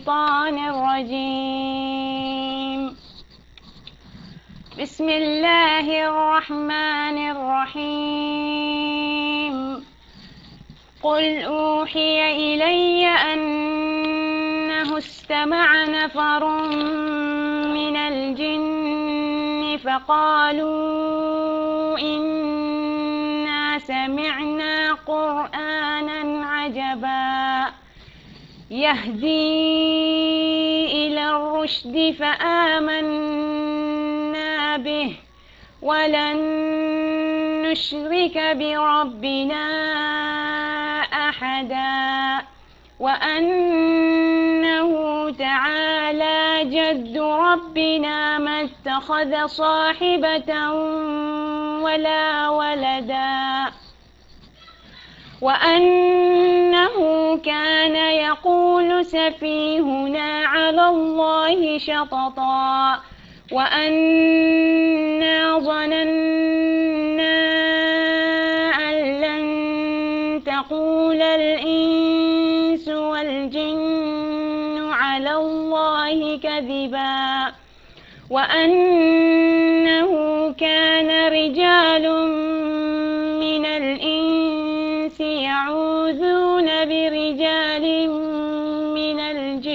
الشيطان الرجيم بسم الله الرحمن الرحيم قل أوحي إلي أنه استمع نفر من الجن فقالوا إنا سمعنا قرآنا عجبا يهدي إلى الرشد فآمنا به ولن نشرك بربنا أحدا وأنه تعالى جد ربنا ما اتخذ صاحبة ولا ولدا وأنه كان يقول سفيهنا على الله شططا وأنا ظننا أن لن تقول الإنس والجن على الله كذبا وأنه كان رجال من الإنس يعوذون برجال من الجن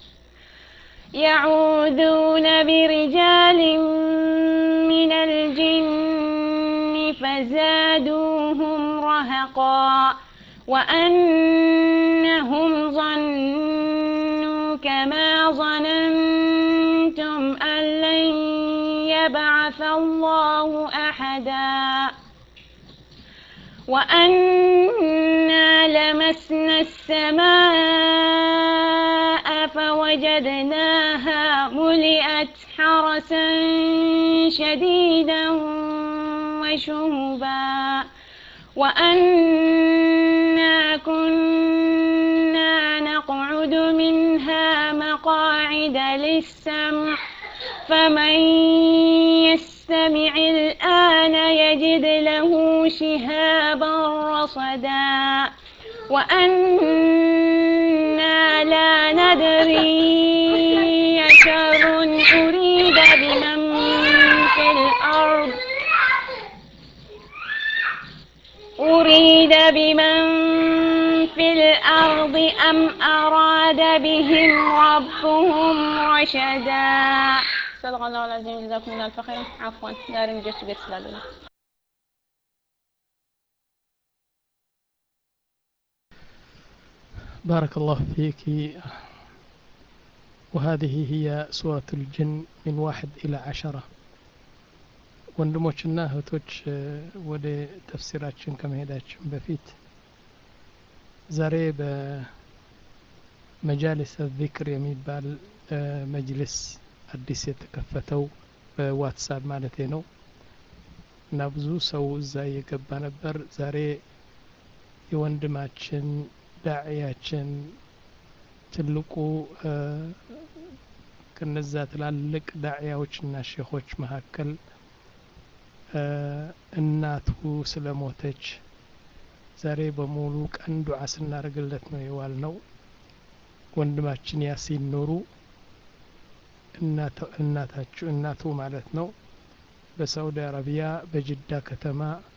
يعوذون برجال من الجن فزادوهم رهقا وأنهم ظنوا كما ظننتم أن لن يبعث الله أحدا وأنا لمسنا السماء فوجدناها ملئت حرسا شديدا وشهبا وأنا كنا نقعد منها مقاعد للسمع فمن يستمع الآن يجد له شهابا رصدا وأنا لا ندري شر أريد بمن في الأرض أريد بمن في الأرض أم أراد بهم ربهم رشدا صدق الله العظيم جزاكم الله الخير عفوا داري مجلس بيت سلالة بارك الله فيك وهذه هي سورة الجن من واحد إلى عشرة ወንድሞችና እህቶች ወደ ተፍሲራችን ከመሄዳችን በፊት ዛሬ በመጃሊስ ዚክር የሚባል መጅልስ አዲስ የተከፈተው በዋትሳፕ ማለቴ ነው እና ብዙ ሰው እዛ እየገባ ነበር ዛሬ የወንድማችን ዳዕያችን ትልቁ ከነዛ ትላልቅ ዳዕያዎችና ሼኾች መካከል እናቱ ስለሞተች ዛሬ በሙሉ ቀን ዱዓ ስናደርግለት ነው የዋል ነው ወንድማችን ያሲን ኑሩ እናታችሁ እናቱ ማለት ነው በሳውዲ አረቢያ በጅዳ ከተማ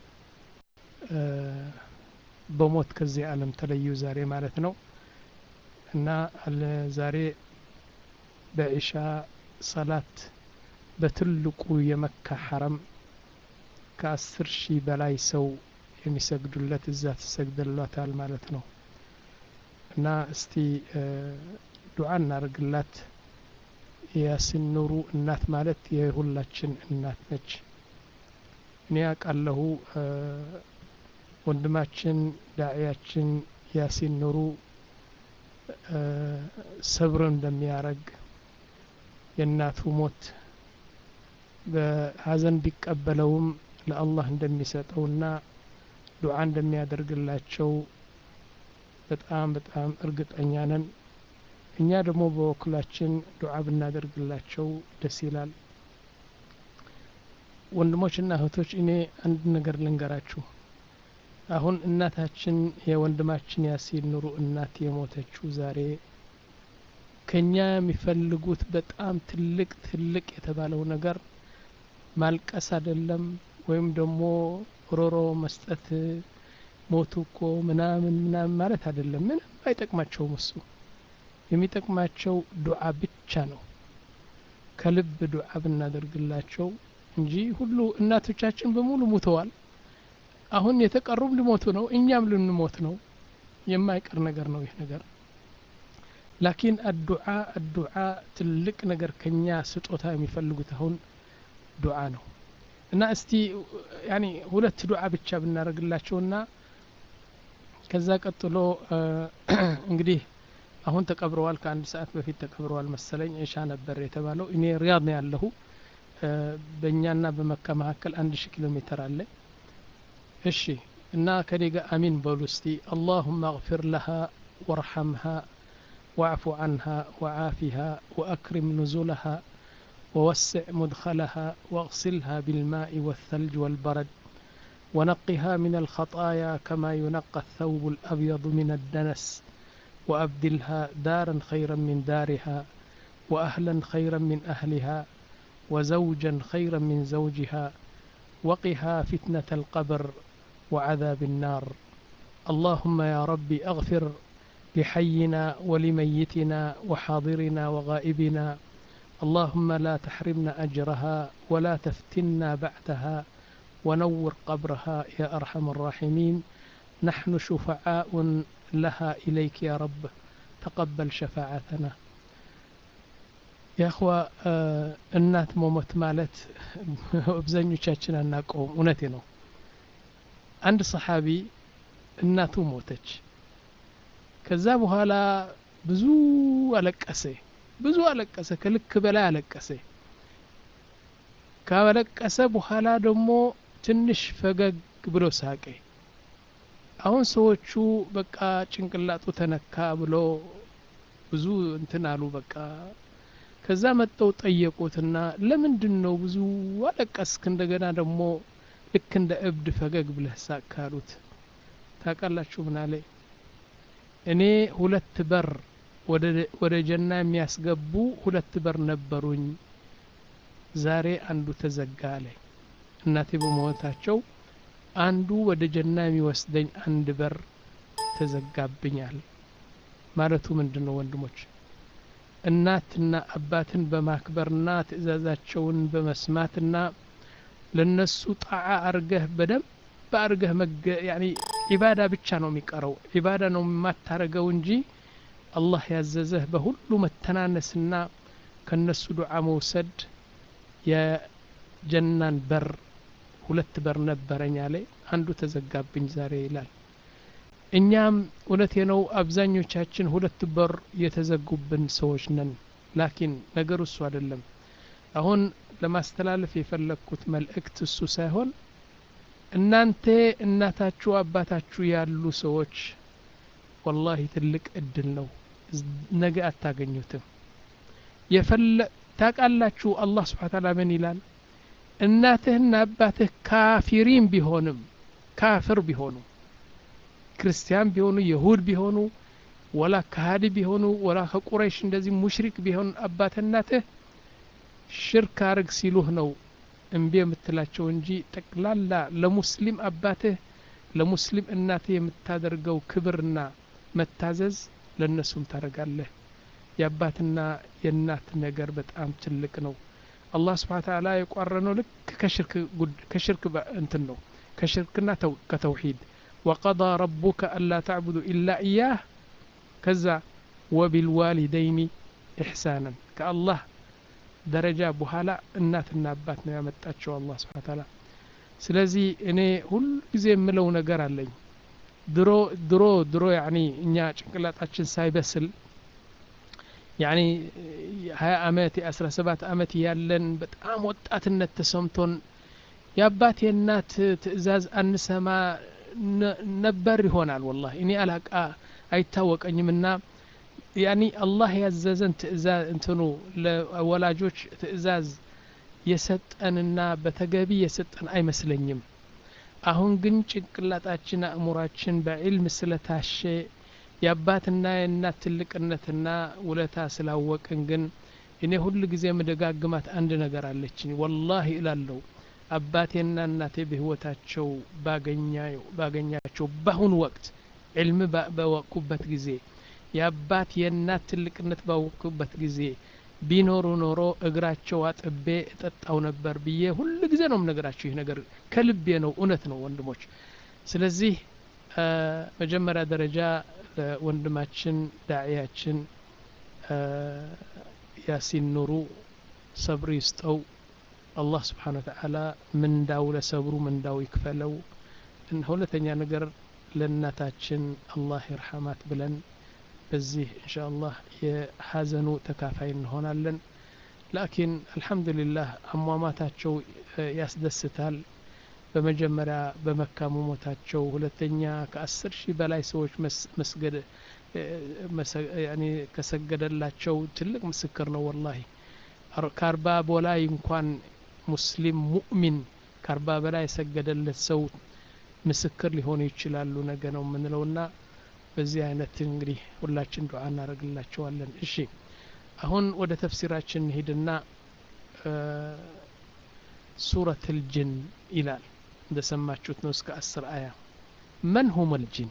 በሞት ከዚህ ዓለም ተለዩ ዛሬ ማለት ነው እና ዛሬ በኢሻ ሰላት በትልቁ የመካ ሐረም ከአስር ሺህ በላይ ሰው የሚሰግዱለት እዛ ተሰግደሏታል ማለት ነው እና እስቲ ዱዓ እናርግላት የያሲን ኑሩ እናት ማለት የሁላችን እናት ነች እኔ ያውቃለሁ ወንድማችን ዳዕያችን ያሲን ኑሩ ሰብር እንደሚያረግ የእናቱ ሞት በሀዘን ቢቀበለውም ለአላህ እንደሚሰጠውና ዱዓ እንደሚያደርግላቸው በጣም በጣም እርግጠኛ ነን እኛ ደግሞ በወክላችን ዱዓ ብናደርግላቸው ደስ ይላል ወንድሞችና እህቶች እኔ አንድ ነገር ልንገራችሁ አሁን እናታችን የወንድማችን ያሲን ኑሩ እናት የሞተችው ዛሬ ከኛ የሚፈልጉት በጣም ትልቅ ትልቅ የተባለው ነገር ማልቀስ አይደለም ወይም ደግሞ ሮሮ መስጠት ሞቱ እኮ ምናምን ምናምን ማለት አይደለም ምንም አይጠቅማቸውም እሱ የሚጠቅማቸው ዱዓ ብቻ ነው ከልብ ዱዓ ብናደርግላቸው እንጂ ሁሉ እናቶቻችን በሙሉ ሙተዋል አሁን የተቀሩም ሊሞቱ ነው እኛም ልንሞት ነው የማይቀር ነገር ነው ይህ ነገር ላኪን አዱዓ አዱዓ ትልቅ ነገር ከኛ ስጦታ የሚፈልጉት አሁን ዱዓ ነው እና እስቲ ያኒ ሁለት ዱዓ ብቻ ብናደርግላቸውና ከዛ ቀጥሎ እንግዲህ አሁን ተቀብረዋል ከአንድ ሰዓት በፊት ተቀብረዋል መሰለኝ እሻ ነበር የተባለው እኔ ሪያድ ነው ያለሁ በእኛና በመካ መካከል አንድ ሺህ ኪሎ ሜትር አለ እሺ እና ከኔ ጋር አሚን በሉ እስቲ አላሁመ እግፊር ለሃ ወርሐምሃ واعف عنها وعافها وأكرم نزلها ووسع مدخلها واغسلها بالماء والثلج والبرد ونقها من الخطايا كما ينقى الثوب الأبيض من الدنس وأبدلها دارا خيرا من دارها وأهلا خيرا من أهلها وزوجا خيرا من زوجها وقها فتنة القبر وعذاب النار اللهم يا ربي أغفر لحينا ولميتنا وحاضرنا وغائبنا اللهم لا تحرمنا أجرها ولا تفتنا بعدها ونور قبرها يا أرحم الراحمين نحن شفعاء لها إليك يا رب تقبل شفاعتنا يا أخوة እናት መሞት ማለት አብዛኞቻችን አናውቀውም እውነቴ ነው አንድ ሰሓቢ እናቱ ሞተች ከዛ በኋላ ብዙ አለቀሰ ብዙ አለቀሰ ከልክ በላይ አለቀሰ ካለቀሰ በኋላ ደግሞ ትንሽ ፈገግ ብሎ ሳቀ አሁን ሰዎቹ በቃ ጭንቅላጡ ተነካ ብሎ ብዙ እንትን አሉ በቃ ከዛ መጠው ጠየቁትና ለምንድን ነው ብዙ አለቀስክ እንደገና ደግሞ ልክ እንደ እብድ ፈገግ ብለህ ሳቅ ካሉት ታውቃላችሁ ምን አለ እኔ ሁለት በር ወደ ጀና የሚያስገቡ ሁለት በር ነበሩኝ ዛሬ አንዱ ተዘጋ አለ እናቴ በመሞታቸው አንዱ ወደ ጀና የሚወስደኝ አንድ በር ተዘጋብኛል ማለቱ ምንድን ነው ወንድሞች እናትና አባትን በማክበርና ትእዛዛቸውን በመስማትና ለነሱ ጣዓ አርገህ በደንብ አርገህ መገ ያኒ ዒባዳ ብቻ ነው የሚቀረው ዒባዳ ነው የማታረገው እንጂ አላህ ያዘዘህ በሁሉ መተናነስና ከነሱ ዱዓ መውሰድ የጀናን በር ሁለት በር ነበረኝ አለ አንዱ ተዘጋብኝ ዛሬ ይላል እኛም እውነቴ ነው አብዛኞቻችን ሁለት በር የተዘጉብን ሰዎች ነን ላኪን ነገሩ እሱ አይደለም አሁን ለማስተላለፍ የፈለግኩት መልእክት እሱ ሳይሆን እናንተ እናታችሁ አባታችሁ ያሉ ሰዎች ወላሂ ትልቅ እድል ነው ነገ አታገኙትም የፈለ ታቃላችሁ አላህ ስብሓ ታላ ምን ይላል እናትህና አባትህ ካፊሪን ቢሆንም ካፍር ቢሆኑ ክርስቲያን ቢሆኑ የሁድ ቢሆኑ ወላ ካሃዲ ቢሆኑ ወላ ከቁረይሽ እንደዚህ ሙሽሪክ ቢሆኑ አባትህ እናትህ ሽርክ አርግ ሲሉህ ነው እምቢ የምትላቸው እንጂ ጠቅላላ ለሙስሊም አባትህ ለሙስሊም እናትህ የምታደርገው ክብርና መታዘዝ ለእነሱም ታደርጋለህ የአባትና የእናት ነገር በጣም ትልቅ ነው አላህ ስብሓ ተዓላ የቋረነው ልክ ከሽርክ እንትን ነው ከሽርክና ከተውሂድ ወቀضى ረቡከ አላ ተዕቡዱ ኢላ እያህ ከዛ ወቢልዋሊደይኒ ኢሕሳናን ከአላህ ደረጃ በኋላ እናትና አባት ነው ያመጣቸው አላህ ስብሓ ተዓላ ስለዚህ እኔ ሁሉ ጊዜ የምለው ነገር አለኝ ድሮ ድሮ ድሮ ያኒ እኛ ጭንቅላጣችን ሳይበስል ያኒ ሀያ አመት የአስራ ሰባት አመት ያለን በጣም ወጣትነት ተሰምቶን የአባት የእናት ትእዛዝ አንሰማ ነበር ይሆናል ወላ እኔ አላቃ አይታወቀኝም እና ያኒ አላህ ያዘዘን ትእዛዝ እንትኑ ለወላጆች ትእዛዝ የሰጠንና በተገቢ የሰጠን አይመስለኝም አሁን ግን ጭንቅላጣችን አእሙራችን በዕልም ስለታሸ የአባትና የእናት ትልቅነትና ውለታ ስላወቅን ግን እኔ ሁል ጊዜ የምደጋግማት አንድ ነገር አለችኝ ወላሂ እላለሁ አባቴና እናቴ በህይወታቸው ባገኛቸው በአሁኑ ወቅት ዕልም በወቅኩበት ጊዜ የአባት የእናት ትልቅነት ባወቅኩበት ጊዜ ቢኖሩ ኖሮ እግራቸው አጥቤ እጠጣው ነበር ብዬ ሁል ጊዜ ነው የምነግራቸው ይህ ነገር ከልቤ ነው እውነት ነው ወንድሞች ስለዚህ መጀመሪያ ደረጃ ለወንድማችን ዳዕያችን ያሲን ኑሩ ሰብር ይስጠው አላህ ስብሓን ወተዓላ ምንዳው ለሰብሩ ምንዳው ይክፈለው ሁለተኛ ነገር ለእናታችን አላህ ይርሐማት ብለን በዚህ እንሻ አላህ የሀዘኑ ተካፋይ እንሆናለን ላኪን አልሐምዱሊላህ አሟሟታቸው ያስደስታል በመጀመሪያ በመካ መሞታቸው ሁለተኛ ከአስር ሺህ በላይ ሰዎች መስገድ ከሰገደላቸው ትልቅ ምስክር ነው ወላሂ ከአርባ በላይ እንኳን ሙስሊም ሙእሚን ከአርባ በላይ የሰገደለት ሰው ምስክር ሊሆኑ ይችላሉ ነገ ነው የምንለውና በዚህ አይነት እንግዲህ ሁላችን ዱዓ እናደርግላቸዋለን እሺ አሁን ወደ ተፍሲራችን ሂድና ሱረት ልጅን ይላል እንደሰማችሁት ነው እስከ አስር አያ መን ሁም ልጅን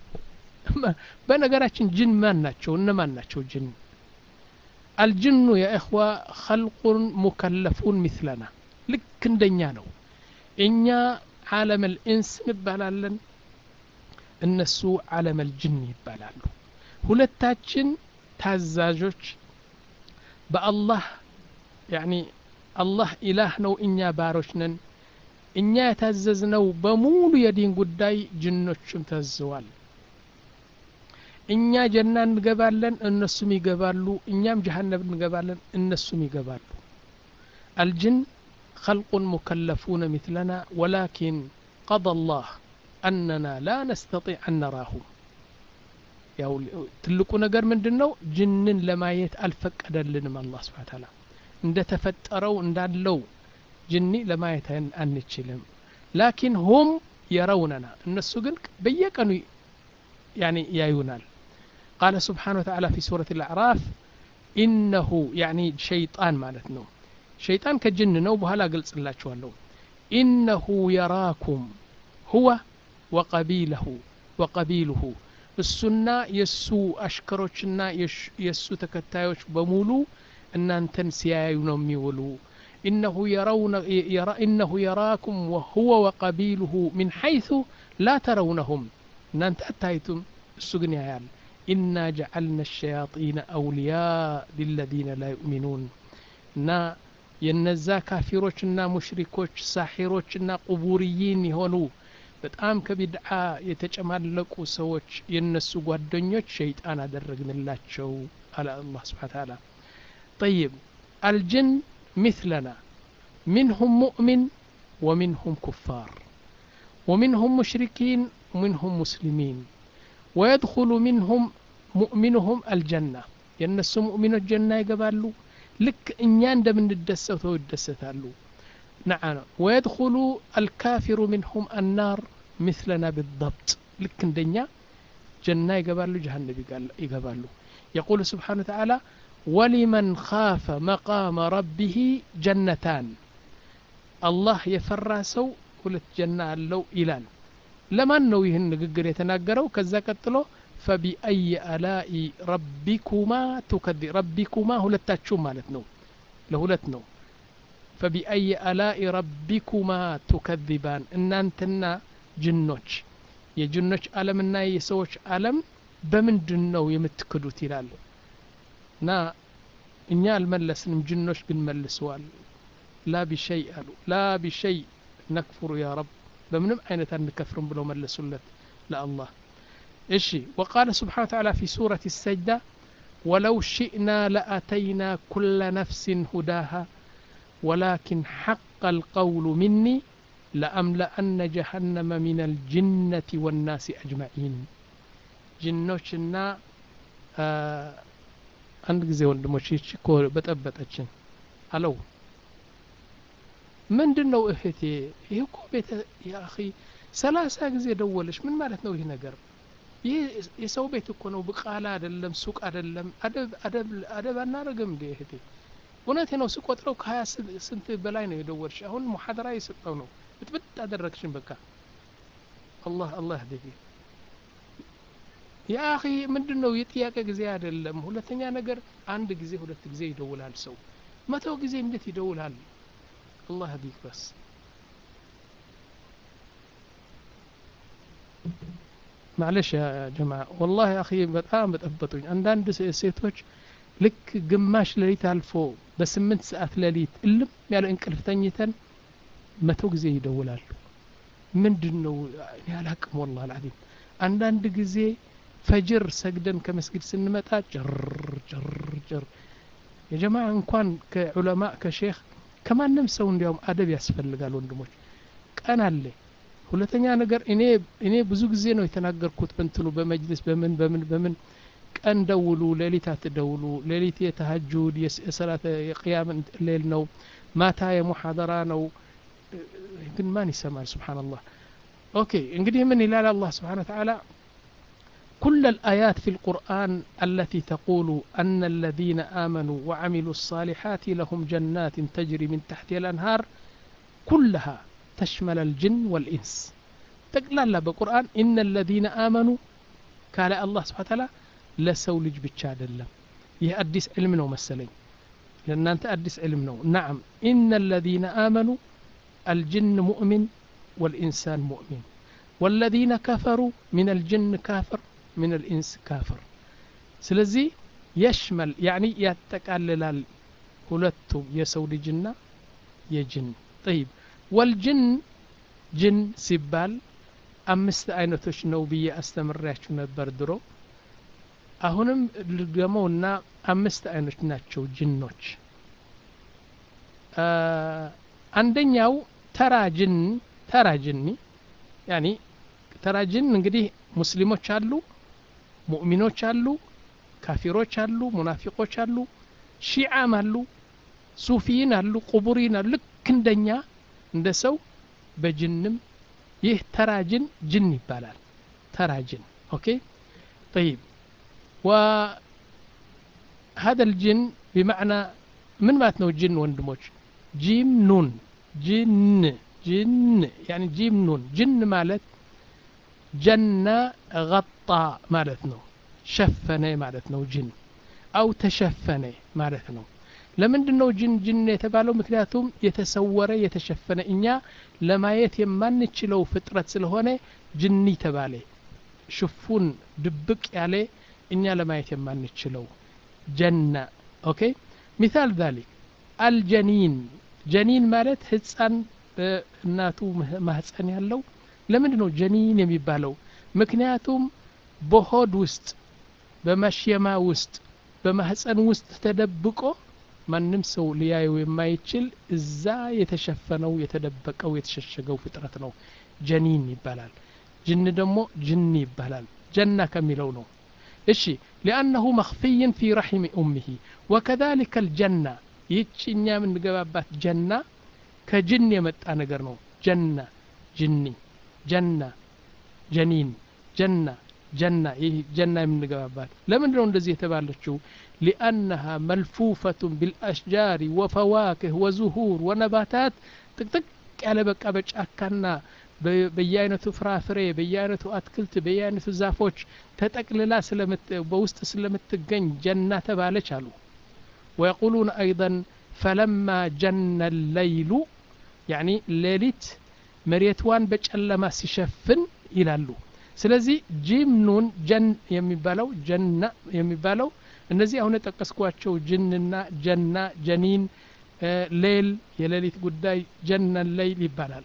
በነገራችን ጅን ማን ናቸው እነማን ናቸው ጅን አልጅኑ የእኽዋ ኸልቁን ሙከለፉን ሚስለና ልክ እንደኛ ነው እኛ ዓለም ልኢንስ እንባላለን እነሱ ዓለም ልጅን ይባላሉ ሁለታችን ታዛዦች በአላህ ያኒ አላህ ኢላህ ነው እኛ ባሮች ነን እኛ የታዘዝነው በሙሉ የዲን ጉዳይ ጅኖችም ታዘዋል እኛ ጀና እንገባለን እነሱም ይገባሉ እኛም ጀሃነም እንገባለን እነሱም ይገባሉ አልጅን خلق مكلفون مثلنا ولكن قضى الله أننا لا نستطيع أن نراهم ያው ትልቁ ነገር ምንድን ነው ጅንን ለማየት አልፈቀደልንም አላህ ስብሓን ታላ እንደ ተፈጠረው እንዳለው ጅኒ ለማየት አንችልም ላኪን ሁም የረውነና እነሱ ግን በየቀኑ يعني ያዩናል قال سبحانه وتعالى في سورة الأعراف إنه يعني شيطان مالتنا شيطان كجن نو بهلا قلت الله شوالو إنه يراكم هو وقبيله وقبيله እሱና የእሱ አሽከሮችና የእሱ ተከታዮች በሙሉ እናንተን ሲያዩ ነው የሚውሉ إنه يراكم وهو وقبيله من حيث لا ترونهم እናንተ አታይቱም እሱ ግን ያያል ኢና ጀዐልና ሸያጢነ አውልያء ሊለዚነ ላ ዩእሚኑን እና የነዛ ካፊሮችና ሙሽሪኮች ሳሒሮችና ቁቡርይን የሆኑ በጣም ከቢድዓ የተጨማለቁ ሰዎች የነሱ ጓደኞች ሸይጣን አደረግንላቸው አለ አላህ ስብሓን ታላ ጠይብ አልጅን مثلنا منهم مؤمن ومنهم كفار ومنهم مشركين ومنهم مسلمين ويدخل منهم مؤمنهم الجنة የእነሱ ሙእሚኖች ጀና ይገባሉ ልክ እኛ እንደምንደሰተው ይደሰታሉ نعم ويدخل الكافر منهم النار مثلنا بالضبط لك اندنيا جنة يقبالو جهنم يقبالو يقول سبحانه وتعالى ولمن خاف مقام ربه جنتان الله يفرى سو ሁለት ጀና አለው ይላል ለማን ነው ይህን ንግግር የተናገረው ከዛ ቀጥሎ ፈቢአይ አላኢ ረቢኩማ ቱከዚ ረቢኩማ ሁለታችሁ ማለት ነው ለሁለት ነው ፈቢአይ አላኢ ረቢኩማ ቱከዚባን እናንተና ጅኖች የጅኖች ዓለምና የሰዎች ዓለም በምንድን ነው የምትክዱት ይላል እና እኛ አልመለስንም ጅኖች ግን መልሰዋል ላ ቢሸይ አሉ ላ ቢሸይ ነክፍሩ ያ ረብ በምንም አይነት አንከፍርም ብለው መለሱለት ለአላህ እሺ ወቃለ ስብሓን ተዓላ ፊ ሱረት ሰጅዳ ወለው ሽእና ለአተይና ኩለ ነፍሲን ሁዳሃ ولكن حق القول مني لأملأن جهنم من الجنة والناس أجمعين جنوشنا አንድ ጊዜ ወንድሞች ይቺ እኮ በጠበጠችን አለው ምንድን ነው እህቴ ይህ እኮ ቤተ ያኺ ሰላሳ ጊዜ ደወለች ምን ማለት ነው ይህ ነገር ይህ የሰው ቤት እኮ ነው ብቃላ አይደለም ሱቅ አይደለም አደብ አደብ አደብ አናረግም እንዴ እህቴ እውነቴ ነው ስቆጥረው ከሀያ ስንት በላይ ነው የደወልሽ አሁን ሙሐደራ የሰጠው ነው ብጥብጥ አደረግሽን በቃ አላህ አላህ ያህዲክ ያ አኺ ምንድን ነው የጥያቄ ጊዜ አይደለም ሁለተኛ ነገር አንድ ጊዜ ሁለት ጊዜ ይደውላል ሰው መቶ ጊዜ እንዴት ይደውላል አላህ ያህዲክ በስ معلش يا جماعة والله يا أخي በጣም በጠበጡኝ አንዳንድ ሴቶች ልክ ግማሽ ሌሊት አልፎ በስምንት ሰዓት ሌሊት እልም ያለ እንቅልፍ ተኝተን መቶ ጊዜ ይደውላሉ ምንድን ነው እኔ አላቅም ወላሂ አልዓዚም አንዳንድ ጊዜ ፈጅር ሰግደን ከመስጊድ ስንመጣ ጭር ጭር ጭር የጀማ እንኳን ከዑለማ ከሼክ ከማንም ሰው እንዲያውም አደብ ያስፈልጋል ወንድሞች ቀን አለ ሁለተኛ ነገር እኔ እኔ ብዙ ጊዜ ነው የተናገርኩት በንትኑ በመጅልስ በምን በምን በምን ቀን ደውሉ ሌሊት አትደውሉ ሌሊት የተሀጁድ የሰላት የቅያም ሌል ነው ማታ የሙሐደራ ነው ግን ማን ይሰማል ስብሓንላህ ኦኬ እንግዲህ ምን ይላል አላህ ስብሓን ተዓላ كل الآيات في القرآن التي تقول أن الذين آمنوا وعملوا الصالحات لهم جنات تجري من تحتها الأنهار كلها تشمل الجن والإنس تقلال بقرآن إن الذين آمنوا قال الله سبحانه وتعالى ለሰው ልጅ ብቻ አይደለም ይህ አዲስ ዕልም ነው መሰለኝ ለእናንተ አዲስ ዕልም ነው ናም ኢነ አለዚነ አመኑ አልጅን ሙእሚን ወልኢንሳን ሙእሚን ወለዚነ ከፈሩ ምን አልጅን ካፍር ምን አልኢንስ ካፍር ስለዚህ የሽመል ያኒ ያጠቃልላል ሁለቱም የሰው ልጅና የጅን ጠይብ ወልጅን ጅን ሲባል አምስት አይነቶች ነው ብዬ አስተምሬያችሁ ነበር ድሮ አሁንም ልድገመውና አምስት አይኖች ናቸው ጅኖች አንደኛው ተራ ጅን ተራ ጅኒ ያኒ ተራ ጅን እንግዲህ ሙስሊሞች አሉ ሙእሚኖች አሉ ካፊሮች አሉ ሙናፊቆች አሉ ሺዓም አሉ ሱፊይን አሉ ቁቡሪን አሉ ልክ እንደኛ እንደ ሰው በጅንም ይህ ተራ ጅን ጅን ይባላል ተራ ጅን ኦኬ طيب وهذا الجن بمعنى من مات نو جن وندموج جيم نون جن جن يعني جيم نون جن مالت جنة غطى مالت نو شفنة مالت نو جن أو تشفنة مالت نو ለምንድን ነው ጅን ጅን የተባለው ምክንያቱም የተሰወረ የተሸፈነ እኛ ለማየት የማንችለው ፍጥረት ስለሆነ ጅኒ ተባለ ሽፉን ድብቅ ያለ እኛ ለማየት የማንችለው ጀና ኦኬ ሚሳል ዛሊክ አልጀኒን ጀኒን ማለት ህፃን በእናቱ ማህፀን ያለው ለምንድን ነው ጀኒን የሚባለው ምክንያቱም በሆድ ውስጥ በመሽየማ ውስጥ በማህፀን ውስጥ ተደብቆ ማንም ሰው ሊያየው የማይችል እዛ የተሸፈነው የተደበቀው የተሸሸገው ፍጥረት ነው ጀኒን ይባላል ጅን ደግሞ ጅኒ ይባላል ጀና ከሚለው ነው እሺ ሊአነሁ መክፍይን ፊ ረሒም ኡምህ ወከذሊከ ልጀና ይህች እኛ የምንገባባት ጀና ከጅን የመጣ ነገር ነው ጀና ጅኒ ጀና ጀኒን ጀና ጀና ይህ ጀና የምንገባባት ለምንድን ነው እንደዚህ የተባለችው ሊአነሃ መልፉፈቱን ቢልአሽጃሪ ወፈዋክህ ወዙሁር ወነባታት ጥቅጥቅ ያለ በቃ በጫካና በየአይነቱ ፍራፍሬ በየአይነቱ አትክልት በየአይነቱ ዛፎች ተጠቅልላ በውስጥ ስለምትገኝ ጀና ተባለች አሉ ወየቁሉን አይضን ፈለማ ጀነ ለይሉ ያኒ ሌሊት መሬትዋን በጨለማ ሲሸፍን ይላሉ ስለዚህ ጂም ኑን ጀን የሚባለው ጀና የሚባለው እነዚህ አሁን የጠቀስኳቸው ጅንና ጀና ጀኒን ሌል የሌሊት ጉዳይ ጀነ ሌይል ይባላል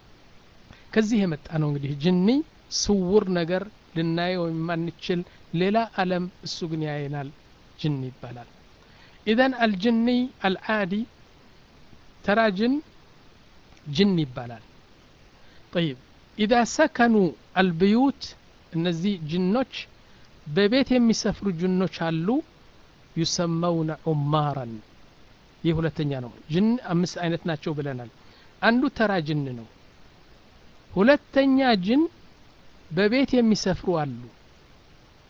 ከዚህ የመጣ ነው እንግዲህ ጅኒ ስውር ነገር ልናየው የማንችል ሌላ አለም እሱ ግን ያየናል ጅን ይባላል ኢዘን አልጅኒ አልዓዲ ተራ ጅን ጅን ይባላል ጠይብ ኢዛ ሰከኑ አልብዩት እነዚህ ጅኖች በቤት የሚሰፍሩ ጅኖች አሉ ዩሰመውነ ዑማራን ይህ ሁለተኛ ነው ጅን አምስት አይነት ናቸው ብለናል አንዱ ተራ ጅን ነው ሁለተኛ ጅን በቤት የሚሰፍሩ አሉ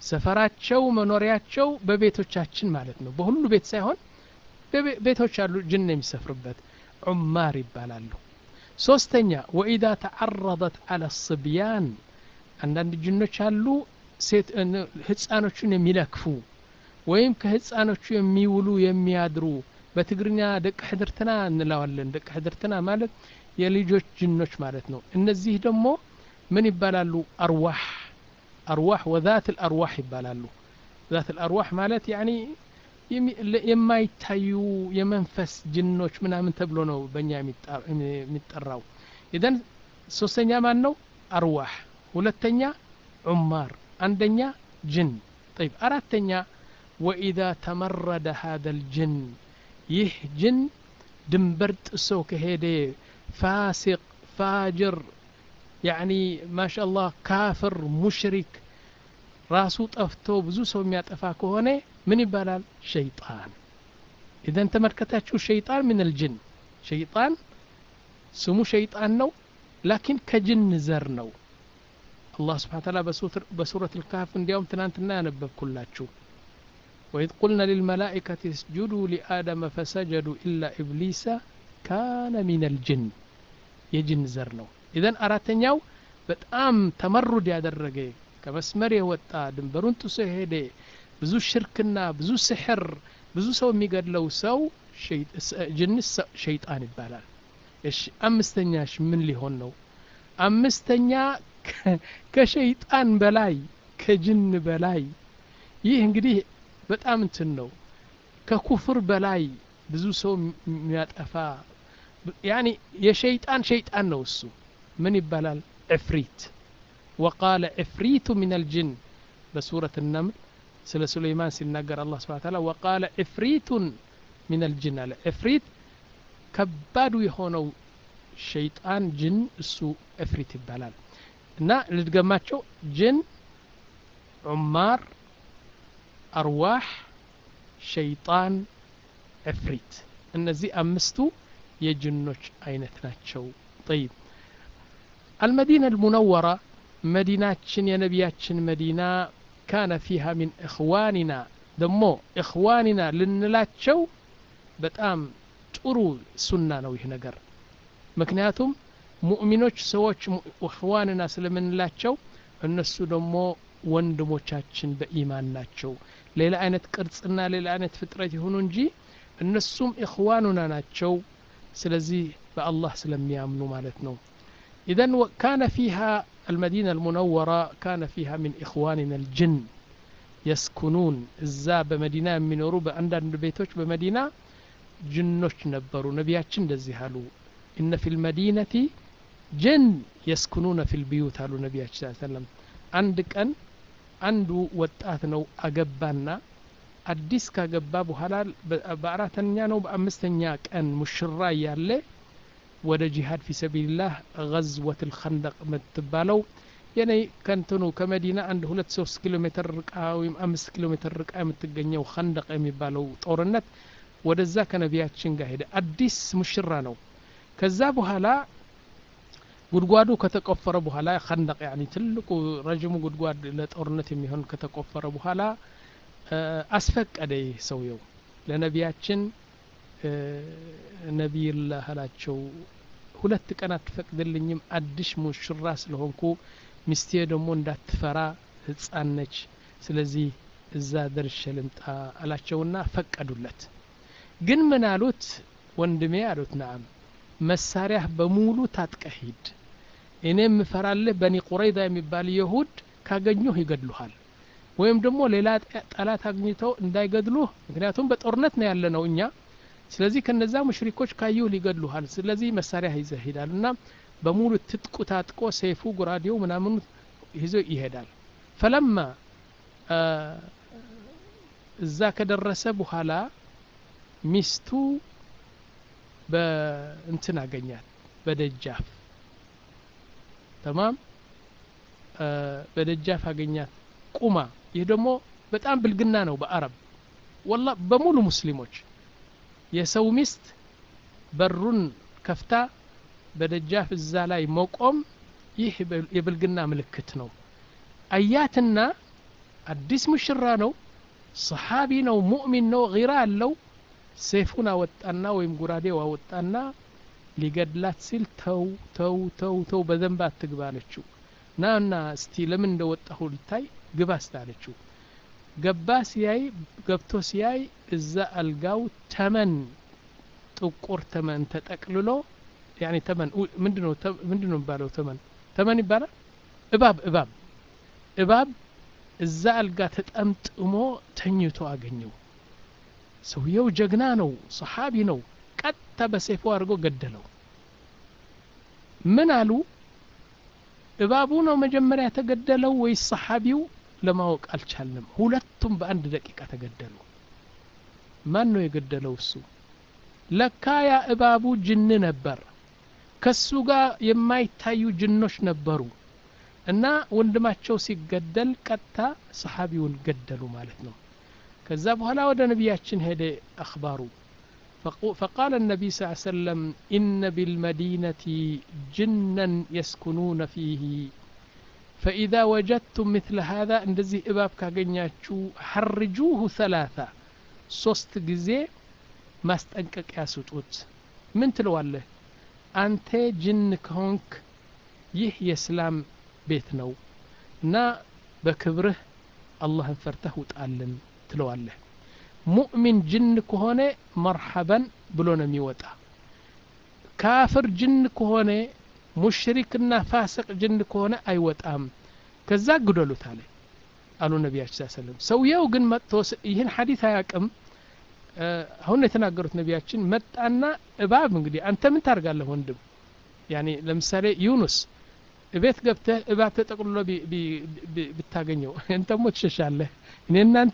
ሰፈራቸው መኖሪያቸው በቤቶቻችን ማለት ነው በሁሉ ቤት ሳይሆን ቤቶች አሉ ጅን የሚሰፍርበት ዑማር ይባላሉ ሶስተኛ ወኢዛ ተዓረضት አለ ስብያን አንዳንድ ጅኖች አሉ ሴት ህፃኖቹን የሚለክፉ ወይም ከህፃኖቹ የሚውሉ የሚያድሩ በትግርኛ ደቅ ሕድርትና እንለዋለን ደቅ ሕድርትና ማለት የልጆች ጅኖች ማለት ነው እነዚህ ደግሞ ምን ይባላሉ አርዋህ አርዋህ ወዛት ልአርዋህ ይባላሉ ዛት ልአርዋህ ማለት ያኒ የማይታዩ የመንፈስ ጅኖች ምናምን ተብሎ ነው በእኛ የሚጠራው ኢዘን ሶስተኛ ማን ነው አርዋህ ሁለተኛ ዑማር አንደኛ ጅን طيب አራተኛ ወኢዛ ተመረደ هذا الجن ይህ ጅን ድንበር ጥሶ ከሄደ ፋሲቅ ፋጅር ያኒ ማሻአላህ ካፍር ሙሽሪክ ራሱ ጠፍቶ ብዙ ሰው የሚያጠፋ ከሆነ ምን ይባላል ሸይጣን ኢዘን ተመልከታችሁ ሸይጣን ምን ልጅን ሸይጣን ስሙ ሸይጣን ነው ላኪን ከጅን ዘር ነው አላህ ስብሓን ታላ በሱረት ልካፍ እንዲያውም ትናንትና ያነበብኩላችሁ ወኢዝ ቁልና ልልመላኢከት እስጁዱ ሊአደመ ፈሰጀዱ ኢላ ኢብሊሰ ካነ ሚን ልጅን የጅን ዘር ነው ኢዘን አራተኛው በጣም ተመሩድ ያደረገ ከመስመር የወጣ ድንበሩን ጥሶ የሄደ ብዙ ሽርክና ብዙ ስሕር ብዙ ሰው የሚገድለው ሰው ጅንስ ሸይጣን ይባላል እሺ አምስተኛሽ ምን ሊሆን ነው አምስተኛ ከሸይጣን በላይ ከጅን በላይ ይህ እንግዲህ በጣም እንትን ነው ከኩፍር በላይ ብዙ ሰው የሚያጠፋ ያኒ የሸይጣን ሸይጣን ነው እሱ ምን ይባላል ዕፍሪት ወቃለ ዕፍሪቱ ምን አልጅን በሱረት النمل ስለ ሱለይማን ሲናገር አላህ ስብሓን ታላ ወቃለ ዕፍሪቱን ምን አልጅን አለ ዕፍሪት ከባዱ የሆነው ሸይጣን ጅን እሱ ዕፍሪት ይባላል እና ልድገማቸው ጅን ዑማር አርዋህ ሸይጣን ዕፍሪት እነዚህ አምስቱ የጅኖች አይነት ናቸው ጠይብ አልመዲና አልሙነወራ መዲናችን የነቢያችን መዲና ካነ ፊሃ ሚን እኽዋኒና ደሞ እኽዋኒና ልንላቸው በጣም ጥሩ ሱና ነው ይህ ነገር ምክንያቱም ሙእሚኖች ሰዎች እኽዋንና ስለምንላቸው እነሱ ደግሞ ወንድሞቻችን በኢማን ናቸው ሌላ አይነት ቅርጽና ሌላ አይነት ፍጥረት ይሁኑ እንጂ እነሱም እኽዋኑና ናቸው ስለዚህ በአላህ ስለሚያምኑ ማለት ነው ኢዘን ካነ ፊሃ المدينة المنورة كان فيها من إخواننا الجن يسكنون إزا بمدينة منورو بأندان بيتوش بمدينة جنوش نبرو نبياتشن دزيهالو إن في المدينة جن يسكنون في البيوت هالو نبياتش صلى الله عليه وسلم عندك أن አንዱ ወጣት ነው አገባና አዲስ ካገባ በኋላ በአራተኛ ነው በአምስተኛ ቀን ሙሽራ እያለ ወደ ጂሃድ ፊ ሰቢልላህ ገዝወት ልከንደቅ የምትባለው የኔ ከንትኑ ከመዲና አንድ ሁለት ሶስት ኪሎ ሜትር ርቃ ወይም አምስት ኪሎ ሜትር ርቃ የምትገኘው ከንደቅ የሚባለው ጦርነት ወደዛ ከነቢያችን ጋር ሄደ አዲስ ሙሽራ ነው ከዛ በኋላ ጉድጓዱ ከተቆፈረ በኋላ ከንደቅ ያኒ ትልቁ ረዥሙ ጉድጓድ ለጦርነት የሚሆን ከተቆፈረ በኋላ አስፈቀደ ይህ ሰውየው ለነቢያችን ነቢይላህ አላቸው ሁለት ቀን አትፈቅድልኝም አዲስ ሙሽራ ስለሆንኩ ሚስቴ ደግሞ እንዳትፈራ ህፃን ነች ስለዚህ እዛ ደርሼ ልምጣ አላቸውና ፈቀዱለት ግን ምን አሉት ወንድሜ አሉት ናም መሳሪያህ በሙሉ ታጥቀህ ሂድ እኔ የምፈራልህ በኒ ቁረይዳ የሚባል የሁድ ካገኙህ ይገድሉሃል ወይም ደግሞ ሌላ ጠላት አግኝተው እንዳይገድሉህ ምክንያቱም በጦርነት ነው ያለ ነው እኛ ስለዚህ ከነዛ ሙሽሪኮች ካዩህ ሊገድሉሃል ስለዚህ መሳሪያ ይዘህ ሂዳል እና በሙሉ ትጥቁ ታጥቆ ሰይፉ ጉራዴው ምናምኑ ይዞ ይሄዳል ፈለማ እዛ ከደረሰ በኋላ ሚስቱ በእንትን አገኛት በደጃፍ ተማም በደጃፍ አገኛት ቁማ ይህ ደግሞ በጣም ብልግና ነው በአረብ ወላ በሙሉ ሙስሊሞች የሰው ሚስት በሩን ከፍታ በደጃፍ እዛ ላይ መቆም ይህ የብልግና ምልክት ነው አያትና አዲስ ሙሽራ ነው ሰሓቢ ነው ሙእሚን ነው ጊራ አለው ሴፉን አወጣና ወይም ጉራዴው አወጣና ሊገድላት ሲል ተው ተው ተው ተው በደንብ አትግባ አለችው ና እና እስቲ ለምን እንደወጣሁ ልታይ ግባ ስታለችው ገባ ሲያይ ገብቶ ሲያይ እዛ አልጋው ተመን ጥቁር ተመን ተጠቅልሎ ያኔ ተመን ምንድነው ምንድነው የሚባለው ተመን ተመን ይባላል እባብ እባብ እባብ እዛ አልጋ ተጠምጥሞ ተኝቶ አገኘው ሰውየው ጀግና ነው ሰሓቢ ነው ቀጥታ በሴፎ አድርጎ ገደለው ምን አሉ እባቡ ነው መጀመሪያ የተገደለው ወይስ ሰሓቢው ለማወቅ አልቻልንም ሁለቱም በአንድ ደቂቃ ተገደሉ ማን ነው የገደለው እሱ ለካ ያ እባቡ ጅን ነበር ከሱ ጋር የማይታዩ ጅኖች ነበሩ እና ወንድማቸው ሲገደል ቀጥታ ሰሓቢውን ገደሉ ማለት ነው ከዛ በኋላ ወደ ነቢያችን ሄደ አክባሩ فقال النبي صلى الله عليه وسلم إن بالمدينة جنا يسكنون فيه فإذا وجدتم مثل هذا اندزي إباب كاغنياتشو حرجوه ثلاثة ሶስት ጊዜ ማስጠንቀቂያ ስጡት ምን ትለዋለህ አንተ ጅን ከሆንክ ይህ የእስላም ቤት ነው እና በክብርህ አላህን ፈርተህ ውጣልን ትለዋለህ ሙእሚን ጅን ከሆነ መርሐበን ብሎ ነው የሚወጣ ካፍር ጅን ከሆነ ሙሽሪክና ፋስቅ ጅን ከሆነ አይወጣም ከዛ ግደሉት አለ አሉ ነቢያችን ስ ሰለም ሰውየው ግን መጥቶ ይህን ሐዲት አያቅም አሁን የተናገሩት ነቢያችን መጣና እባብ እንግዲህ አንተ ምን ታርጋለህ ወንድም ያኔ ለምሳሌ ዩኑስ ቤት ገብተህ እባብ ተጠቅልሎ ብታገኘው እንተሞ ትሸሻለህ እኔ እናንተ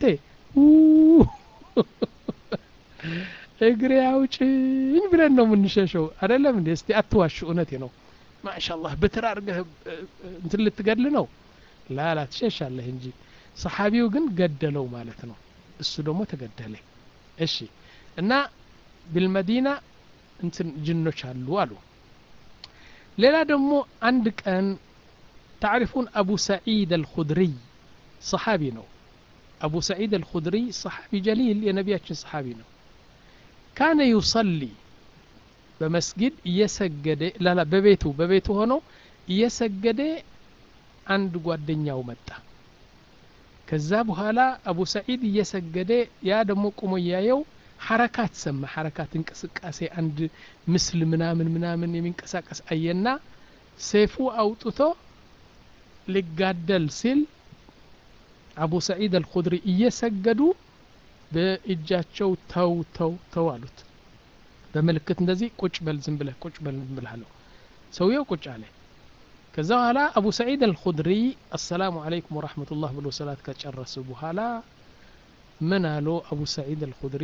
እግሬ አውጭኝ ብለን ነው የምንሸሸው አደለም እንዴ እስቲ አትዋሽ እውነቴ ነው ማሻላህ ብትር አርገህ እንትን ልትገድል ነው ላላ ትሸሻለህ እንጂ ሰሓቢው ግን ገደለው ማለት ነው እሱ ደግሞ ተገደለ እሺ እና ቢልመዲና እንትን ጅኖች አሉ አሉ ሌላ ደግሞ አንድ ቀን ታዕሪፉን አቡ ሰዒድ አልኹድሪይ ሰሓቢ ነው አቡ ሰዒድ አልኹድሪ ሰሓቢ ጀሊል የነቢያችን ሰሓቢ ነው ካነ ዩሰሊ በመስጊድ እየሰገደ ላላ በቤቱ በቤቱ ሆኖ እየሰገደ አንድ ጓደኛው መጣ ከዛ በኋላ አቡ ሰዒድ እየሰገደ ያ ደግሞ ቁሞ እያየው ሐረካት ሰማ ሐረካት እንቅስቃሴ አንድ ምስል ምናምን ምናምን የሚንቀሳቀስ አየና ሴፉ አውጥቶ ሊጋደል ሲል አቡ ሰዒድ አልኹድሪ እየሰገዱ በእጃቸው ተው ተው ተው አሉት በምልክት እንደዚህ ቁጭ በል ዝም ብለህ ቁጭ በል ዝም ብለህ አለው ሰውየው ቁጭ አለ ከዛ በኋላ አቡ ሰዒድ አልኹድሪ አሰላሙ አለይኩም ወራህመቱላህ ብሎ ሰላት ከጨረሱ በኋላ ምን አሉ አቡ ሰዒድ አልኹድሪ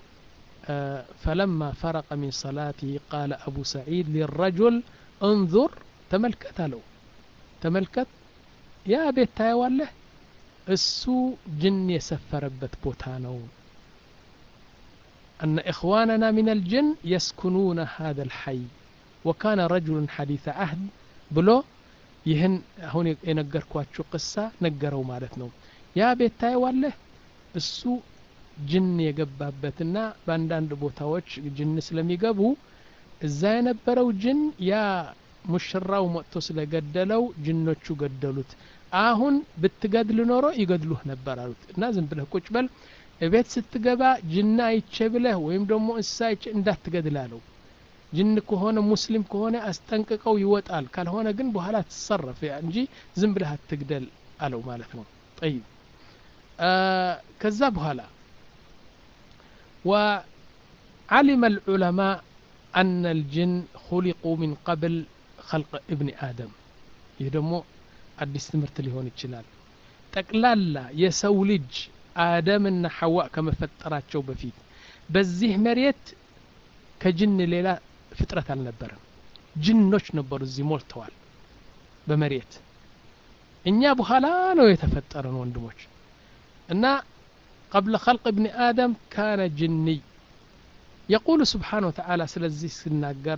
فلما فرق من صلاته قال أبو سعيد للرجل انظر تملكت له تملكت يا بيت تايوالله እሱ ጅን የሰፈረበት ቦታ ነው أن إخواننا من الجن يسكنون هذا الحي وكان رجل حديث عهد بلو ይህን አሁን የነገርኳችሁ ቅሳ ነገረው ማለት ነው ያ ቤት ታየዋለህ እሱ ጅን የገባበትና በአንዳንድ ቦታዎች ጅን ስለሚገቡ እዛ የነበረው ጅን ያ ሙሽራው መጥቶ ስለገደለው ጅኖቹ ገደሉት አሁን ብትገድል ኖሮ ይገድሉህ ነበር አሉት እና ዝም ብለህ ቁጭ በል እቤት ስትገባ ጅና አይቼ ብለህ ወይም ደግሞ እንስሳ አይቼ እንዳትገድል አለው ጅን ከሆነ ሙስሊም ከሆነ አስጠንቅቀው ይወጣል ካልሆነ ግን በኋላ ትሰረፍ እንጂ ዝም ብለህ አትግደል አለው ማለት ነው ጠይብ ከዛ በኋላ وعلم العلماء أن الجن خلقوا من قبل خلق ابن آدم يدمو አዲስ ትምህርት ሊሆን ይችላል ጠቅላላ የሰው ልጅ አደምና ሐዋ ከመፈጠራቸው በፊት በዚህ መሬት ከጅን ሌላ ፍጥረት አልነበረም ጅኖች ነበሩ እዚህ ሞልተዋል በመሬት እኛ በኋላ ነው የተፈጠረን ወንድሞች እና قبل خلق ابن آدم كان جني يقول سبحانه وتعالى سلزي سناقر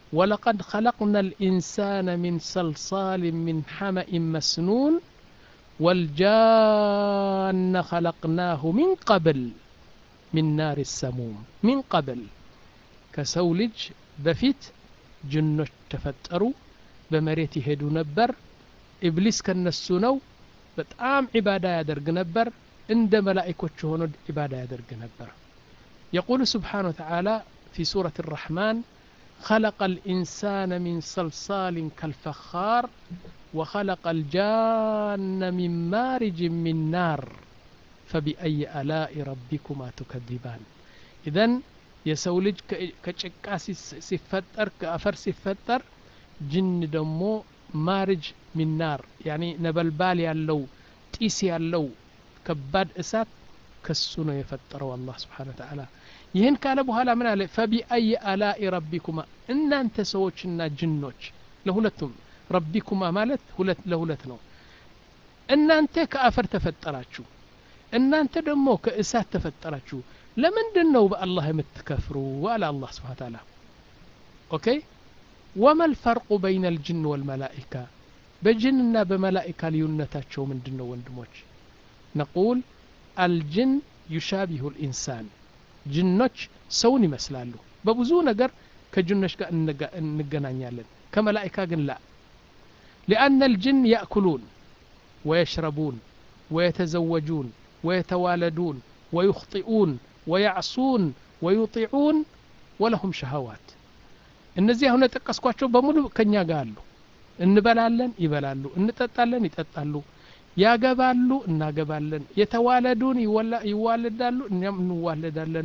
ولقد خلقنا الإنسان من صلصال من حمأ مسنون ወልጃነ ኸለቅናሁ ሚን ቀብል ሚን ናር ሰሙም ሚን ቀብል ከሰው ልጅ በፊት ጅኖች ተፈጠሩ በመሬት ይሄዱ ነበር ኢብሊስ ከነሱ ነው በጣም ዒባዳ ያደርግ ነበር እንደ መላኢኮች ሆኖ ዒባዳ ያደርግ ነበር يقول سبحانه وتعالى في سورة الرحمن خلق الإنسان من صلصال كالفخار وخلق الجان من مارج من نار فبأي آلاء ربكما تكذبان إذن የሰው ልጅ ከጭቃ ሲፈጠር ከአፈር ሲፈጠር ጅን ደግሞ ማርጅ ሚናር ያኒ ነበልባል ያለው ጢስ ያለው ከባድ እሳት ከሱ ነው የፈጠረው አላህ ስብሓን ተዓላ ይህን ካለ በኋላ ምን አለ ፈቢአይ አላኢ ረቢኩማ እናንተ ሰዎችና ጅኖች ለሁለቱም ረቢኩማ ማለት ሁለት ለሁለት ነው እናንተ ከአፈር ተፈጠራችሁ እናንተ ደግሞ ከእሳት ተፈጠራችሁ ለምንድን ነው በአላህ የምትከፍሩ አለ አላህ ስብሓን ተዓላ ኦኬ ወማ ልፈርቁ በይነ ልጅን ወልመላኢካ በጅንና በመላኢካ ልዩነታቸው ምንድን ነው ወንድሞች ነቁል አልጅን ዩሻቢሁ ልኢንሳን ጅኖች ሰውን ይመስላሉ በብዙ ነገር ከጅኖች ጋር እንገናኛለን ከመላኢካ ግን ላ ሊአነ ልጅን ያእኩሉን ወየሽረቡን ወየተዘወጁን ويتوالدون ويخطئون ويعصون ويطيعون ولهم شهوات እነዚህ አሁን የጠቀስኳቸው በሙሉ ከኛ ጋር አሉ እንበላለን ይበላሉ እንጠጣለን ይጠጣሉ ያገባሉ እናገባለን የተዋለዱን ይዋለዳሉ እኛም እንዋለዳለን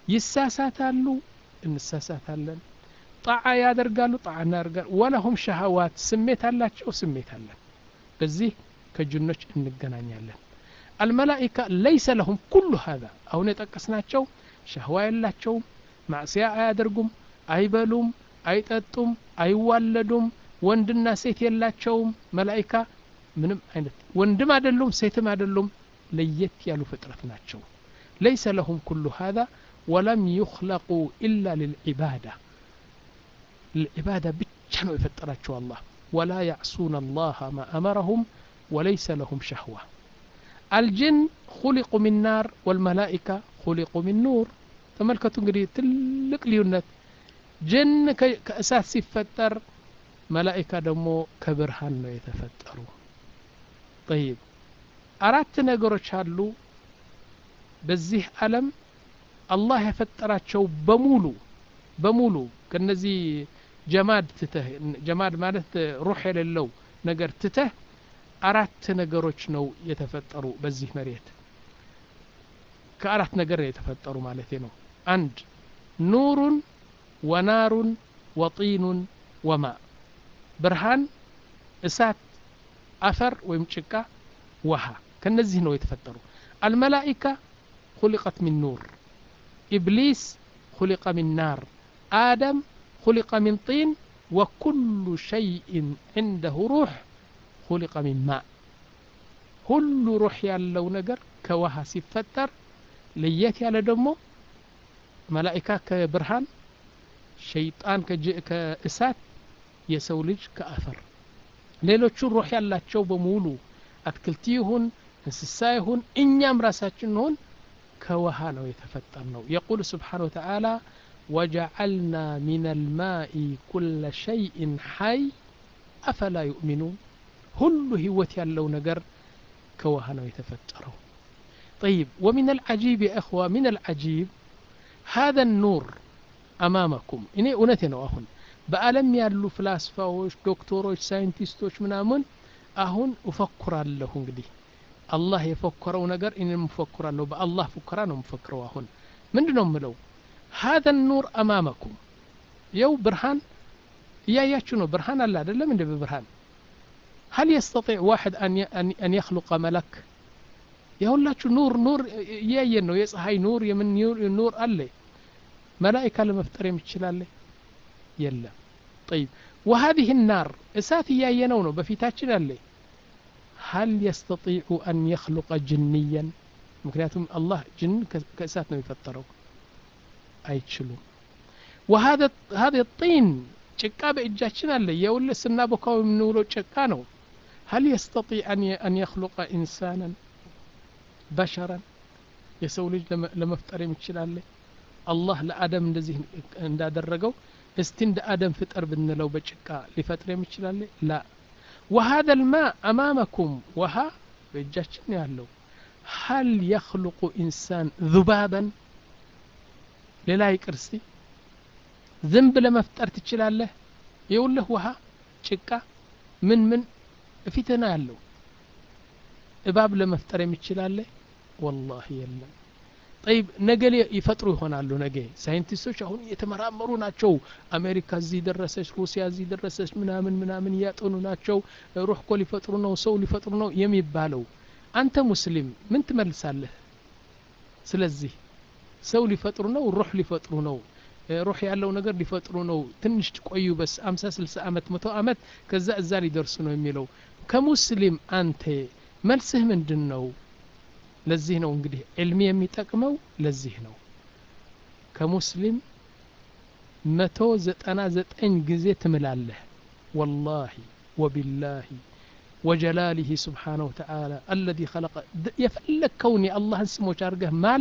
ይሳሳታሉ እንሳሳታለን ጣዓ ያደርጋሉ ጣዓ እናደርጋል ወለሁም ሸሃዋት ስሜት አላቸው ስሜት አለን በዚህ ከጅኖች እንገናኛለን الملائكة ليس لهم كل هذا أو نتقسناتشو شهوة يلاچوم معصية አያደርጉም አይበሉም አይጠጡም አይዋለዱም ወንድና ሴት የላቸውም መላኢካ ምንም አይነት ወንድም አይደሉም ሴትም አይደሉም ለየት ያሉ ፍጥረት ናቸው ليس لهم كل هذا ولم يخلقوا إلا للعبادة العبادة ብቻ ነው የፈጠራቸው الله ولا يعصون الله ما أمرهم وليس لهم شهوة الجن خلقوا من نار والملائكة خلقوا من نور ተመልከቱ እንግዲህ ትልቅ ልዩነት ጅን ከእሳት ሲፈጠር መላኢካ ደግሞ ከብርሃን ነው የተፈጠሩ ጠይብ አራት ነገሮች አሉ በዚህ ዓለም አላህ የፈጠራቸው በሙሉ በሙሉ ከነዚህ ጀማድ ትተህ ጀማድ ማለት ሩሕ የሌለው ነገር ትተህ አራት ነገሮች ነው የተፈጠሩ በዚህ መሬት ከአራት ነገር ነው የተፈጠሩ ማለት ነው አንድ ኑሩን ወናሩን ወጢኑን ወማ ብርሃን እሳት አፈር ወይም ጭቃ ውሃ ከነዚህ ነው የተፈጠሩ አልመላኢካ خلقت من نور إبليس خلق من نار آدم خلق من طين وكل شيء عنده روح خلق من ماء ሁሉ ሩህ ያለው ነገር ከውሃ ሲፈጠር ለየት ያለ ደግሞ መላኢካ ከብርሃን ሸይጣን ከእሳት የሰው ልጅ ከአፈር ሌሎቹ ሩህ ያላቸው በሙሉ አትክልት ይሁን እንስሳ ይሁን እኛም ራሳችን ሆን ከውሃ ነው የተፈጠር ነው የቁል ስብሓን ወተዓላ ወጀዐልና ሚን አልማኢ ኩለ ሸይእን ሐይ አፈላ ዩእሚኑን ሁሉ ህይወት ያለው ነገር كوها ነው የተፈጠረው طيب ومن العجيب يا أخوة من العجيب هذا النور أمامكم إني أونتي ነው አሁን በአለም ያሉ ፍላስፋዎች ዶክተሮች ሳይንቲስቶች ምናምን አሁን እፈኩራለሁ እንግዲህ አላህ የፈከረው ነገር እኔም እፈኩራለሁ በአላህ ፉከራ ነው የምፈክረው አሁን ምንድን ነው የምለው هذا النور أمامكم የው ብርሃን እያያችሁ ነው ብርሃን አለ አይደለም እንደ በብርሃን هل يستطيع واحد أن أن يخلق ملك يقول نور نور يين ነው የፀሐይ ኑር የምን ኑር አለ መላኢካ ለመፍጠር የሚችላል የለም طيب وهذه النار እሳት እያየነው ነው በፊታችን አለ هل يستطيع أن يخلق جنيا ምክንያቱም አላህ ጅን ከእሳት ነው የፈጠረው አይችሉም وهذا هذا الطين ጭቃ በእጃችን አለ የውል ስናቦካው የምንውለው ጭቃ ነው هل يستطيع أن أن يخلق إنسانا بشرا የሰው ልጅ ለመፍጠር የሚችላለ አላህ ለአደም እንደዚህ እንዳደረገው እስቲ እንደ አደም ፍጠር ብንለው በጭቃ ሊፈጥር የሚችላለ ላ وهذا الماء أمامكم وها በእጃችን ያለው هل يخلق إنسان ذبابا ሌላ ይቅር እስቲ ዝንብ ለመፍጠር ትችላለህ የውልህ ውሃ ጭቃ ምን ምን እፊትና ያለው እባብ ለመፍጠር የሚችላለ ወላሂ የለም ጠይብ ነገ ይፈጥሩ ይሆናሉ ነገ ሳይንቲስቶች አሁን እየተመራመሩ ናቸው አሜሪካ እዚህ ደረሰች ሩሲያ እዚህ ደረሰች ምናምን ምናምን እያጠኑ ናቸው ሩህ እኮ ሊፈጥሩ ነው ሰው ሊፈጥሩ ነው የሚባለው አንተ ሙስሊም ምን ትመልሳለህ ስለዚህ ሰው ሊፈጥሩ ነው ሩህ ሊፈጥሩ ነው ሩህ ያለው ነገር ሊፈጥሩ ነው ትንሽ ቆዩ በስ አምሳ ስልሳ አመት መቶ አመት ከዛ እዛ ሊደርሱ ነው የሚለው ከሙስሊም አንተ መልስህ ምንድን ነው ለዚህ ነው እንግዲህ ዕልሚ የሚጠቅመው ለዚህ ነው ከሙስሊም መቶ ዘጠና ዘጠኝ ጊዜ ትምላለህ ወላሂ ወቢላሂ ወጀላሊህ ስብሓነሁ ወተዓላ አለዚ ኸለቀ የፈለግከውን የአላህን ስሞች አድርገህ ማል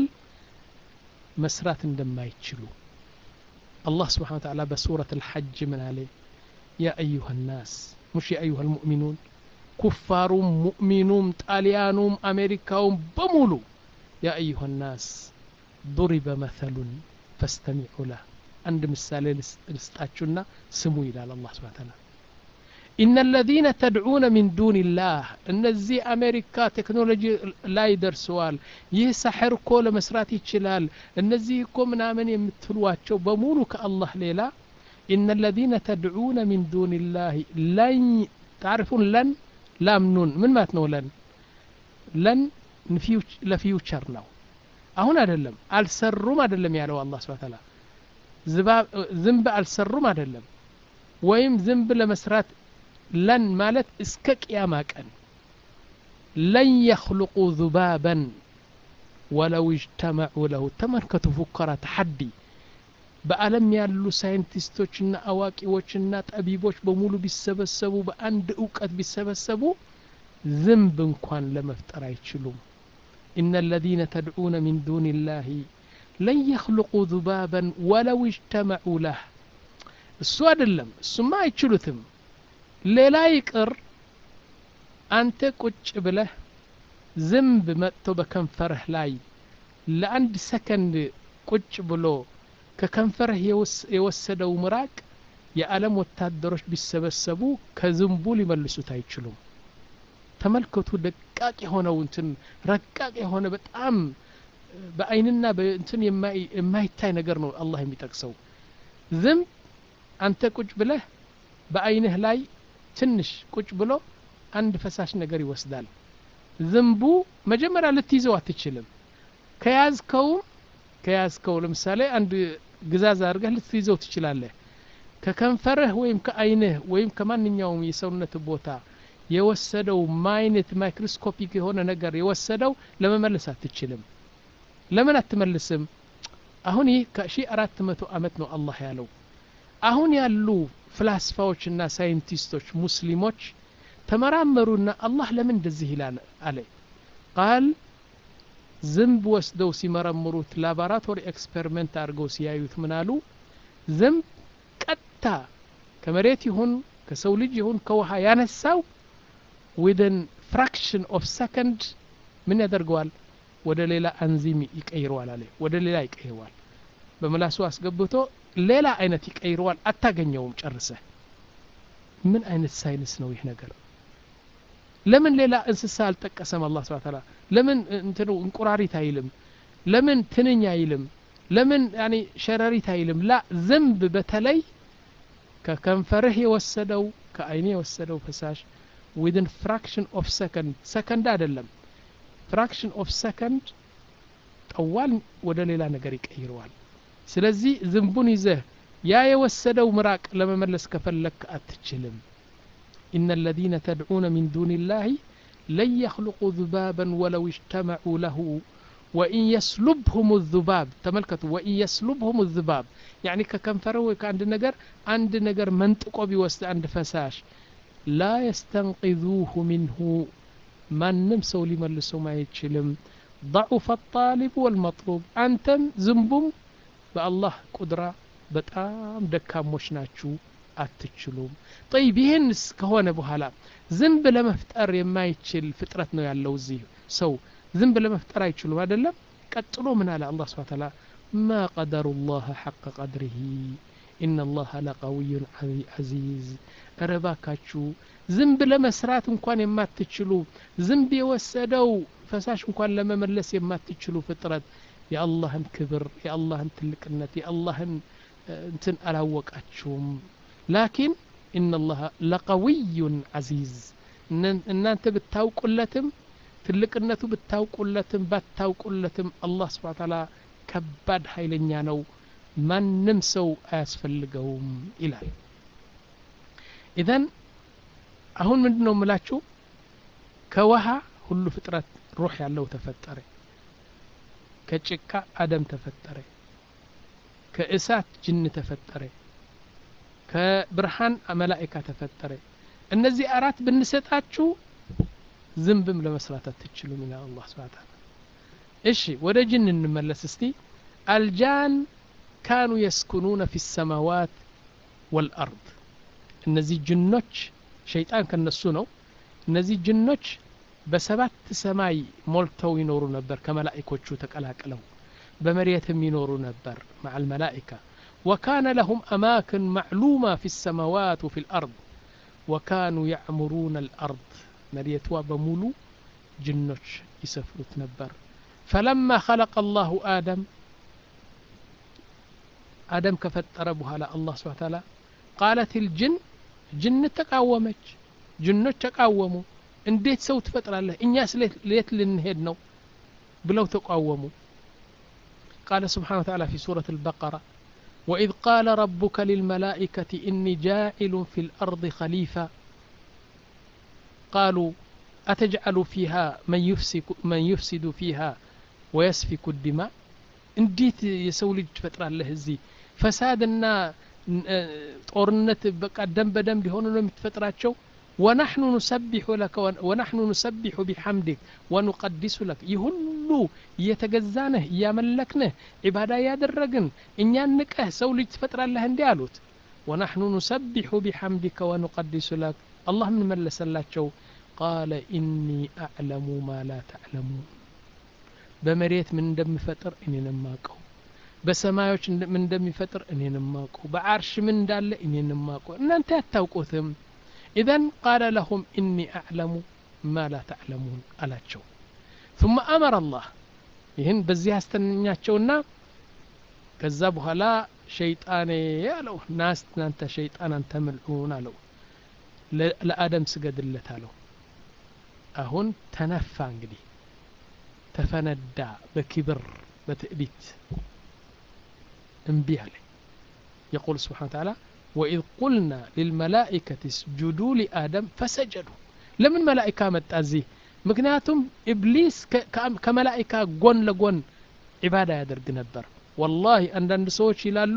መስራት እንደማይችሉ الله سبحانه وتعالى بسورة الحج من عليه يا أيها الناس مش يا أيها المؤمنون كفار مؤمنون طاليانوم أمريكاوم بمولو يا أيها الناس ضرب مثل فاستمعوا له عند مثال لستاتشنا سمو إلى الله سبحانه وتعالى إن الذين تدعون من دون الله እነዚህ አሜሪካ ቴክኖሎጂ ላይ ደርሰዋል ይህ ሳሕር እኮ ለመስራት ይችላል እነዚህ እኮ ምናምን የምትሏቸው በሙሉ ከአላህ ሌላ إن الذين تدعون من دون الله لن تعرفون لن ላምኑን ምን ማለት ነው ለን ለን ለፊውቸር ነው አሁን አይደለም አልሰሩም አይደለም ያለው አላህ ስብሐ ተዓላ ዝንብ አልሰሩም አይደለም ወይም ዝንብ ለመስራት ለን ማለት እስከ ቅያማ ቀን ለን የኽልቁ ذባበን ወለው እጅተመዑ ለሁ ተመልከቱ ፉከራ ተሐዲ በዓለም ያሉ ሳይንቲስቶችና አዋቂዎችና ጠቢቦች በሙሉ ቢሰበሰቡ በአንድ እውቀት ቢሰበሰቡ ዝንብ እንኳን ለመፍጠር አይችሉም إن الذين تدعون من دون الله لن يخلقوا ذبابا ولو اجتمعوا له እሱ አይደለም እሱማ አይችሉትም ሌላ ይቅር አንተ ቁጭ ብለህ ዝንብ መጥቶ በከንፈርህ ላይ ለአንድ ሰከንድ ቁጭ ብሎ ከከንፈርህ የወሰደው ምራቅ የዓለም ወታደሮች ቢሰበሰቡ ከዝንቡ ሊመልሱት አይችሉም ተመልከቱ ደቃቅ የሆነው እንትን ረቃቅ የሆነ በጣም በአይንና በእንትን የማይታይ ነገር ነው አላህ የሚጠቅሰው ዝንብ አንተ ቁጭ ብለህ በአይንህ ላይ ትንሽ ቁጭ ብሎ አንድ ፈሳሽ ነገር ይወስዳል ዝንቡ መጀመሪያ ልትይዘው አትችልም ከያዝከውም ከያዝከው ለምሳሌ አንድ ግዛዝ አድርገህ ልትይዘው ትችላለህ ከከንፈርህ ወይም ከአይንህ ወይም ከማንኛውም የሰውነት ቦታ የወሰደው ማይነት ማይክሮስኮፒክ የሆነ ነገር የወሰደው ለመመለስ አትችልም ለምን አትመልስም አሁን ይህ ከሺ አራት መቶ አመት ነው አላህ ያለው አሁን ያሉ ፍላስፋዎችና ሳይንቲስቶች ሙስሊሞች ተመራመሩና አላህ ለምን እንደዚህ ይላል አለ ቃል ዝንብ ወስደው ሲመረምሩት ላቦራቶሪ ኤክስፐሪመንት አድርገው ሲያዩት ምን አሉ ዝንብ ቀጥታ ከመሬት ይሁን ከሰው ልጅ ይሁን ከውሃ ያነሳው ዊድን ፍራክሽን ኦፍ ሰከንድ ምን ያደርገዋል ወደ ሌላ አንዚም ይቀይረዋል አለ ወደ ሌላ ይቀይረዋል በምላሱ አስገብቶ ሌላ አይነት ይቀይረዋል አታገኘውም ጨርሰ ምን አይነት ሳይንስ ነው ይህ ነገር ለምን ሌላ እንስሳ አልጠቀሰም አላህ ስብሐ ተዓላ ለምን እንትኑ እንቁራሪት አይልም ለምን ትንኝ አይልም ለምን ያኒ ሸረሪት አይልም ላ ዝንብ በተለይ ከከንፈርህ የወሰደው ከአይኔ የወሰደው ፈሳሽ ዊድን ፍራክሽን ኦፍ ሰከንድ ሰከንድ አይደለም ፍራክሽን ኦፍ ሰከንድ ጠዋል ወደ ሌላ ነገር ይቀይረዋል ስለዚህ ዝንቡን ይዘህ ያ የወሰደው ምራቅ ለመመለስ ከፈለክ አትችልም إن الذين تدعون من دون الله لن يخلقوا ذبابا ولو اجتمعوا له وإن يسلبهم الذباب تملكتوا وإن يسلبهم الذباب يعني ككنفره وكعند نجر عند نجر منطقه بيوسط عند فساش ላ የስተንቂዙሁ ሚንሁ ማንም ሰው ሊመልሰውም አይችልም ضعف الطالب والمطلوب አንተም ዝንቡም በአላህ ቁድራ በጣም ደካሞች ናችሁ አትችሉም ጠይብ ይህንስ ከሆነ በኋላ ዝንብ ለመፍጠር የማይችል ፍጥረት ነው ያለው እዚህ ሰው ዝንብ ለመፍጠር አይችሉም አይደለም ቀጥሎ ምን አለ አላህ ስብሐ ተዓላ ማ ቀደሩ ላህ ሐቀ ቀድሪሂ ኢነ ላህ ለቀዊዩን ዐዚዝ እረ እባካችሁ ዝንብ ለመስራት እንኳን የማትችሉ ዝንብ የወሰደው ፈሳሽ እንኳን ለመመለስ የማትችሉ ፍጥረት የአላህን ክብር የአላህን ትልቅነት የአላህን እንትን አላወቃችሁም ላኪን ኢነላህ ለቀዊዩን ዐዚዝ እናንተ ብታውቁለትም ትልቅነቱ ብታውቁለትም ባታውቁለትም አላህ ስብሐ ተዓላ ከባድ ኃይለኛ ነው ማንም ሰው አያስፈልገውም ይላል ኢዘን አሁን ምንድን ነው የምላችሁ ከውሃ ሁሉ ፍጥረት ሩህ ያለው ተፈጠረ ከጭቃ አደም ተፈጠረ ከእሳት ጅን ተፈጠረ ከብርሃን መላኢካ ተፈጠረ እነዚህ አራት ብንሰጣችሁ ዝንብም ለመስራት አትችሉም ይላል አላህ ስብሐ ተዓላ እሺ ወደ ጅን እንመለስ እስቲ አልጃን ካኑ የስኩኑነ ፊ ሰማዋት ወልአርድ እነዚህ ጅኖች ሸይጣን ከነሱ ነው እነዚህ ጅኖች በሰባት ሰማይ ሞልተው ይኖሩ ነበር ከመላኢኮቹ ተቀላቅለው በመሬትም ይኖሩ ነበር مع الملائكة وكان لهم أماكن معلومة في السماوات وفي الأرض وكانوا يعمرون الأرض مريتوا بمولو جنوش يسفرت نبر فلما خلق الله آدم آدم كفتر بها الله سبحانه وتعالى قالت الجن جن تقاومج جنوش تقاوموا እንዴት ሰው ትፈጥራለህ እኛስ ሌት ልንሄድ ነው ብለው ተቃወሙ قال سبحانه وتعالى في سورة البقرة وإذ قال ربك للملائكة إني جاعل في الأرض خليفة قالوا أتجعل فيها من يفسد, من يفسد فيها ويسفك الدماء እንዴት የሰው ልጅ ትፈጥራለህ እዚህ ፈሳድና ጦርነት በቃ ደም በደም ሊሆኑ ነው የምትፈጥራቸው ወናሕኑ ኑሰቢሑ ለከ ወናሕኑ ኑሰቢሑ ቢሐምድክ ወኑቀዲሱ ለክ ይህ ሁሉ እየተገዛንህ እያመለክንህ ዒባዳ እያደረግን እኛን ንቀህ ሰው ልጅ ትፈጥራለህ እንዲህ አሉት ወናሕኑ ኑሰቢሑ ቢሐምድከ ወኑቀዲሱ ለክ አላህ ምን መለሰላቸው ቃለ ኢኒ አዕለሙ ማ ላ ተዕለሙን በመሬት ምን እንደሚፈጥር እኔን ማቀው በሰማዮች ምን እንደሚፈጥር እኔን ማቀው በዓርሽ ምን እንዳለ እኔን ማቀው እናንተ አታውቁትም ኢዘን ቃለ ለሁም ኢኒ አዕለሙ ማ ላ ተዕለሙን አላቸው ثم أمر الله ይህን በዚህ አስተኛቸውና ከዛ በኋላ ሸይጣኔ አለው ናስ እናንተ ሸይጣን አንተ ምልዑን አለው ለአደም ስገድለት አለው አሁን ተነፋ እንግዲህ ተፈነዳ በክብር በትዕቢት እምቢ አለ يقول سبحانه وتعالى وإذ قلنا للملائكة اسجدوا لآدم فسجدوا لمن ملائكة متأزيه ምክንያቱም ኢብሊስ ከመላኢካ ጎን ለጎን ዒባዳ ያደርግ ነበር ወላሂ አንዳንድ ሰዎች ይላሉ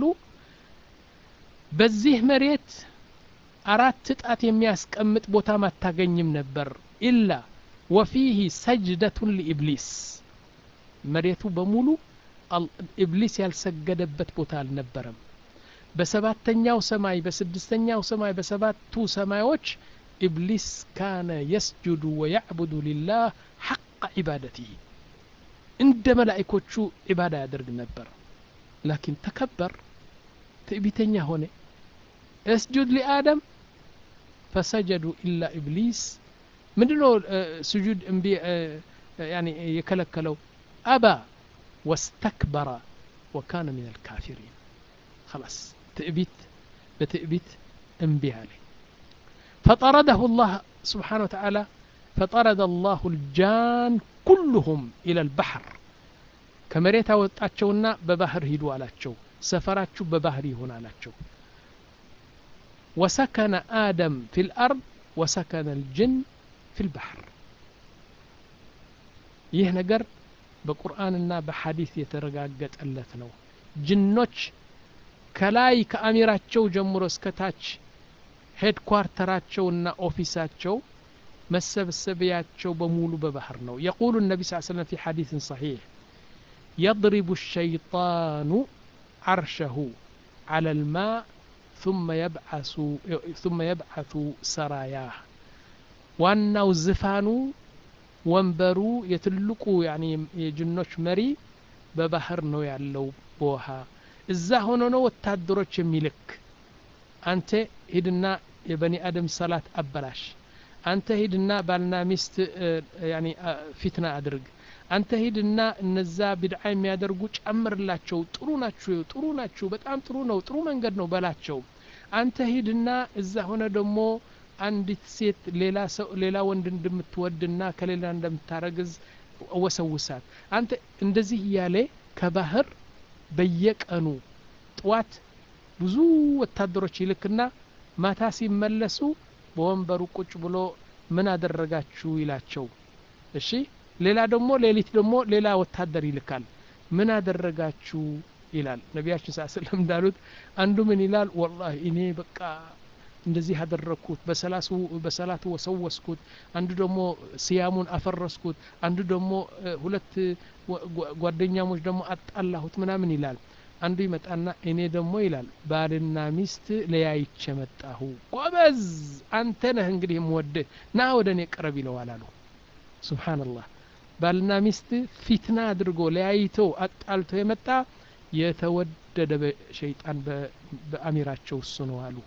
በዚህ መሬት አራት ጣት የሚያስቀምጥ ቦታም አታገኝም ነበር ኢላ ወፊህ ሰጅደቱን ሊኢብሊስ መሬቱ በሙሉ ኢብሊስ ያልሰገደበት ቦታ አልነበረም በሰባተኛው ሰማይ በስድስተኛው ሰማይ በሰባቱ ሰማዮች ኢብሊስ ካነ የስጁዱ ወያዕቡዱ ሊላህ ሐቀ ዒባደትህ እንደ መላኢኮቹ ዒባዳ ያደርግ ነበር ላኪን ተከበር ትዕቢተኛ ሆነ እስጁድ ሊአደም ፈሰጀዱ ኢላ ኢብሊስ ምንድነው ስጁድ እምቢ ያኒ የከለከለው አባ ወስተክበረ ወካነ ምን አልካፊሪን خلاص ትዕቢት በትዕቢት እምቢ አለ فطرده الله سبحانه وتعالى فطرد الله الجان كلهم إلى البحر كمريتا وطاچونا ببحر هيدو አላቸው ሰፈራችሁ በባህር ይሆን አላቸው وسكن آدم في الأرض وسكن الجن في البحر ይህ ነገር በቁርአንና በሐዲስ የተረጋገጠለት ነው ጅኖች ከላይ ከአሚራቸው ጀምሮ እስከ ታች ሄድኳርተራቸውና ኦፊሳቸው መሰብሰቢያቸው በሙሉ በባህር ነው የቁሉ ነቢ ስ ሰለም ፊ ሐዲስን ሰሒሕ يضرب الشيطان عرشه على الماء ثم يبعث ثم يبعث سراياه ዋናው ዝፋኑ ወንበሩ የትልቁ ያኒ የጅኖች መሪ በባህር ነው ያለው በውሃ እዛ ሆኖ ነው ወታደሮች የሚልክ አንተ ሂድና የበኒ አደም ሰላት አበላሽ አንተ ሂድና ባልና ሚስት ያኒ ፊትና አድርግ አንተ ሂድና እነዛ ቢድዓ የሚያደርጉ ጨምርላቸው ጥሩ ናችሁ ጥሩ ናችሁ በጣም ጥሩ ነው ጥሩ መንገድ ነው በላቸው አንተ ሂድና እዛ ሆነ ደግሞ አንዲት ሴት ሌላ ሰው ሌላ ወንድ እንደምትወድና ከሌላ እንደምታረግዝ ወሰውሳት አንተ እንደዚህ እያለ ከባህር በየቀኑ ጥዋት ብዙ ወታደሮች ይልክና ማታ ሲመለሱ በወንበሩ ቁጭ ብሎ ምን አደረጋችሁ ይላቸው እሺ ሌላ ደግሞ ሌሊት ደግሞ ሌላ ወታደር ይልካል ምን አደረጋችሁ ይላል ነቢያችን ስ ስለም እንዳሉት አንዱ ምን ይላል ወላሂ እኔ በቃ እንደዚህ አደረግኩት በሰላቱ ወሰወስኩት አንዱ ደግሞ ስያሙን አፈረስኩት አንዱ ደግሞ ሁለት ጓደኛሞች ደግሞ አጣላሁት ምናምን ይላል አንዱ ይመጣና እኔ ደግሞ ይላል ባልና ሚስት ለያይቼ መጣሁ ጎበዝ አንተ ነህ እንግዲህ የምወድህ ና ወደ እኔ ቅረብ ይለዋል አሉ ስብሓንላህ ባልና ሚስት ፊትና አድርጎ ለያይቶ አጣልቶ የመጣ የተወደደ በሸይጣን በአሚራቸው እሱ ነው አሉ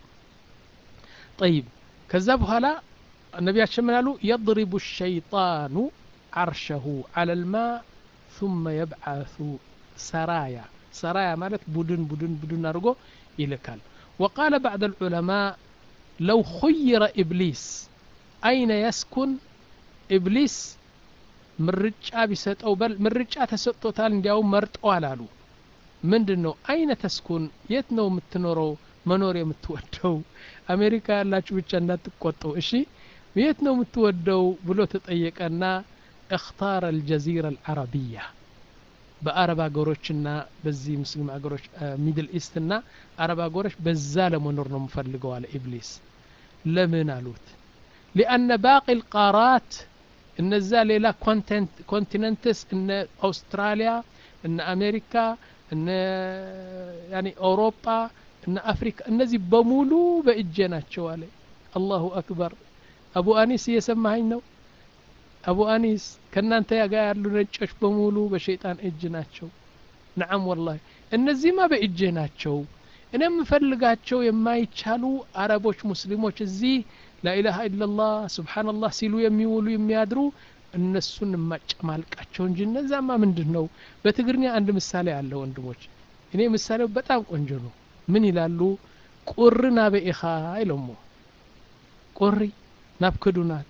ጠይብ ከዛ በኋላ ነቢያችን ምን አሉ የضሪቡ ሸይጣኑ ዓርሸሁ አለ ልማ ثم يبعث سرايا سرايا ማለት ቡድን ቡድን ቡድን አድርጎ ይልካል وقال بعض العلماء لو خير إبليس أين يسكن إبليس ምርጫ ቢሰጠው በል ምርጫ ተሰጥቶታል እንዲያውም መርጠዋል አሉ ምንድን ነው አይነ ተስኩን የት ነው የምትኖረው መኖር የምትወደው አሜሪካ ያላችሁ ብቻ እንዳትቆጠው እሺ የት ነው የምትወደው ብሎ ተጠየቀና እክታር አልጀዚራ አልዓረቢያ በአረብ ሀገሮችና በዚህ ሙስሊም ሀገሮች ሚድል ኢስት ና አረብ ሀገሮች በዛ ለመኖር ነው የምፈልገው አለ ኢብሊስ ለምን አሉት ሊአነ ባቂ ልቃራት እነዛ ሌላ ኮንቲነንትስ እነ አውስትራሊያ እነ አሜሪካ እነ ያኒ አውሮፓ እነ አፍሪካ እነዚህ በሙሉ በእጄ ናቸው አለ አላሁ አክበር አቡ አኒስ እየሰማኸኝ ነው አቡ አኒስ ከእናንተ ጋር ያሉ ነጮች በሙሉ በሸይጣን እጅ ናቸው ነዓም ወላሂ እነዚህማ በእጄ ናቸው እኔ የምፈልጋቸው የማይቻሉ አረቦች ሙስሊሞች እዚህ ላኢላሃ ኢላላህ ስብሓንላህ ሲሉ የሚውሉ የሚያድሩ እነሱን ማጨማልቃቸው እንጂ እነዛማ ምንድን ነው በትግርኛ አንድ ምሳሌ አለ ወንድሞች እኔ ምሳሌው በጣም ቆንጆ ነው ምን ይላሉ ቁሪ ናበኢኻ ኢሎሞ ቁሪ ናብ ክዱናት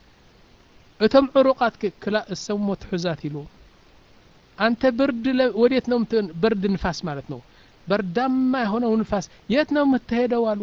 እቶም ዕሩቃት ክላ እሰሞ ትሑዛት ኢሉ አንተ ብርድ ወዴት ነው ብርድ ንፋስ ማለት ነው በርዳማ የሆነው ንፋስ የት ነው የምትሄደው አሉ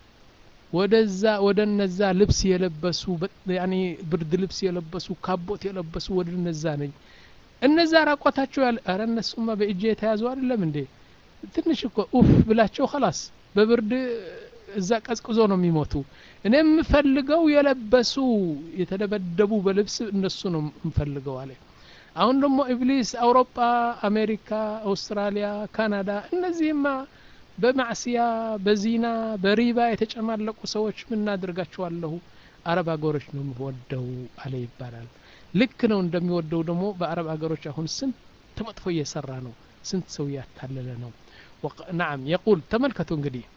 ወደዛ ወደ እነዛ ልብስ የለበሱ ያኔ ብርድ ልብስ የለበሱ ካቦት የለበሱ ወደ እነዛ ነኝ እነዛ ራቆታቸው ያለ ኧረ እነሱማ በእጄ የተያዙ አይደለም እንዴ ትንሽ እኮ ኡፍ ብላቸው ከላስ በብርድ እዛ ቀዝቅዞ ነው የሚሞቱ እኔ የምፈልገው የለበሱ የተደበደቡ በልብስ እነሱ ነው የምፈልገው አለ አሁን ደግሞ ኢብሊስ አውሮፓ አሜሪካ አውስትራሊያ ካናዳ እነዚህማ በማዕስያ በዚና በሪባ የተጨማለቁ ሰዎች ምናደርጋቸዋለሁ አረብ ሀገሮች ነው የምወደው አለ ይባላል ልክ ነው እንደሚወደው ደግሞ በአረብ ሀገሮች አሁን ስንት መጥፎ እየሰራ ነው ስንት ሰው እያታለለ ነው ናም የቁል ተመልከቱ እንግዲህ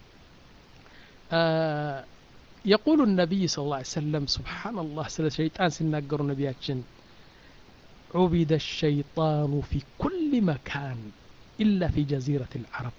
يقول النبي صلى الله عليه وسلم سبحان الله سلا شيطان سنناقر نبياتشن عبد الشيطان في كل مكان إلا في جزيرة العرب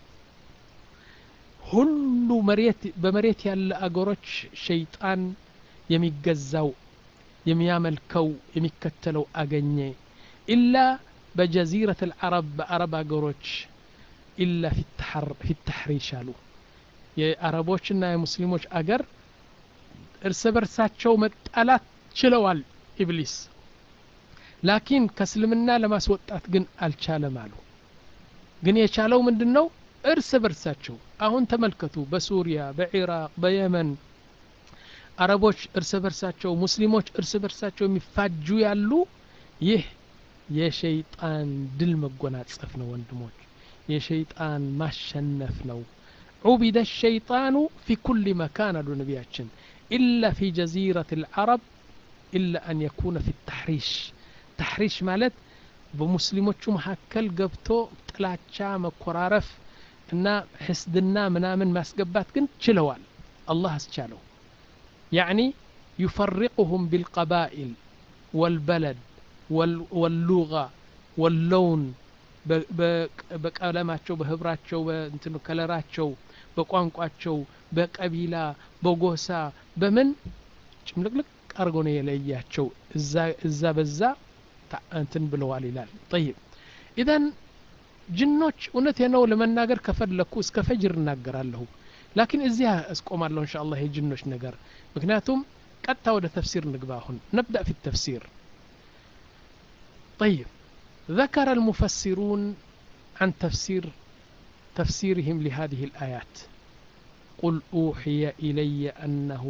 ሁሉ መሬት በመሬት ያለ አገሮች ሸይጣን የሚገዛው የሚያመልከው የሚከተለው አገኘ ኢላ በጀዚረት አልዓረብ በአረብ አገሮች ኢላ ፊ ተሕሪሽ አሉ የአረቦችና የሙስሊሞች አገር እርስ በርሳቸው መጣላት ችለዋል ኢብሊስ ላኪን ከእስልምና ለማስወጣት ግን አልቻለም አሉ ግን የቻለው ምንድን ነው እርስ በርሳቸው አሁን ተመልከቱ በሱሪያ በኢራቅ በየመን አረቦች እርስ በርሳቸው ሙስሊሞች እርስ በርሳቸው የሚፋጁ ያሉ ይህ የሸይጣን ድል መጎናጸፍ ነው ወንድሞች የሸይጣን ማሸነፍ ነው ዑቢደ ሸይጣኑ ፊ ኩል መካን አሉ ነቢያችን ኢላ ፊ ጀዚረት ልዓረብ ኢላ አን የኩነ ፊ ተሕሪሽ ተሕሪሽ ማለት በሙስሊሞቹ መካከል ገብቶ ጥላቻ መኮራረፍ እና ሕስድና ምናምን ማስገባት ግን ችለዋል አላህ አስቻለው ያዕኒ ዩፈሪቁሁም ቢልቀባኢል ወልበለድ ወሉጋ ወለውን በቀለማቸው በህብራቸው በእንትኑ ከለራቸው በቋንቋቸው በቀቢላ በጎሳ በምን ጭምልቅልቅ አድርጎ ነው የለያቸው እዛ በዛ እንትን ብለዋል ይላል ጠይብ ኢዘን ጅኖች እውነት ነው ለመናገር ከፈለኩ እስከ ፈጅር እናገራለሁ ላኪን እዚህ እስቆማለሁ እንሻ አላህ የጅኖች ነገር ምክንያቱም ቀጥታ ወደ ተፍሲር ንግባ አሁን ነብዳ ፊ ተፍሲር طيب ذكر المفسرون عن تفسير تفسيرهم لهذه الآيات قل أوحي إلي أنه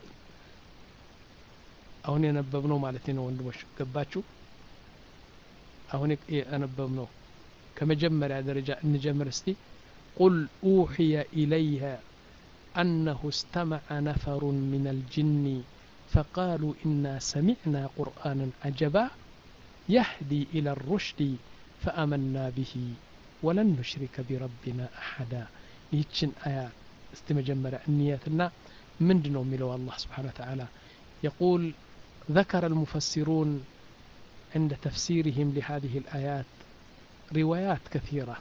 አሁን የነበብነው ማለት ነው ወንድሞች ገባችሁ አሁን የነበብነው ከመጀመሪያ ደረጃ እንጀምር እስቲ ቁል ኡሕየ ኢለይህ أنه استمع نفر من الجن فقالوا إنا سمعنا قرآنا عجبا يهدي إلى الرشد فآمنا به ولن نشرك بربنا أحدا يتشن آيات استمجمر النياتنا من دنو ملو الله سبحانه وتعالى يقول ذكر المفسرون عند تفسيرهم لهذه الآيات روايات كثيرة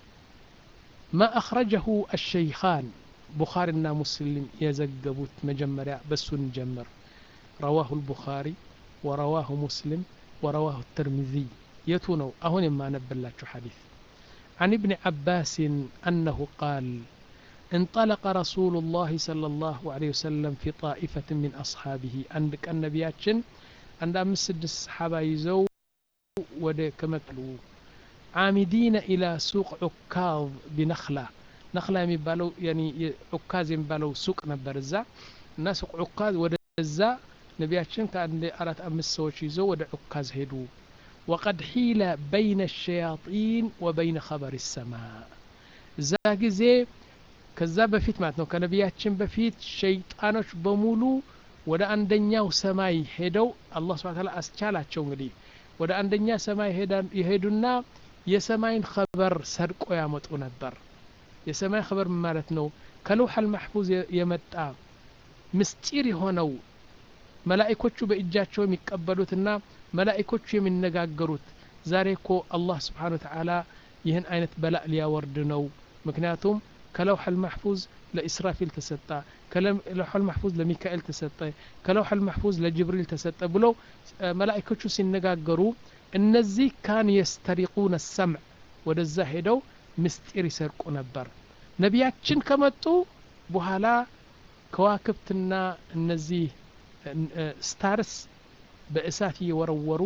ما أخرجه الشيخان بخارينا مسلم يزقبوت مجمرة بس نجمر رواه البخاري ورواه مسلم ورواه الترمذي يتونو أهون ما نبلاتش حديث عن ابن عباس أنه قال انطلق رسول الله صلى الله عليه وسلم في طائفة من أصحابه عندك النبياتشن عند أمس سدس صحابة يزو ود كما قالوا عامدين إلى سوق عكاظ بنخلة نخلة يمبالو يعني عكاز يمبالو سوق نبرزا الناس سوق عكاز ودزا نبياتشن كان أرات أمس سوش يزو ود عكاز هدو وقد حيل بين الشياطين وبين خبر السماء زاجزي ከዛ በፊት ማለት ነው ከነቢያችን በፊት ሸይጣኖች በሙሉ ወደ አንደኛው ሰማይ ሄደው አላህ ስብሐ ተዓላ አስቻላቸው እንግዲህ ወደ አንደኛ ሰማይ የሄዱና የሰማይን ኸበር ሰርቆ ያመጡ ነበር የሰማይ ኸበር ማለት ነው ከለውሐል ማሕፉዝ የመጣ ምስጢር የሆነው መላኢኮቹ በእጃቸው የሚቀበሉትና መላኢኮቹ የሚነጋገሩት ዛሬ እኮ አላህ ስብሓን ተዓላ ይህን አይነት በላእ ሊያወርድ ነው ምክንያቱም ከለውሐል ማሕፉዝ ለኢስራፊል ተሰጠ ከለውሐል ማሕፉዝ ለሚካኤል ተሰጠ ከለውሐል ማሕፉዝ ለጅብሪል ተሰጠ ብለው መላኢኮቹ ሲነጋገሩ እነዚህ ካን የስተሪቁነ ሰምዕ ወደዛ ሄደው ምስጢር ይሰርቁ ነበር ነቢያችን ከመጡ በኋላ ከዋክብትና እነዚህ ስታርስ በእሳት እየወረወሩ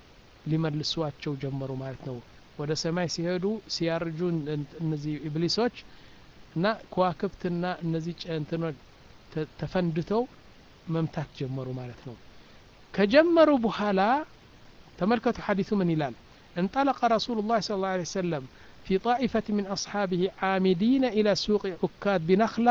ሊመልሷቸው ጀመሩ ማለት ነው ወደ ሰማይ ሲሄዱ ሲያርጁ እነዚህ ኢብሊሶች እና ከዋክብትና እነዚህ ጨንትኖች ተፈንድተው መምታት ጀመሩ ማለት ነው ከጀመሩ በኋላ ተመልከቱ ሐዲሱ ምን ይላል انطلق رسول الله صلى الله عليه وسلم في طائفة من أصحابه عامدين إلى سوق عكاد بنخلة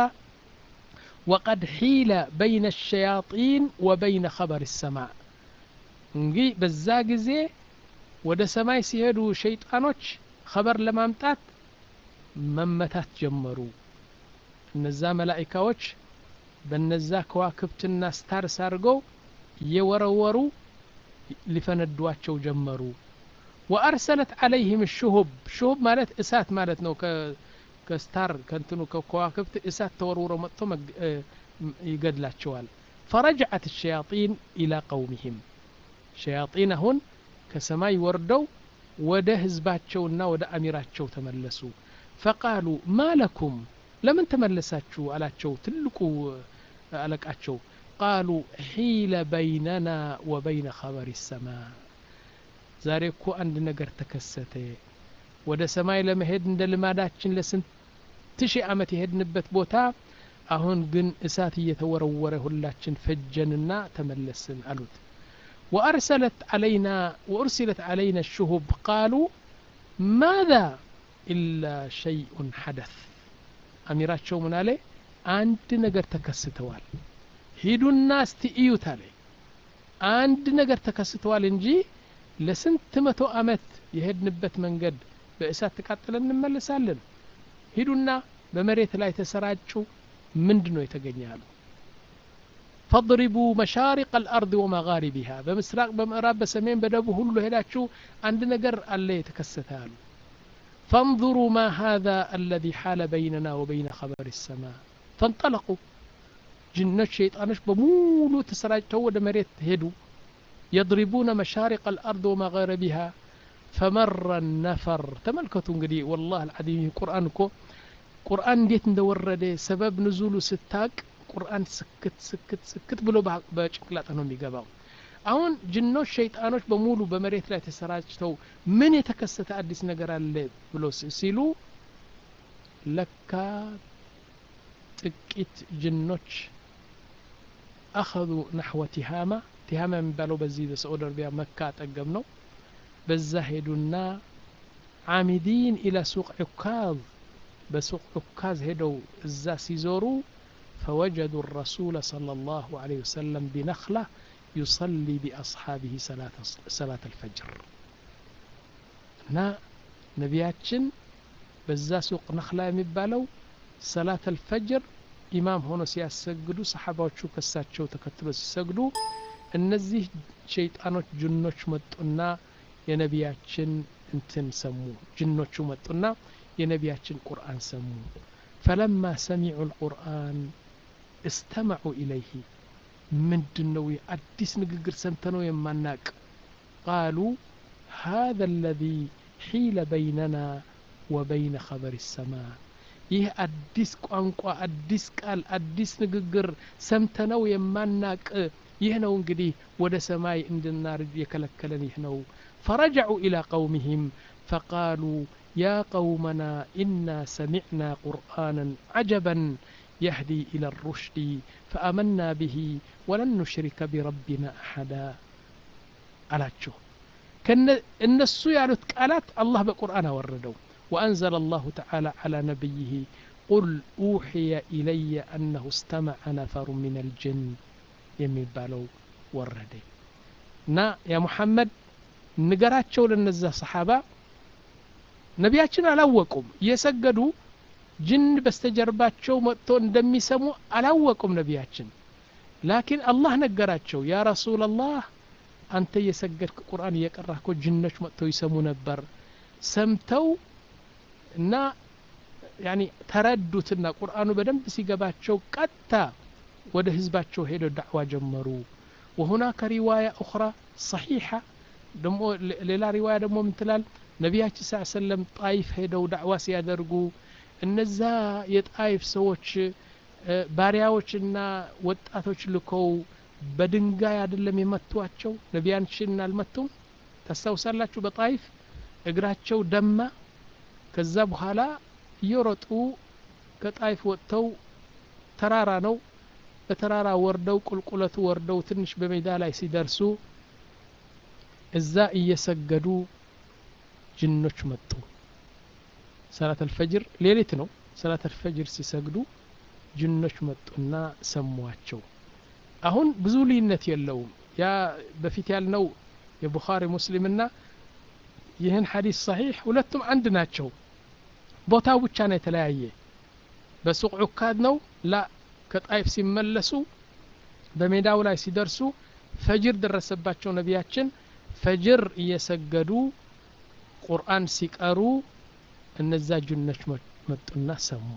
وقد حيل بين الشياطين وبين خبر السماء እንግዲህ በዛ ጊዜ ወደ ሰማይ ሲሄዱ ሸይጣኖች ኸበር ለማምጣት መመታት ጀመሩ እነዛ መላኢካዎች በነዛ ከዋክብትና ስታርስ አድርገው እየወረወሩ ሊፈነዷቸው ጀመሩ ወአርሰለት አለይህም ሽሁብ ሽሁብ ማለት እሳት ማለት ነው ከስታር ከንትኑ ከከዋክብት እሳት ተወርውሮ መጥቶ ይገድላቸዋል ፈረጅዐት ሸያጢን ኢላ ቀውሚህም ሸያጢን አሁን ከሰማይ ወርደው ወደ ህዝባቸውና ወደ አሚራቸው ተመለሱ ፈቃሉ ማለኩም ለምን ተመለሳችሁ አላቸው ትልቁ አለቃቸው ቃሉ ሒለ በይነና ወበይነ ኸበሪ ሰማ ዛሬ እኮ አንድ ነገር ተከሰተ ወደ ሰማይ ለመሄድ እንደ ልማዳችን ለስንት ሺህ ዓመት የሄድንበት ቦታ አሁን ግን እሳት እየተወረወረ ሁላችን ፈጀንና ተመለስን አሉት وأرسلت علينا وأرسلت علينا الشهب قالوا ماذا إلا شيء حدث أميراتشو من عليه አንድ ነገር ተከስተዋል ሂዱና እስቲ እዩት አለ አንድ ነገር ተከስተዋል እንጂ ለስንት መቶ አመት የሄድንበት መንገድ በእሳት ተቃጥለን እንመለሳለን ሂዱና በመሬት ላይ ተሰራጩ ምንድ ነው የተገኘ አሉ ፈضሪቡ መሻሪቅ አልአርድ ወመጋሪቢሃ በምስራቅ በምዕራብ በሰሜን በደቡብ ሁሉ ሄዳችሁ አንድ ነገር አለ የተከሰተ አሉ فانظروا ما هذا الذي حال بيننا وبين خبر السماء فانطلقوا جنات شيطانش بمولو تسراجتو ود مريت هدو يضربون مشارق الأرض ومغاربها فمر النفر تملكتوا انقدي والله العظيم القرآن كو ቁርአን እንዴት እንደወረደ ሰበብ ንዙሉ ስታቅ ቁርአን ስክት ስክት ስክት ብሎ በጭንቅላት ነው የሚገባው አሁን ጅኖች ሸይጣኖች በሙሉ በመሬት ላይ ተሰራጭተው ምን የተከሰተ አዲስ ነገር አለ ብሎ ሲሉ ለካ ጥቂት ጅኖች አኸዙ ናሕወ ቲሃማ ቲሃማ የሚባለው በዚህ በሳዑዲ አረቢያ መካ አጠገብ ነው በዛ ሄዱና ዓሚዲን ኢላ ሱቅ ዑካዝ በሱቅ ዑካዝ ሄደው እዛ ሲዞሩ ፈወጀዱ ረሱለ صلى الله عليه وسلم بنخلة يصلي بأصحابه صلاة الفجر እና ነቢያችን በዛ ሱቅ ነክላ የሚባለው ሰላት አልፈጅር ኢማም ሆኖ ሲያሰግዱ ሰሓባዎቹ ከሳቸው ተከትሎ ሲሰግዱ እነዚህ ሸይጣኖች ጅኖች መጡና የነቢያችን እንትን ሰሙ ጅኖቹ መጡና የነቢያችን ቁርአን ሰሙ ፈለማ ሰሚዑ ልቁርአን እስተመዑ ኢለይህ ምንድን ነው አዲስ ንግግር ሰምተነው የማናቅ ቃሉ هذا الذي حيل بيننا وبين خبر السماء ይህ አዲስ ቋንቋ አዲስ ቃል አዲስ ንግግር ሰምተነው የማናቅ ይህ ነው እንግዲህ ወደ ሰማይ እንድናርጅ የከለከለን ይህ ነው ፈረጀዑ ኢላ ቀውሚህም ፈቃሉ يا قومنا إنا سمعنا قرآنا عجبا يهدي إلى الرشد فآمنا به ولن نشرك بربنا أحدا ألاتشو كن النسو يعلت قالات الله بقرآن وردوا وأنزل الله تعالى على نبيه قل أوحي إلي أنه استمع نفر من الجن يمين بالو وردي نا يا محمد نقراتشو لنزه صحابة ነቢያችን አላወቁም እየሰገዱ ጅን በስተጀርባቸው መጥቶ እንደሚሰሙ አላወቁም ነቢያችን ላኪን አላህ ነገራቸው ያ ረሱላላህ አንተ እየሰገድክ ቁርአን እየቀራህ እኮ ጅኖች መጥተው ይሰሙ ነበር ሰምተው እና ያኒ ተረዱትና ቁርአኑ በደንብ ሲገባቸው ቀጥታ ወደ ህዝባቸው ሄደው ዳዕዋ ጀመሩ وهناك رواية أخرى صحيحة ደሞ ሌላ ሪዋያ ደግሞ ምትላል ነቢያችን ስ ሰለም ጣይፍ ሄደው ዳዕዋ ሲያደርጉ እነዛ የጣይፍ ሰዎች ባሪያዎችና ወጣቶች ልከው በድንጋይ አይደለም የመቷቸው ነቢያችን አልመቱም ታስታውሳላችሁ በጣይፍ እግራቸው ደማ ከዛ በኋላ እየሮጡ ከጣይፍ ወጥተው ተራራ ነው በተራራ ወርደው ቁልቁለቱ ወርደው ትንሽ በሜዳ ላይ ሲደርሱ እዛ እየሰገዱ ጅኖች መጡ ሰላት አልፈጅር ሌሊት ነው ሰላት አልፈጅር ሲሰግዱ ጅኖች መጡና ሰሟቸው አሁን ብዙ ልዩነት የለውም ያ በፊት ያልነው የቡኻሪ ሙስሊምና ይህን ሐዲስ ሰሒሕ ሁለቱም አንድ ናቸው ቦታው ብቻ ነው የተለያየ በሱቅ ዑካድ ነው ላ ከጣይፍ ሲመለሱ በሜዳው ላይ ሲደርሱ ፈጅር ደረሰባቸው ነቢያችን ፈጅር እየሰገዱ ቁርአን ሲቀሩ እነዛ ጅኖች መጡና ሰሙ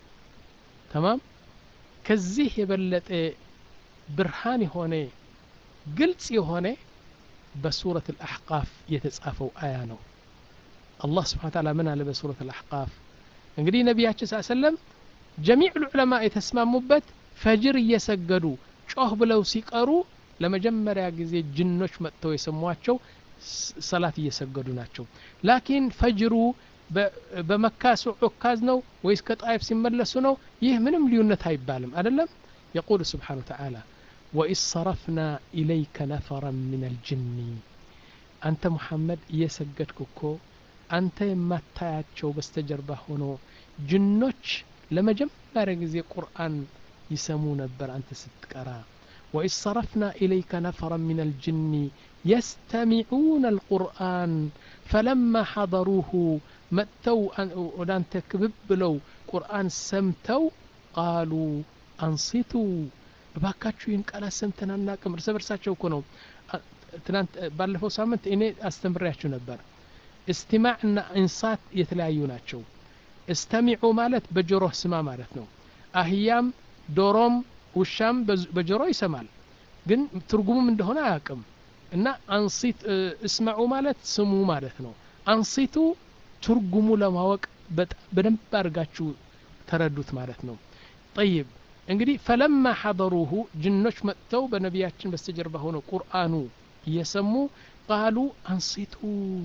ተማም ከዚህ የበለጠ ብርሃን የሆነ ግልጽ የሆነ በሱረት አልአሕቃፍ የተጻፈው አያ ነው አላህ ስብሓን ታላ ምን አለ በሱረት አልአሕቃፍ እንግዲህ ነቢያችን ስ ሰለም ጀሚዕ ልዑለማ የተስማሙበት ፈጅር እየሰገዱ ጮህ ብለው ሲቀሩ ለመጀመሪያ ጊዜ ጅኖች መጥተው የሰሟቸው ሰላት እየሰገዱ ናቸው ላኪን ፈጅሩ በመካ ዑካዝ ነው ወይስ ከጣይፍ ሲመለሱ ነው ይህ ምንም ልዩነት አይባልም አይደለም የቁል ስብሓን ተዓላ ወኢዝ ሰረፍና ኢለይከ ነፈረን ምን አልጅኒ አንተ ሙሐመድ እየሰገድክ እኮ አንተ የማታያቸው በስተጀርባ ሆኖ ጅኖች ለመጀመሪያ ጊዜ ቁርአን ይሰሙ ነበር አንተ ስትቀራ ወኢዝ ሰረፍና ኢለይከ ነፈረን ምን አልጅኒ يستمعون القرآن فلما حضروه متوا ودانت كبب لو قرآن سمتوا قالوا أنصتوا እባካችሁ ይህን ቃላት ሰምተን አናቅም እርስ በርሳቸው እኮ ነው ትናንት ባለፈው ሳምንት እኔ አስተምሬያችሁ ነበር እስትማዕ እና እንሳት የተለያዩ ናቸው እስተሚዑ ማለት በጆሮ ስማ ማለት ነው አህያም ዶሮም ውሻም በጆሮ ይሰማል ግን ትርጉሙም እንደሆነ አያውቅም እና አንሲት እስመዑ ማለት ስሙ ማለት ነው አንሲቱ ትርጉሙ ለማወቅ በደንብ አድርጋችሁ ተረዱት ማለት ነው ጠይብ እንግዲህ ፈለማ ሐضሩሁ ጅኖች መጥተው በነቢያችን በስተጀርባ ሆነው ቁርአኑ እየሰሙ ቃሉ አንሲቱ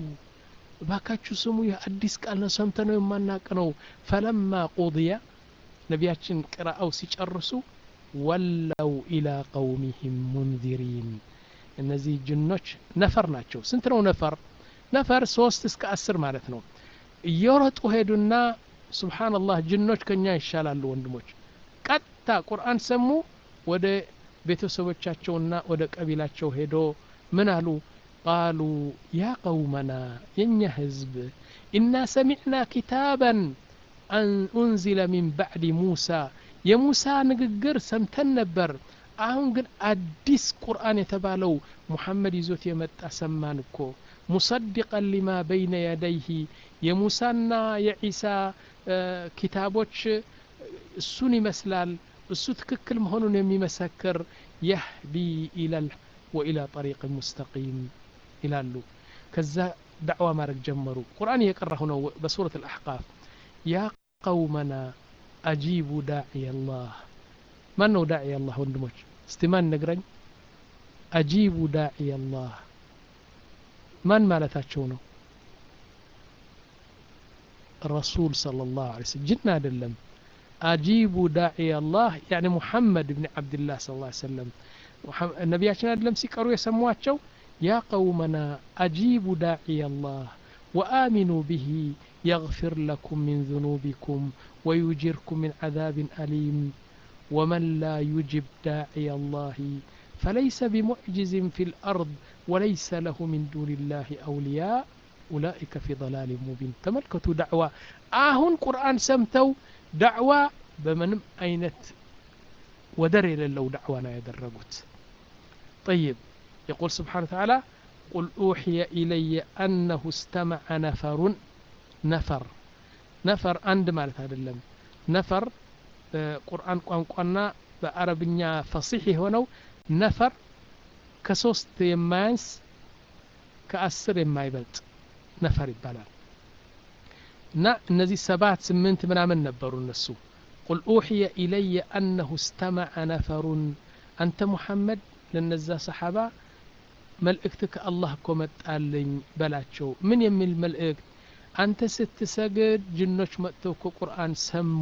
ባካችሁ ስሙ ይህ አዲስ ቃል ነው ሰምተ ነው የማናቅ ነው ፈለማ ቁضያ ነቢያችን ቅራአው ሲጨርሱ ወለው ኢላ ቀውሚህም ሙንዚሪን እነዚህ ጅኖች ነፈር ናቸው ስንት ነው ነፈር ነፈር ሶስት እስከ አስር ማለት ነው እየሮጡ ሄዱና ስብሓንላህ ጅኖች ከኛ ይሻላሉ ወንድሞች ቀጥታ ቁርአን ሰሙ ወደ ቤተሰቦቻቸውና ወደ ቀቢላቸው ሄዶ ምን አሉ ቃሉ ያ ቀውመና የኛ ህዝብ ኢና ሰሚዕና ኪታበን ኡንዚለ ሚን ባዕድ ሙሳ የሙሳ ንግግር ሰምተን ነበር አሁን ግን አዲስ ቁርአን የተባለው ሙሐመድ ይዞት የመጣ ሰማን እኮ ሙሰድቀን ሊማ በይነ የደይህ የሙሳና የዒሳ ኪታቦች እሱን ይመስላል እሱ ትክክል መሆኑን የሚመሰክር የህዲ ኢለል ወኢላ ጠሪቅ ሙስተቂም ይላሉ ከዛ ዳዕዋ ማድረግ ጀመሩ ቁርአን እየቀራሁ ነው በሱረት አልአሕቃፍ ያ ቀውመና አጂቡ ዳዕይ አላህ ማን ነው ዳዕይ አላህ ወንድሞች እስቲ ማን ነግረኝ አጂቡ ዳዕይ አላህ ማን ማለታቸው ነው ረሱል صلى الله عليه وسلم ጅን አይደለም አጂቡ ዳዕይ አላህ ያኒ ሙሐመድ ብን ዓብድላህ ስ ላ ሰለም ነቢያችን አይደለም ሲቀሩ የሰሟቸው ያ ቀውመና አጂቡ ዳዕይ አላህ وآمنوا به يغفر لكم من ذنوبكم ويجركم من عذاب أليم ومن لا يجب داعي الله فليس بمعجز في الأرض وليس له من دون الله أولياء أولئك في ضلال مبين تملكتوا دعوة آهن قرآن سمتوا دعوة بمنم أينت ودر إلى لو دعوانا يدرقت طيب يقول سبحانه وتعالى قل أوحي إلي أنه استمع نفر نفر نفر عند مالت هذا اللم نفر ቁርአን ቋንቋና በአረብኛ ፈሲሕ የሆነው ነፈር ከሶስት የማያንስ ከአስር የማይበልጥ ነፈር ይባላል እና እነዚህ ሰባት ስምንት ምናምን ነበሩ እነሱ ቁል ኡሕየ ኢለየ አነሁ እስተመዐ ነፈሩን አንተ ሙሐመድ ለነዛ ሰሓባ መልእክት ከአላህ እኮ መጣልኝ በላቸው ምን የሚል መልእክት አንተ ስትሰግድ ጅኖች መጥተው እኮ ቁርአን ሰሙ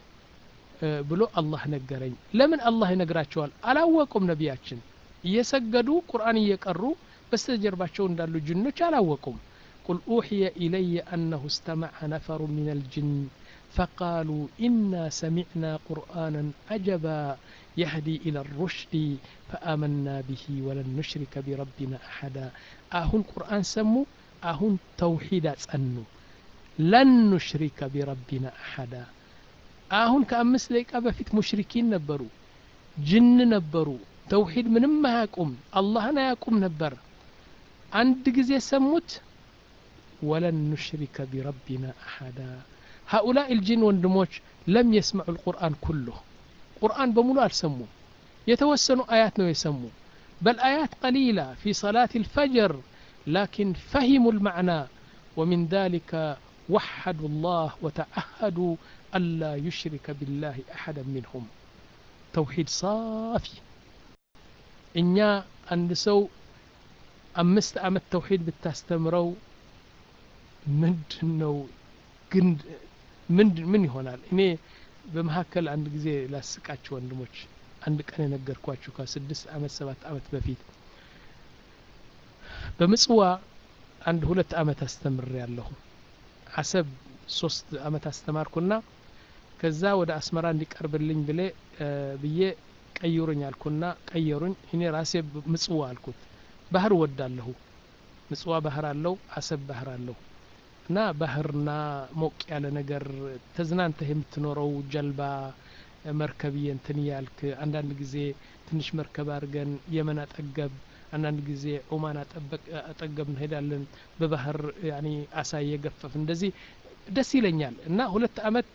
ብሎ አላህ ነገረኝ ለምን አላህ ይነግራቸዋል አላወቁም ነቢያችን እየሰገዱ ቁርአን እየቀሩ በስተጀርባቸው እንዳሉ ጅኖች አላወቁም ቁል ኡሕየ ኢለየ አነሁ እስተመዐ ነፈሩ ምን አልጅን فقالوا إنا سمعنا قرآنا عجبا يهدي إلى الرشد فآمنا به ولن نشرك بربنا أحدا أهون قرآن سمو أهون توحيد أنو لن نشرك بربنا أحدا አሁን ከአምስት ደቂቃ በፊት ሙሽሪኪን ነበሩ ጅን ነበሩ ተውሂድ ምንም አያቁም አላህን አያቁም ነበር አንድ ጊዜ ሰሙት ወለን ኑሽሪከ ቢረቢና አሐዳ هؤلاء الجن ወንድሞች ለም يسمعوا القرآن كله ቁርአን በሙሉ አልሰሙም የተወሰኑ አያት ነው የሰሙ بل آيات قليلة في صلاة الفجر لكن فهموا المعنى ومن ذلك وحدوا الله وتعهدوا ألا يشرك بالله أحدا منهم توحيد صافي እኛ አንድ ሰው አምስት ዓመት ተውሂድ ብታስተምረው ምንድን ነው ግን ምን ምን ይሆናል? እኔ በመካከል አንድ ጊዜ ላስቃችሁ ወንድሞች፣ አንድ ቀን የነገርኳችሁ ከስድስት አመት ሰባት አመት በፊት በምጽዋ አንድ ሁለት አመት አስተምሬ ያለሁ አሰብ ሶስት አመት አስተማርኩና ከዛ ወደ አስመራ እንዲቀርብልኝ ብሌ ብዬ ቀይሩኝ አልኩና ቀየሩኝ። እኔ ራሴ ምጽዋ አልኩት። ባህር ወዳለሁ። ምጽዋ ባህር አለው፣ አሰብ ባህር አለው እና ባህርና ሞቅ ያለ ነገር ተዝናንተህ የምትኖረው ጀልባ መርከብ እንትን ያልክ አንዳንድ ጊዜ ትንሽ መርከብ አድርገን የመን አጠገብ አንዳንድ ጊዜ ኦማን አጠገብ እንሄዳለን። በባህር ያኒ አሳ እየገፈፍ እንደዚህ ደስ ይለኛል እና ሁለት አመት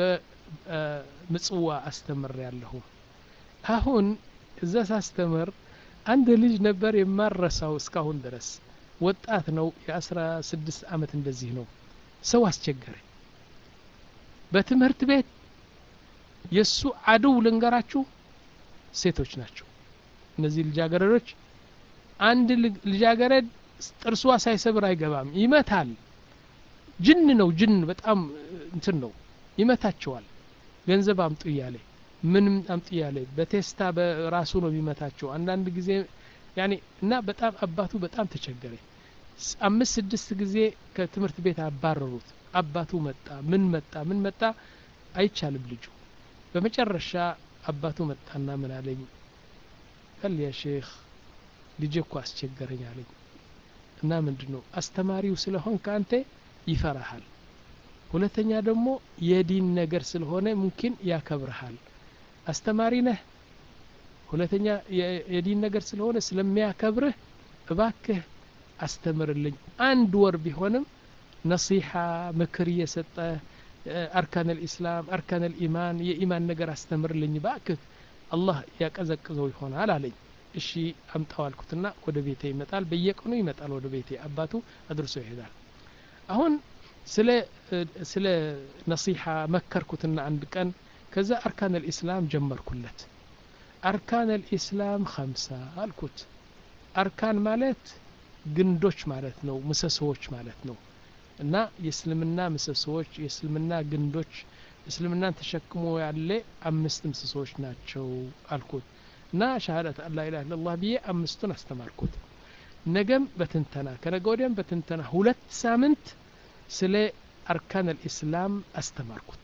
በምጽዋ አስተምር ያለሁ። አሁን እዛ ሳስተምር አንድ ልጅ ነበር የማረሳው እስካሁን ድረስ ወጣት ነው። የአስራ ስድስት አመት እንደዚህ ነው። ሰው አስቸገረኝ። በትምህርት ቤት የእሱ አድው ልንገራችሁ ሴቶች ናቸው። እነዚህ ልጃገረዶች አንድ ልጃገረድ ጥርሷ ሳይሰብር አይገባም፣ ይመታል። ጅን ነው ጅን፣ በጣም እንትን ነው፣ ይመታቸዋል። ገንዘብ አምጡ እያለ ምንም አምጡ እያለ በቴስታ በራሱ ነው የሚመታቸው። አንዳንድ ጊዜ ያኔ እና በጣም አባቱ በጣም ተቸገረ። አምስት ስድስት ጊዜ ከትምህርት ቤት አባረሩት። አባቱ መጣ፣ ምን መጣ፣ ምን መጣ፣ አይቻልም ልጁ። በመጨረሻ አባቱ መጣና ምን አለኝ፣ ቀል ያ ሼክ ልጄ እኮ አስቸገረኝ አለኝ። እና ምንድን ነው አስተማሪው ስለሆን ከአንተ ይፈራሃል፣ ሁለተኛ ደግሞ የዲን ነገር ስለሆነ ሙምኪን ያከብርሃል። አስተማሪ ነህ፣ ሁለተኛ የዲን ነገር ስለሆነ ስለሚያከብርህ እባክህ አስተምርልኝ አንድ ወር ቢሆንም ነሲሓ ምክር እየሰጠ አርካን ልእስላም አርካን ልኢማን የኢማን ነገር አስተምርልኝ እባክህ አላህ ያቀዘቅዘው ይሆናል አለኝ። እሺ አምጣው አልኩትና ወደ ቤቴ ይመጣል። በየቀኑ ይመጣል ወደ ቤቴ አባቱ አድርሶ ይሄዳል። አሁን ስለ ስለ ነሲሓ መከርኩትና አንድ ቀን ከዛ አርካን ልኢስላም ጀመርኩለት። አርካን ልኢስላም ኸምሳ አልኩት። አርካን ማለት ግንዶች ማለት ነው፣ ምሰሶዎች ማለት ነው። እና የእስልምና ምሰሶዎች የእስልምና ግንዶች እስልምናን ተሸክሞ ያለ አምስት ምሰሶዎች ናቸው አልኩት። እና ሻሃዳት አላ ኢላሀ ኢለላህ ብዬ አምስቱን አስተማርኩት። ነገም በትንተና ከነገ ወዲያም በትንተና ሁለት ሳምንት ስለ አርካን አልኢስላም አስተማርኩት።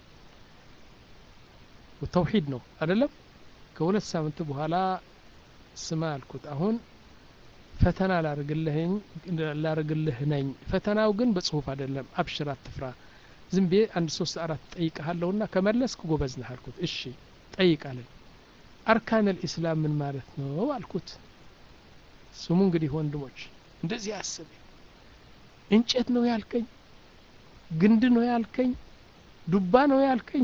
ተውሂድ ነው አይደለም። ከሁለት ሳምንት በኋላ ስማ አልኩት አሁን ፈተና ላርግልህ ነኝ። ፈተናው ግን በጽሁፍ አይደለም። አብሽር፣ አትፍራ። ዝም ብዬ አንድ ሶስት አራት ጠይቀሃለሁና ከመለስክ ጎበዝ ነህ አልኩት። እሺ ጠይቃለኝ። አርካን አልኢስላም ምን ማለት ነው አልኩት። ስሙ እንግዲህ ወንድሞች እንደዚህ አስብ። እንጨት ነው ያልከኝ፣ ግንድ ነው ያልከኝ፣ ዱባ ነው ያልከኝ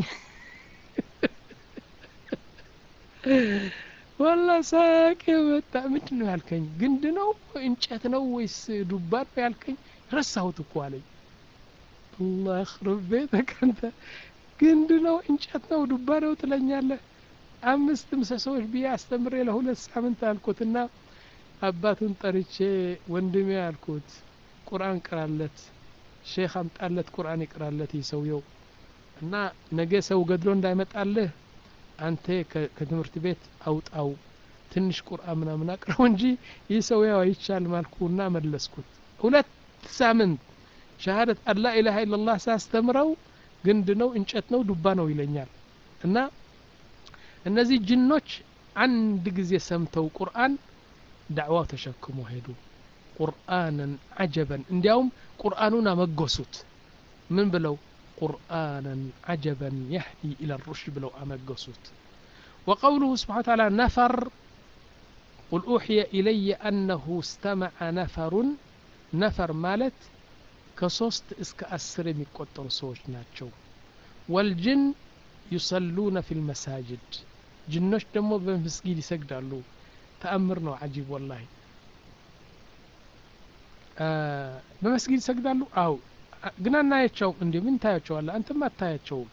ወላ ሳቅ የመጣ ምንድን ነው ያልከኝ? ግንድ ነው እንጨት ነው ወይስ ዱባ ነው ያልከኝ? ረሳሁት እኮ አለኝ። አላህ ረብ ቤተክ አንተ ግንድ ነው እንጨት ነው ዱባ ነው ትለኛለህ? አምስት ምሰሶዎች ብዬ አስተምሬ ለሁለት ሳምንት አልኩትና አባቱን ጠርቼ ወንድሜ አልኩት ቁርአን ቅራለት፣ ሼክ አምጣለት ቁርአን ይቅራለት ይህ ሰውየው እና ነገ ሰው ገድሎ እንዳይመጣልህ አንተ ከትምህርት ቤት አውጣው ትንሽ ቁርአን ምናምን አቅረው እንጂ ይህ ሰው ያው አይቻልም አልኩና መለስኩት። ሁለት ሳምንት ሸሃደት አላ ኢላሀ ኢለላህ ሳስተምረው ግንድ ነው እንጨት ነው ዱባ ነው ይለኛል። እና እነዚህ ጅኖች አንድ ጊዜ ሰምተው ቁርአን ዳዕዋው ተሸክሞ ሄዱ። ቁርአንን አጀበን እንዲያውም ቁርአኑን አመጎሱት። ምን ብለው ቁርአንን አጀበን የህዲ ኢለ ሩሽድ ብለው አመገሱት። ወቀውሉሁ ስብሓነ ወተዓላ ነፈር ቁል ኡሕየ ኢለየ አነሁ እስተመዐ ነፈሩን ነፈር ማለት ከሶስት እስከ አስር የሚቆጠሩ ሰዎች ናቸው። ወልጅን ዩሰሉነ ፊ ልመሳጅድ ጅኖች ደግሞ በመስጊድ ይሰግዳሉ። ተአምር ነው ዓጂብ ወላሂ። በመስጊድ ይሰግዳሉ። አው ግን አናያቸውም። እንዲ ምን ታያቸዋለህ? አንተም አታያቸውም።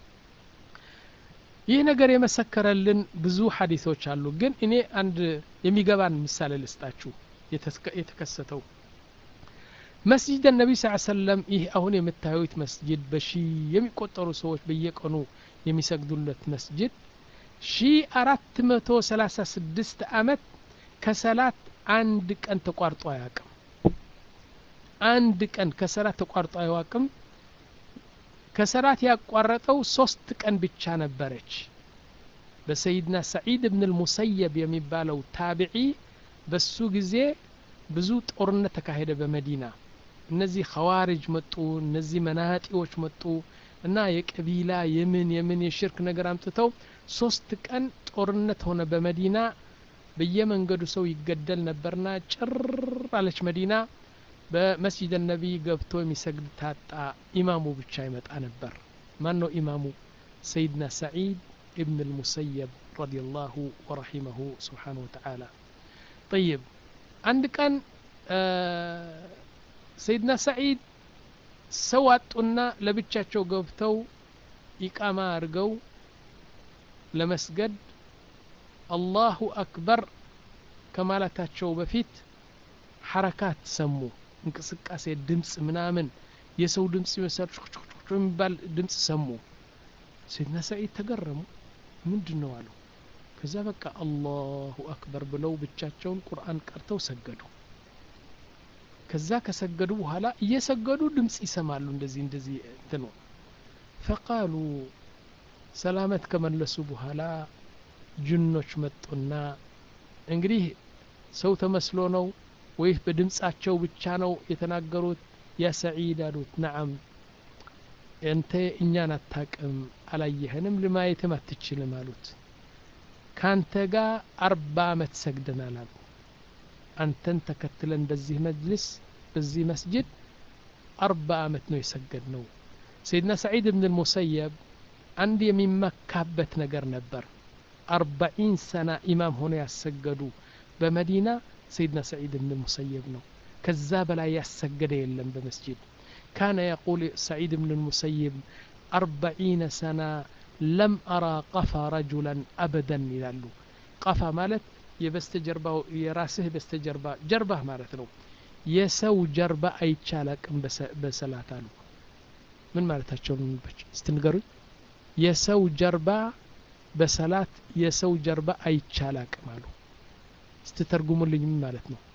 ይህ ነገር የመሰከረልን ብዙ ሀዲሶች አሉ። ግን እኔ አንድ የሚገባን ምሳሌ ልስጣችሁ የተከሰተው መስጂድ ነቢ ስ ሰለም ይህ አሁን የምታዩት መስጅድ በሺ የሚቆጠሩ ሰዎች በየቀኑ የሚሰግዱለት መስጅድ ሺ አራት መቶ ሰላሳ ስድስት አመት ከሰላት አንድ ቀን ተቋርጦ አያውቅም አንድ ቀን ከሰላት ተቋርጦ አያውቅም ከሰላት ያቋረጠው ሶስት ቀን ብቻ ነበረች በሰይድና ሰዒድ ብን ልሙሰየብ የሚባለው ታቢዒ በሱ ጊዜ ብዙ ጦርነት ተካሄደ በመዲና እነዚህ ኸዋሪጅ መጡ እነዚህ መናጢዎች መጡ እና የቀቢላ የምን የምን የሽርክ ነገር አምጥተው ሶስት ቀን ጦርነት ሆነ በመዲና በየመንገዱ ሰው ይገደል ነበርና ጭር አለች መዲና በመስጂድ ነቢ ገብቶ የሚሰግድ ታጣ ኢማሙ ብቻ ይመጣ ነበር ማን ነው ኢማሙ ሰይድና ሰዒድ ابن المسيب رضي الله ورحمه سبحانه وتعالى طيب عند كان آه سيدنا سعيد سواتنا لبتشاتشو قبتو إقامة أرقو لمسجد الله أكبر كمالتاتشو بفيت حركات سمو እንቅስቃሴ ድምፅ ምናምን የሰው ድምፅ ይመሳል የሚባል ድምፅ ሰሙ ሰይድና ሰዒድ ተገረሙ ምንድን ነው አሉ ከዛ በቃ አላሁ አክበር ብለው ብቻቸውን ቁርአን ቀርተው ሰገዱ ከዛ ከሰገዱ በኋላ እየሰገዱ ድምፅ ይሰማሉ እንደዚህ እንደዚህ እንትኑ ፈቃሉ ሰላመት ከመለሱ በኋላ ጅኖች መጡና እንግዲህ ሰው ተመስሎ ነው ወይህ በድምፃቸው ብቻ ነው የተናገሩት ያ ሰዒድ አሉት ነዓም እንተ እኛን አታቅም አላየህንም ልማየትም አትችልም አሉት ካንተ ጋር አርባ አመት ሰግደናል አሉ አንተን ተከትለን በዚህ መጅልስ በዚህ መስጅድ አርባ አመት ነው የሰገድ ነው ሰይድና ሰዒድ ብን ልሙሰየብ አንድ የሚመካበት ነገር ነበር አርባኢን ሰና ኢማም ሆኖ ያሰገዱ በመዲና ሰይድና ሰዒድ ብን ልሙሰየብ ነው ከዛ በላይ ያሰገደ የለም በመስጅድ كان يقول سعيد بن المسيب أربعين سنة لم أرى قفا رجلا أبدا يلالو قفا مالت የበስተጀርባ የራስህ በስተጀርባ ጀርባህ ማለት ነው የሰው ጀርባ አይቻላቅም በሰላት አሉ ምን ማለታቸው ስትንገሩኝ የሰው ጀርባ በሰላት የሰው ጀርባ አይቻላቅም አሉ ስትተርጉሙልኝ ምን ማለት ነው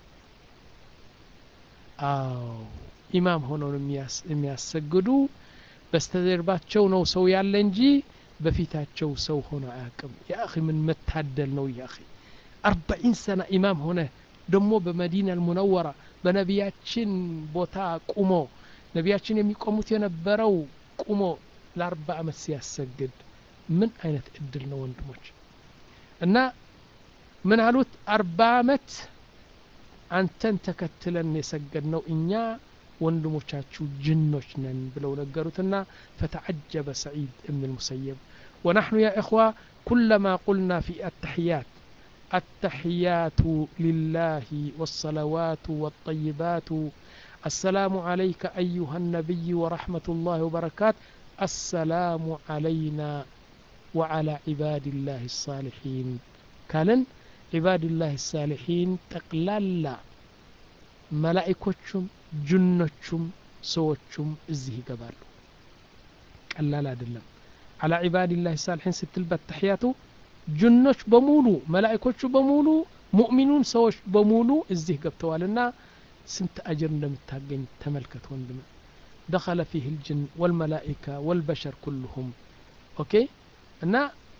አዎ ኢማም ሆነው የሚያሰግዱ በስተጀርባቸው ነው ሰው ያለ እንጂ በፊታቸው ሰው ሆኖ አያውቅም የአኺ ምን መታደል ነው የአኺ አርባዒን ሰና ኢማም ሆነ ደግሞ በመዲና አልሙነወራ በነቢያችን ቦታ ቁሞ ነቢያችን የሚቆሙት የነበረው ቁሞ ለአርባ ዓመት ሲያሰግድ ምን አይነት እድል ነው ወንድሞች እና ምን አሉት አርባ ዓመት አንተን ተከትለን የሰገድ ነው እኛ ወንድሞቻችሁ ጅኖች ነን ብለው ነገሩትና ፈተዓጀበ ሰዒድ እብን ልሙሰየብ ወናሕኑ ያ እኽዋ ኩለማ ቁልና ፊ አተሕያት التحيات لله والصلوات والطيبات السلام عليك أيها النبي ورحمة الله وبركاته السلام علينا وعلى عباد الله الصالحين كان عباد الله الصالحين تقلالا መላኢኮቹም ጅኖቹም ሰዎቹም እዚህ ይገባሉ ቀላል አይደለም አላ ዒባድላህ ሳልሒን ስትል በተሕያቱ ጅኖች በሙሉ መላኢኮቹ በሙሉ ሙእሚኑን ሰዎች በሙሉ እዚህ ገብተዋልና ስንት አጅር እንደምታገኝ ተመልከት ወንድም دخل فيه الجن والملائكة والبشر كلهم أوكي እና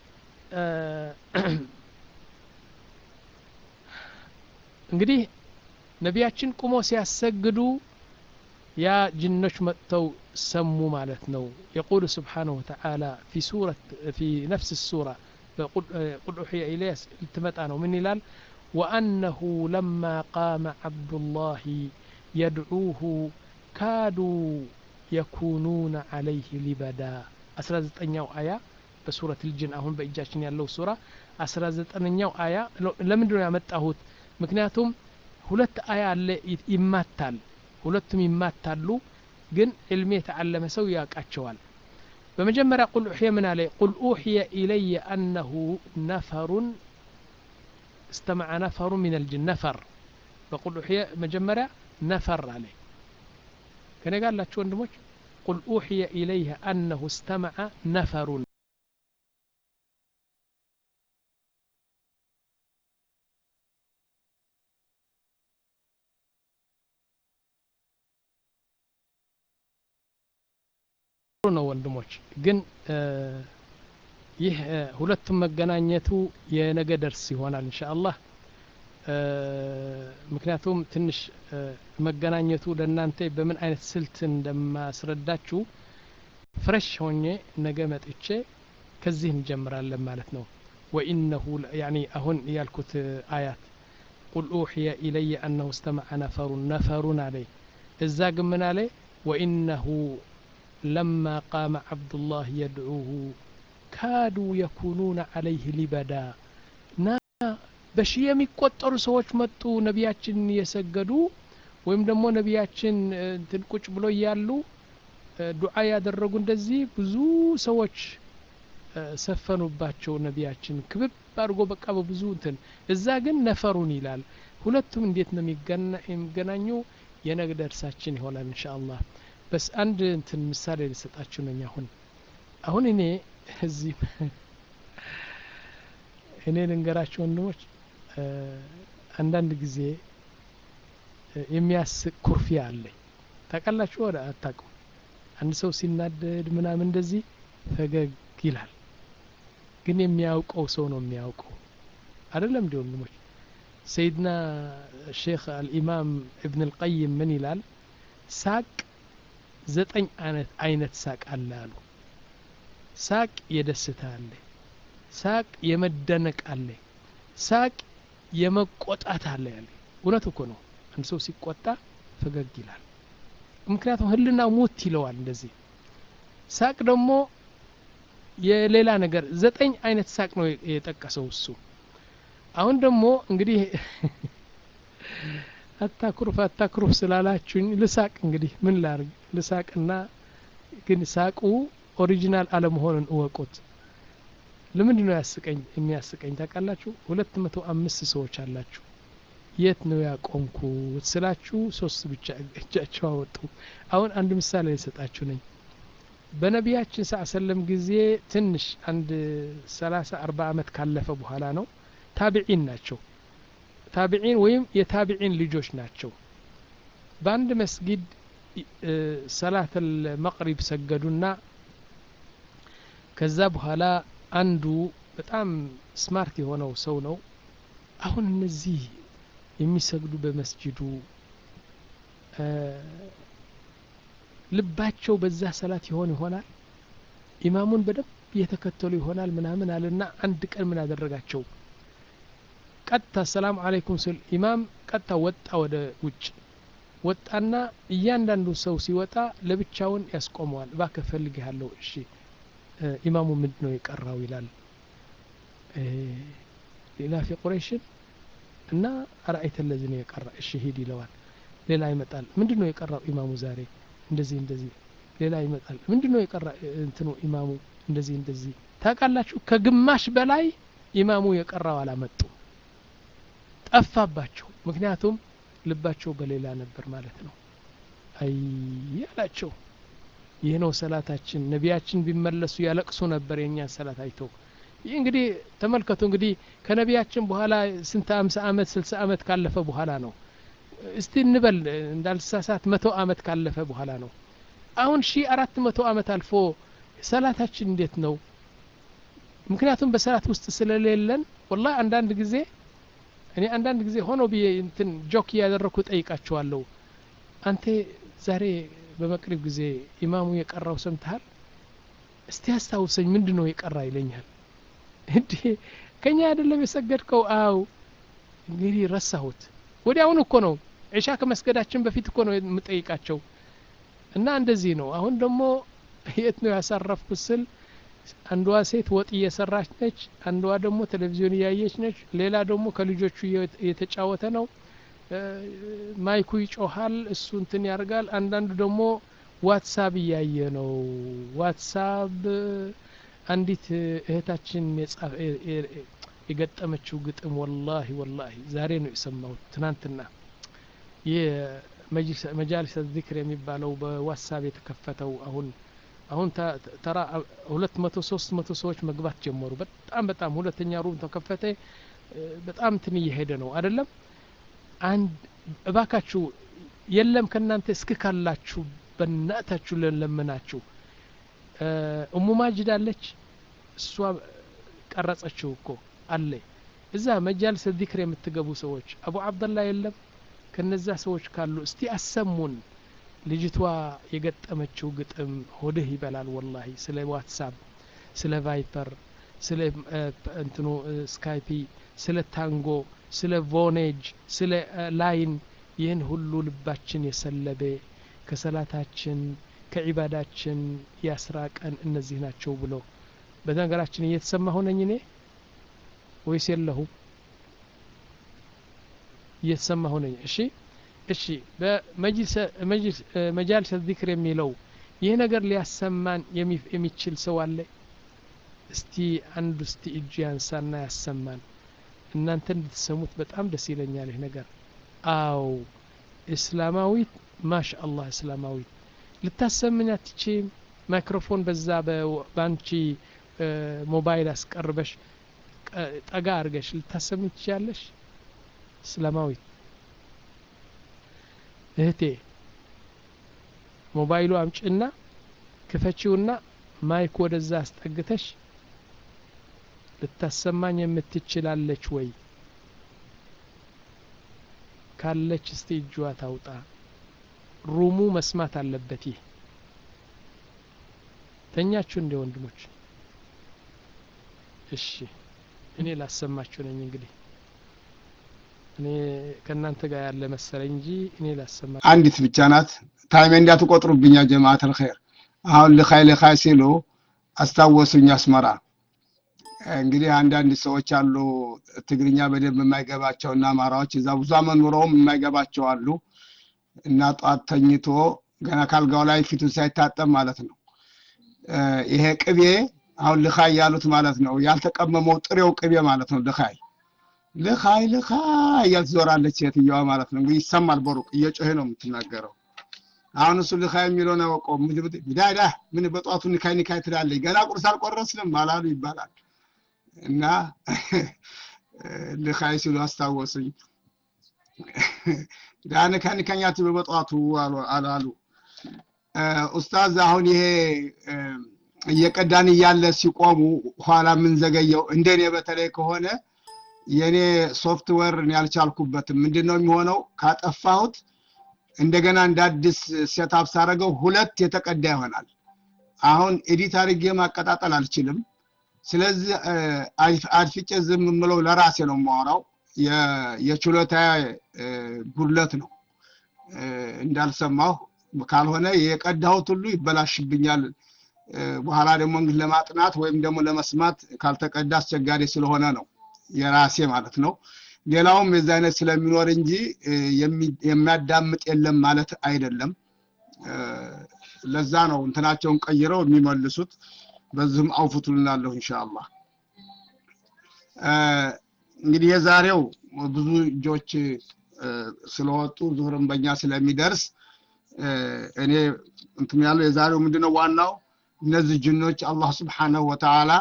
እንግዲህ ነቢያችን ቁሞ ሲያሰግዱ ያ ጅኖች መጥተው ሰሙ ማለት ነው የቁሉ ስብሓንሁ ወተዓላ ፊ ሱረት ፊ ነፍስ ሱራ ቁል ኡሕየ ኢለየ ልትመጣ ነው ምን ይላል ወአነሁ ለማ ቃመ ዓብዱላህ የድዑሁ ካዱ የኩኑነ ዓለይህ ሊበዳ አስራ ዘጠኛው አያ በሱረት ልጅን አሁን በእጃችን ያለው ሱራ አስራ ዘጠነኛው አያ ለምንድን ነው ያመጣሁት ምክንያቱም ሁለት አያ አለ ይማታል ሁለቱም ይማታሉ ግን ዕልም የተዓለመ ሰው ያውቃቸዋል በመጀመሪያ ቁል ኡሕየ ምን አለ ቁል ኡሕየ ኢለየ አነሁ ነፈሩን استمع نفر من الجن نفر بقول أحيى مجمرة نفر عليه ከኔ ጋር ያላችሁ ወንድሞች ቁል ኡሕየ ኢለይህ አነሁ እስተመዐ ነፈሩን ነው ወንድሞች ግን ይህ ሁለቱም መገናኘቱ የነገ ደርስ ይሆናል እንሻ አላህ ምክንያቱም ትንሽ መገናኘቱ ለእናንተ በምን አይነት ስልት እንደማስረዳችሁ ፍረሽ ሆኜ ነገ መጥቼ ከዚህ እንጀምራለን ማለት ነው ወኢነሁ ያኒ አሁን ያልኩት አያት ቁል ኡሕየ ኢለየ አነሁ እስተመዐ ነፈሩን ነፈሩን አለይ እዛ ግን ምን አለ ወኢነሁ ለማ ቃመ ዓብዱላህ የድዑሁ ካዱ የኩኑነ ዓለይህ ሊበዳ ና በሺህ የሚቆጠሩ ሰዎች መጡ ነቢያችን እየሰገዱ ወይም ደግሞ ነቢያችን እንትን ቁጭ ብሎ እያሉ ዱዓ ያደረጉ እንደዚህ ብዙ ሰዎች ሰፈኑባቸው ነቢያችን ክብብ አድርጎ በቃ በብዙ እንትን እዛ ግን ነፈሩን ይላል ሁለቱም እንዴት ነው የሚገናኙ የነገ ደርሳችን ይሆናል እንሻ አላህ በስ አንድ እንትን ምሳሌ ልሰጣችሁ ነኝ አሁን አሁን እኔ እዚህ እኔ ልንገራቸው ወንድሞች አንዳንድ ጊዜ የሚያስቅ ኩርፊያ አለኝ ታውቃላችሁ ወደ አታውቁም አንድ ሰው ሲናደድ ምናምን እንደዚህ ፈገግ ይላል ግን የሚያውቀው ሰው ነው የሚያውቀው አይደለም እንዲ ወንድሞች ሰይድና ሼክ አልኢማም እብን ልቀይም ምን ይላል ሳቅ ዘጠኝ አይነት አይነት ሳቅ አለ አሉ ሳቅ የደስታ አለ ሳቅ የመደነቅ አለ ሳቅ የመቆጣት አለ ያለ እውነት እኮ ነው አንድ ሰው ሲቆጣ ፈገግ ይላል ምክንያቱም ህልና ሙት ይለዋል እንደዚህ ሳቅ ደግሞ የሌላ ነገር ዘጠኝ አይነት ሳቅ ነው የጠቀሰው እሱ አሁን ደግሞ እንግዲህ አታኩርፍ አታኩርፍ ስላላችሁኝ ልሳቅ እንግዲህ ምን ላርግ ልሳቅና ግን ሳቁ ኦሪጂናል አለመሆኑን እወቁት ለምንድን ነው ያስቀኝ የሚያስቀኝ ታውቃላችሁ ሁለት መቶ አምስት ሰዎች አላችሁ የት ነው ያቆምኩት ስላችሁ ሶስት ብቻ እጃቸው አወጡ አሁን አንድ ምሳሌ ልሰጣችሁ ነኝ በነቢያችን ሳ ሰለም ጊዜ ትንሽ አንድ ሰላሳ አርባ አመት ካለፈ በኋላ ነው ታቢዒን ናቸው ታቢዒን ወይም የታቢዒን ልጆች ናቸው በአንድ መስጊድ ሰላት መቅሪብ ሰገዱና ከዛ በኋላ አንዱ በጣም ስማርት የሆነው ሰው ነው አሁን እነዚህ የሚሰግዱ በመስጅዱ ልባቸው በዛ ሰላት ይሆን ይሆናል ኢማሙን በደንብ እየተከተሉ ይሆናል ምናምን አለና አንድ ቀን ምን አደረጋቸው ቀጥታ ሰላም አለይኩም ስል ኢማም ቀጥታ ወጣ ወደ ውጭ ወጣና እያንዳንዱ ሰው ሲወጣ ለብቻውን ያስቆመዋል እባክህ ፈልግሃለሁ እሺ ኢማሙ ምንድን ነው የቀራው ይላል ሌላ ፊ ቁረይሽን እና አርአይተ ለዚ ነው የቀራ እሺ ሂድ ይለዋል ሌላ ይመጣል ምንድን ነው የቀራው ኢማሙ ዛሬ እንደዚህ እንደዚህ ሌላ ይመጣል ምንድን ነው የቀራ እንትኑ ኢማሙ እንደዚህ እንደዚህ ታውቃላችሁ ከግማሽ በላይ ኢማሙ የቀራው አላመጡ ጠፋባቸው ምክንያቱም ልባቸው በሌላ ነበር ማለት ነው አይ አላቸው ይህ ነው ሰላታችን ነቢያችን ቢመለሱ ያለቅሱ ነበር የእኛን ሰላት አይተው ይህ እንግዲህ ተመልከቱ እንግዲህ ከነቢያችን በኋላ ስንት አምሳ አመት ስልሳ አመት ካለፈ በኋላ ነው እስቲ እንበል እንዳልሳሳት መቶ አመት ካለፈ በኋላ ነው አሁን ሺ አራት መቶ አመት አልፎ ሰላታችን እንዴት ነው ምክንያቱም በሰላት ውስጥ ስለሌለን ወላ አንዳንድ ጊዜ እኔ አንዳንድ ጊዜ ሆኖ ብዬ እንትን ጆክ እያደረግኩ ጠይቃቸዋለሁ አንተ ዛሬ በመቅሪብ ጊዜ ኢማሙ የቀራው ሰምተሃል እስቲ ያስታውሰኝ ምንድን ነው የቀራ ይለኛል እንዴ ከኛ አይደለም የሰገድከው አው እንግዲህ ረሳሁት ወዲያውኑ እኮ ነው ዒሻ ከመስገዳችን በፊት እኮ ነው የምጠይቃቸው እና እንደዚህ ነው አሁን ደግሞ የት ነው ያሳረፍኩት ስል አንዷ ሴት ወጥ እየሰራች ነች አንዷ ደግሞ ቴሌቪዥን እያየች ነች ሌላ ደግሞ ከልጆቹ እየተጫወተ ነው ማይኩ ይጮሃል እሱ እንትን ያደርጋል አንዳንዱ ደግሞ ዋትሳብ እያየ ነው ዋትሳብ አንዲት እህታችን የገጠመችው ግጥም ወላሂ ወላሂ ዛሬ ነው የሰማሁት ትናንትና መጃሊስ ዚክር የሚባለው በዋትሳፕ የተከፈተው አሁን አሁን ተራ ሁለት መቶ ሶስት መቶ ሰዎች መግባት ጀመሩ። በጣም በጣም ሁለተኛ ሩም ተከፈተ። በጣም እንትን እየሄደ ነው አይደለም። አንድ እባካችሁ የለም ከእናንተ እስክ ካላችሁ በእናታችሁ ለለምናችሁ እሙ ማጅድ አለች። እሷ ቀረጸችው እኮ አለ እዛ መጃልስ ዚክር የምትገቡ ሰዎች አቡ አብደላ የለም ከነዛ ሰዎች ካሉ እስቲ አሰሙን። ልጅቷ የገጠመችው ግጥም ሆድህ ይበላል ወላሂ። ስለ ዋትሳፕ፣ ስለ ቫይፐር፣ ስለ እንትኑ ስካይፒ፣ ስለ ታንጎ፣ ስለ ቮኔጅ፣ ስለ ላይን ይህን ሁሉ ልባችን የሰለበ ከሰላታችን ከዒባዳችን ያስራቀን እነዚህ ናቸው ብሎ በነገራችን እየተሰማ ሆነኝ እኔ ወይስ የለሁም? እየተሰማ ሆነኝ። እሺ እሺ በመጃልስ ዚክር የሚለው ይህ ነገር ሊያሰማን የሚችል ሰው አለ? እስቲ አንዱ እስቲ እጁ ያንሳና ያሰማን። እናንተ እንድትሰሙት በጣም ደስ ይለኛል ይህ ነገር። አው እስላማዊት ማሻ አላህ እስላማዊት ልታሰምኝ አትችም። ማይክሮፎን በዛ በአንቺ ሞባይል አስቀርበሽ ጠጋ አድርገሽ ልታሰምኝ ትችያለሽ። እስላማዊት እህቴ ሞባይሉ አምጭና ክፈቺውና ማይክ ወደዛ አስጠግተሽ ልታሰማኝ የምትችላለች ወይ? ካለች እስቲ እጇ ታውጣ። ሩሙ መስማት አለበት። ይህ ተኛችሁ እንደ ወንድሞች? እሺ እኔ ላሰማችሁ ነኝ እንግዲህ እኔ ከእናንተ ጋር ያለ መሰለኝ እንጂ እኔ ላሰማ አንዲት ብቻ ናት። ታይሜ እንዳትቆጥሩብኛ ጀማዓት አልኸይር። አሁን ልኻይ ልኻይ ሲሉ አስታወሱኝ አስመራ። እንግዲህ አንዳንድ ሰዎች አሉ ትግርኛ በደንብ የማይገባቸው እና አማራዎች እዛ ብዙ አመት ኑረውም የማይገባቸው አሉ እና ጧት ተኝቶ ገና ካልጋው ላይ ፊቱን ሳይታጠብ ማለት ነው ይሄ ቅቤ አሁን ልኻይ ያሉት ማለት ነው ያልተቀመመው ጥሬው ቅቤ ማለት ነው ልኻይ ልኻይ ልኻይ እያልት ዞራለች ሴትየዋ ማለት ነው። እንግዲህ ይሰማል በሩቅ እየጮሄ ነው የምትናገረው። አሁን እሱ ልኻይ የሚለውን አወቀው። ዳዳ ምን በጠዋቱ ኒካይ ኒካይ ትላለች፣ ገና ቁርስ አልቆረስንም አላሉ ይባላል። እና ልኻይ ሲሉ አስታወሱኝ። ዳ ኒካይ ኒካኛት በጠዋቱ አላሉ። ኡስታዝ አሁን ይሄ እየቀዳን እያለ ሲቆሙ ኋላ የምንዘገየው እንደኔ በተለይ ከሆነ የኔ ሶፍትዌር ያልቻልኩበትም ምንድን ነው የሚሆነው? ካጠፋሁት እንደገና እንደ አዲስ ሴታፕ ሳደርገው ሁለት የተቀዳ ይሆናል። አሁን ኤዲት አድርጌ ማቀጣጠል አልችልም። ስለዚህ አድፍጬ ዝም የምለው ለራሴ ነው የማወራው። የችሎታ ጉድለት ነው እንዳልሰማሁ ካልሆነ የቀዳሁት ሁሉ ይበላሽብኛል። በኋላ ደግሞ እንግዲህ ለማጥናት ወይም ደግሞ ለመስማት ካልተቀዳ አስቸጋሪ ስለሆነ ነው የራሴ ማለት ነው። ሌላውም የዚህ አይነት ስለሚኖር እንጂ የሚያዳምጥ የለም ማለት አይደለም። ለዛ ነው እንትናቸውን ቀይረው የሚመልሱት። በዚህም አውፍቱ ልናለሁ ኢንሻአላህ። እንግዲህ የዛሬው ብዙ እጆች ስለወጡ ዙህርም በእኛ ስለሚደርስ እኔ እንትን ያለው የዛሬው ምንድነው ዋናው እነዚህ ጅኖች አላህ ስብሓነሁ ወተዓላ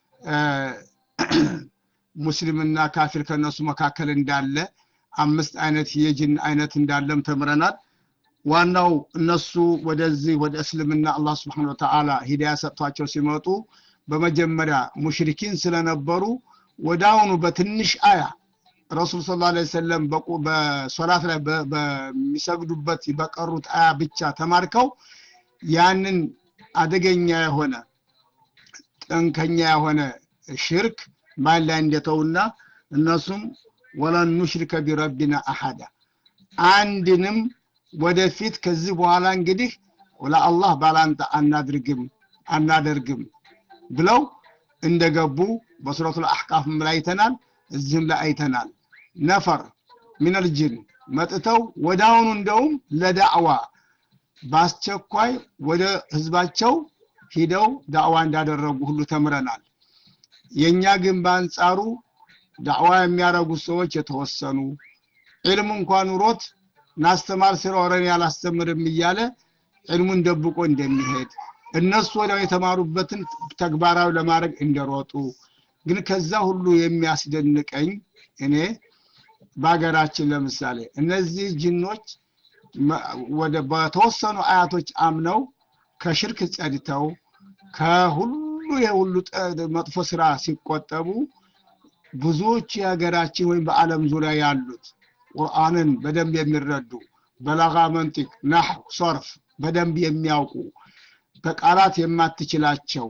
ሙስሊምና ካፊር ከነሱ መካከል እንዳለ አምስት አይነት የጅን አይነት እንዳለም ተምረናል። ዋናው እነሱ ወደዚህ ወደ እስልምና አላህ ስብሐነ ወተዓላ ሂዳያ ሰጥቷቸው ሲመጡ በመጀመሪያ ሙሽሪኪን ስለነበሩ ወዳውኑ በትንሽ አያ ረሱል ሰለላሁ ዐለይሂ ወሰለም በሶላት ላይ በሚሰግዱበት በቀሩት አያ ብቻ ተማርከው ያንን አደገኛ የሆነ ጠንከኛ የሆነ ሽርክ ማን ላይ እንደተውና እነሱም ወለን ኑሽሪከ ቢረቢና አሐዳ አንድንም ወደፊት ከዚህ በኋላ እንግዲህ ለአላህ ባላንጣ አናድርግም አናደርግም ብለው እንደገቡ በሱረቱል አሕቃፍም ላይ አይተናል፣ እዚህም ላይ አይተናል። ነፈር ሚነል ጅን መጥተው ወዳውኑ እንደውም ለዳዕዋ በአስቸኳይ ወደ ህዝባቸው ሂደው ዳዕዋ እንዳደረጉ ሁሉ ተምረናል። የእኛ ግን በአንጻሩ ዳዕዋ የሚያደርጉ ሰዎች የተወሰኑ ዒልም እንኳን ኑሮት ናስተማር ስለወረን ያላስተምርም እያለ ዕልሙን ደብቆ እንደሚሄድ እነሱ ወዲያው የተማሩበትን ተግባራዊ ለማድረግ እንደሮጡ ግን ከዛ ሁሉ የሚያስደንቀኝ እኔ በሀገራችን ለምሳሌ እነዚህ ጅኖች ወደ በተወሰኑ አያቶች አምነው ከሽርክ ጸድተው ከሁሉ የሁሉ መጥፎ ስራ ሲቆጠቡ ብዙዎች የሀገራችን ወይም በአለም ዙሪያ ያሉት ቁርአንን በደንብ የሚረዱ በላጋ መንጢቅ ናህ ሶርፍ በደንብ የሚያውቁ በቃላት የማትችላቸው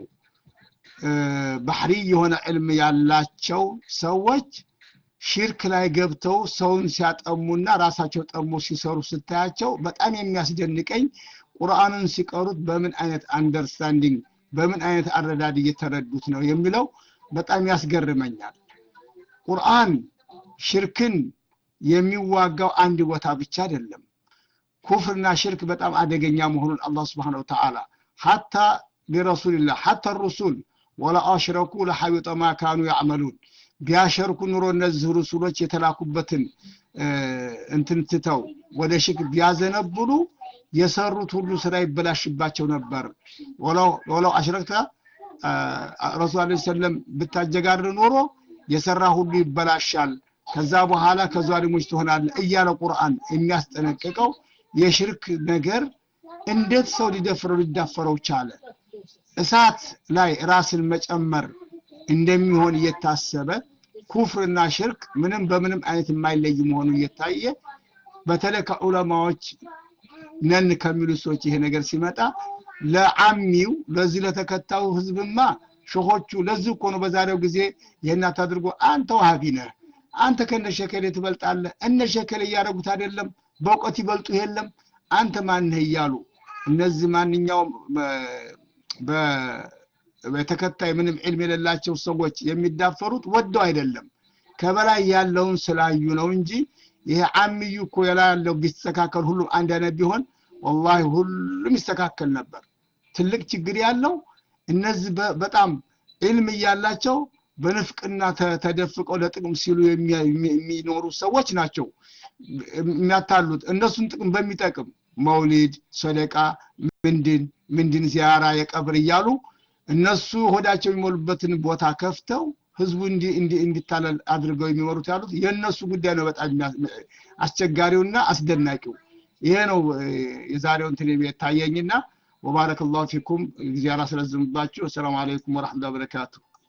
ባህሪ የሆነ ዕልም ያላቸው ሰዎች ሽርክ ላይ ገብተው ሰውን ሲያጠሙና ራሳቸው ጠሞ ሲሰሩ ስታያቸው በጣም የሚያስደንቀኝ ቁርአንን ሲቀሩት በምን አይነት አንደርስታንዲንግ በምን አይነት አረዳድ እየተረዱት ነው የሚለው በጣም ያስገርመኛል። ቁርአን ሽርክን የሚዋጋው አንድ ቦታ ብቻ አይደለም። ኩፍርና ሽርክ በጣም አደገኛ መሆኑን አላህ ስብሓነሁ ወተዓላ ሐታ ሊረሱልላህ ሐታ ሩሱል ወላ አሽረኩ ለሐቢጠ ማ ካኑ ያዕመሉን ቢያሸርኩ ኑሮ እነዚህ ሩሱሎች የተላኩበትን እንትን ትተው ወደ ሽርክ ቢያዘነብሉ የሰሩት ሁሉ ስራ ይበላሽባቸው ነበር። ወለው አሽረክተ ረሱል ዐለይሂ ሰለም ብታጀጋር ኖሮ የሰራ ሁሉ ይበላሻል፣ ከዛ በኋላ ከዛሊሞች ትሆናለህ እያለ ቁርአን የሚያስጠነቅቀው የሽርክ ነገር እንዴት ሰው ሊደፍረው ሊዳፈረው ቻለ? እሳት ላይ ራስን መጨመር እንደሚሆን እየታሰበ ኩፍርና ሽርክ ምንም በምንም አይነት የማይለይ መሆኑ እየታየ በተለይ ከዑለማዎች ነን ከሚሉ ሰዎች ይሄ ነገር ሲመጣ ለአሚው ለዚህ ለተከታዩ ህዝብማ ሸሆቹ ለዚህ እኮ ነው በዛሬው ጊዜ ይህን አታድርጎ አንተ ዋሃቢ ነህ አንተ ከነ ሸከሌ ትበልጣለህ እነ ሸከሌ እያደረጉት አይደለም በእውቀት ይበልጡ የለም አንተ ማንህ እያሉ እነዚህ ማንኛውም በተከታይ ምንም ዕልም የሌላቸው ሰዎች የሚዳፈሩት ወደው አይደለም ከበላይ ያለውን ስላዩ ነው እንጂ ይሄ አሚዩ እኮ የላ ያለው ቢስተካከል ሁሉም አንድ አይነት ቢሆን ወላሂ ሁሉም ይስተካከል ነበር። ትልቅ ችግር ያለው እነዚህ በጣም ዕልም እያላቸው በንፍቅና ተደፍቀው ለጥቅም ሲሉ የሚኖሩ ሰዎች ናቸው የሚያታሉት። እነሱን ጥቅም በሚጠቅም መውሊድ፣ ሰደቃ፣ ምንድን ምንድን ዚያራ፣ የቀብር እያሉ እነሱ ሆዳቸው የሚሞሉበትን ቦታ ከፍተው ህዝቡ እንዲታለል አድርገው የሚመሩት ያሉት የእነሱ ጉዳይ ነው። በጣም አስቸጋሪውና አስደናቂው ይሄ ነው የዛሬው እንትን የታየኝና ወባረከ ላሁ ፊኩም ጊዜ አላስረዝምባችሁ። አሰላሙ አለይኩም ወረሕመቱላሂ ወበረካቱ።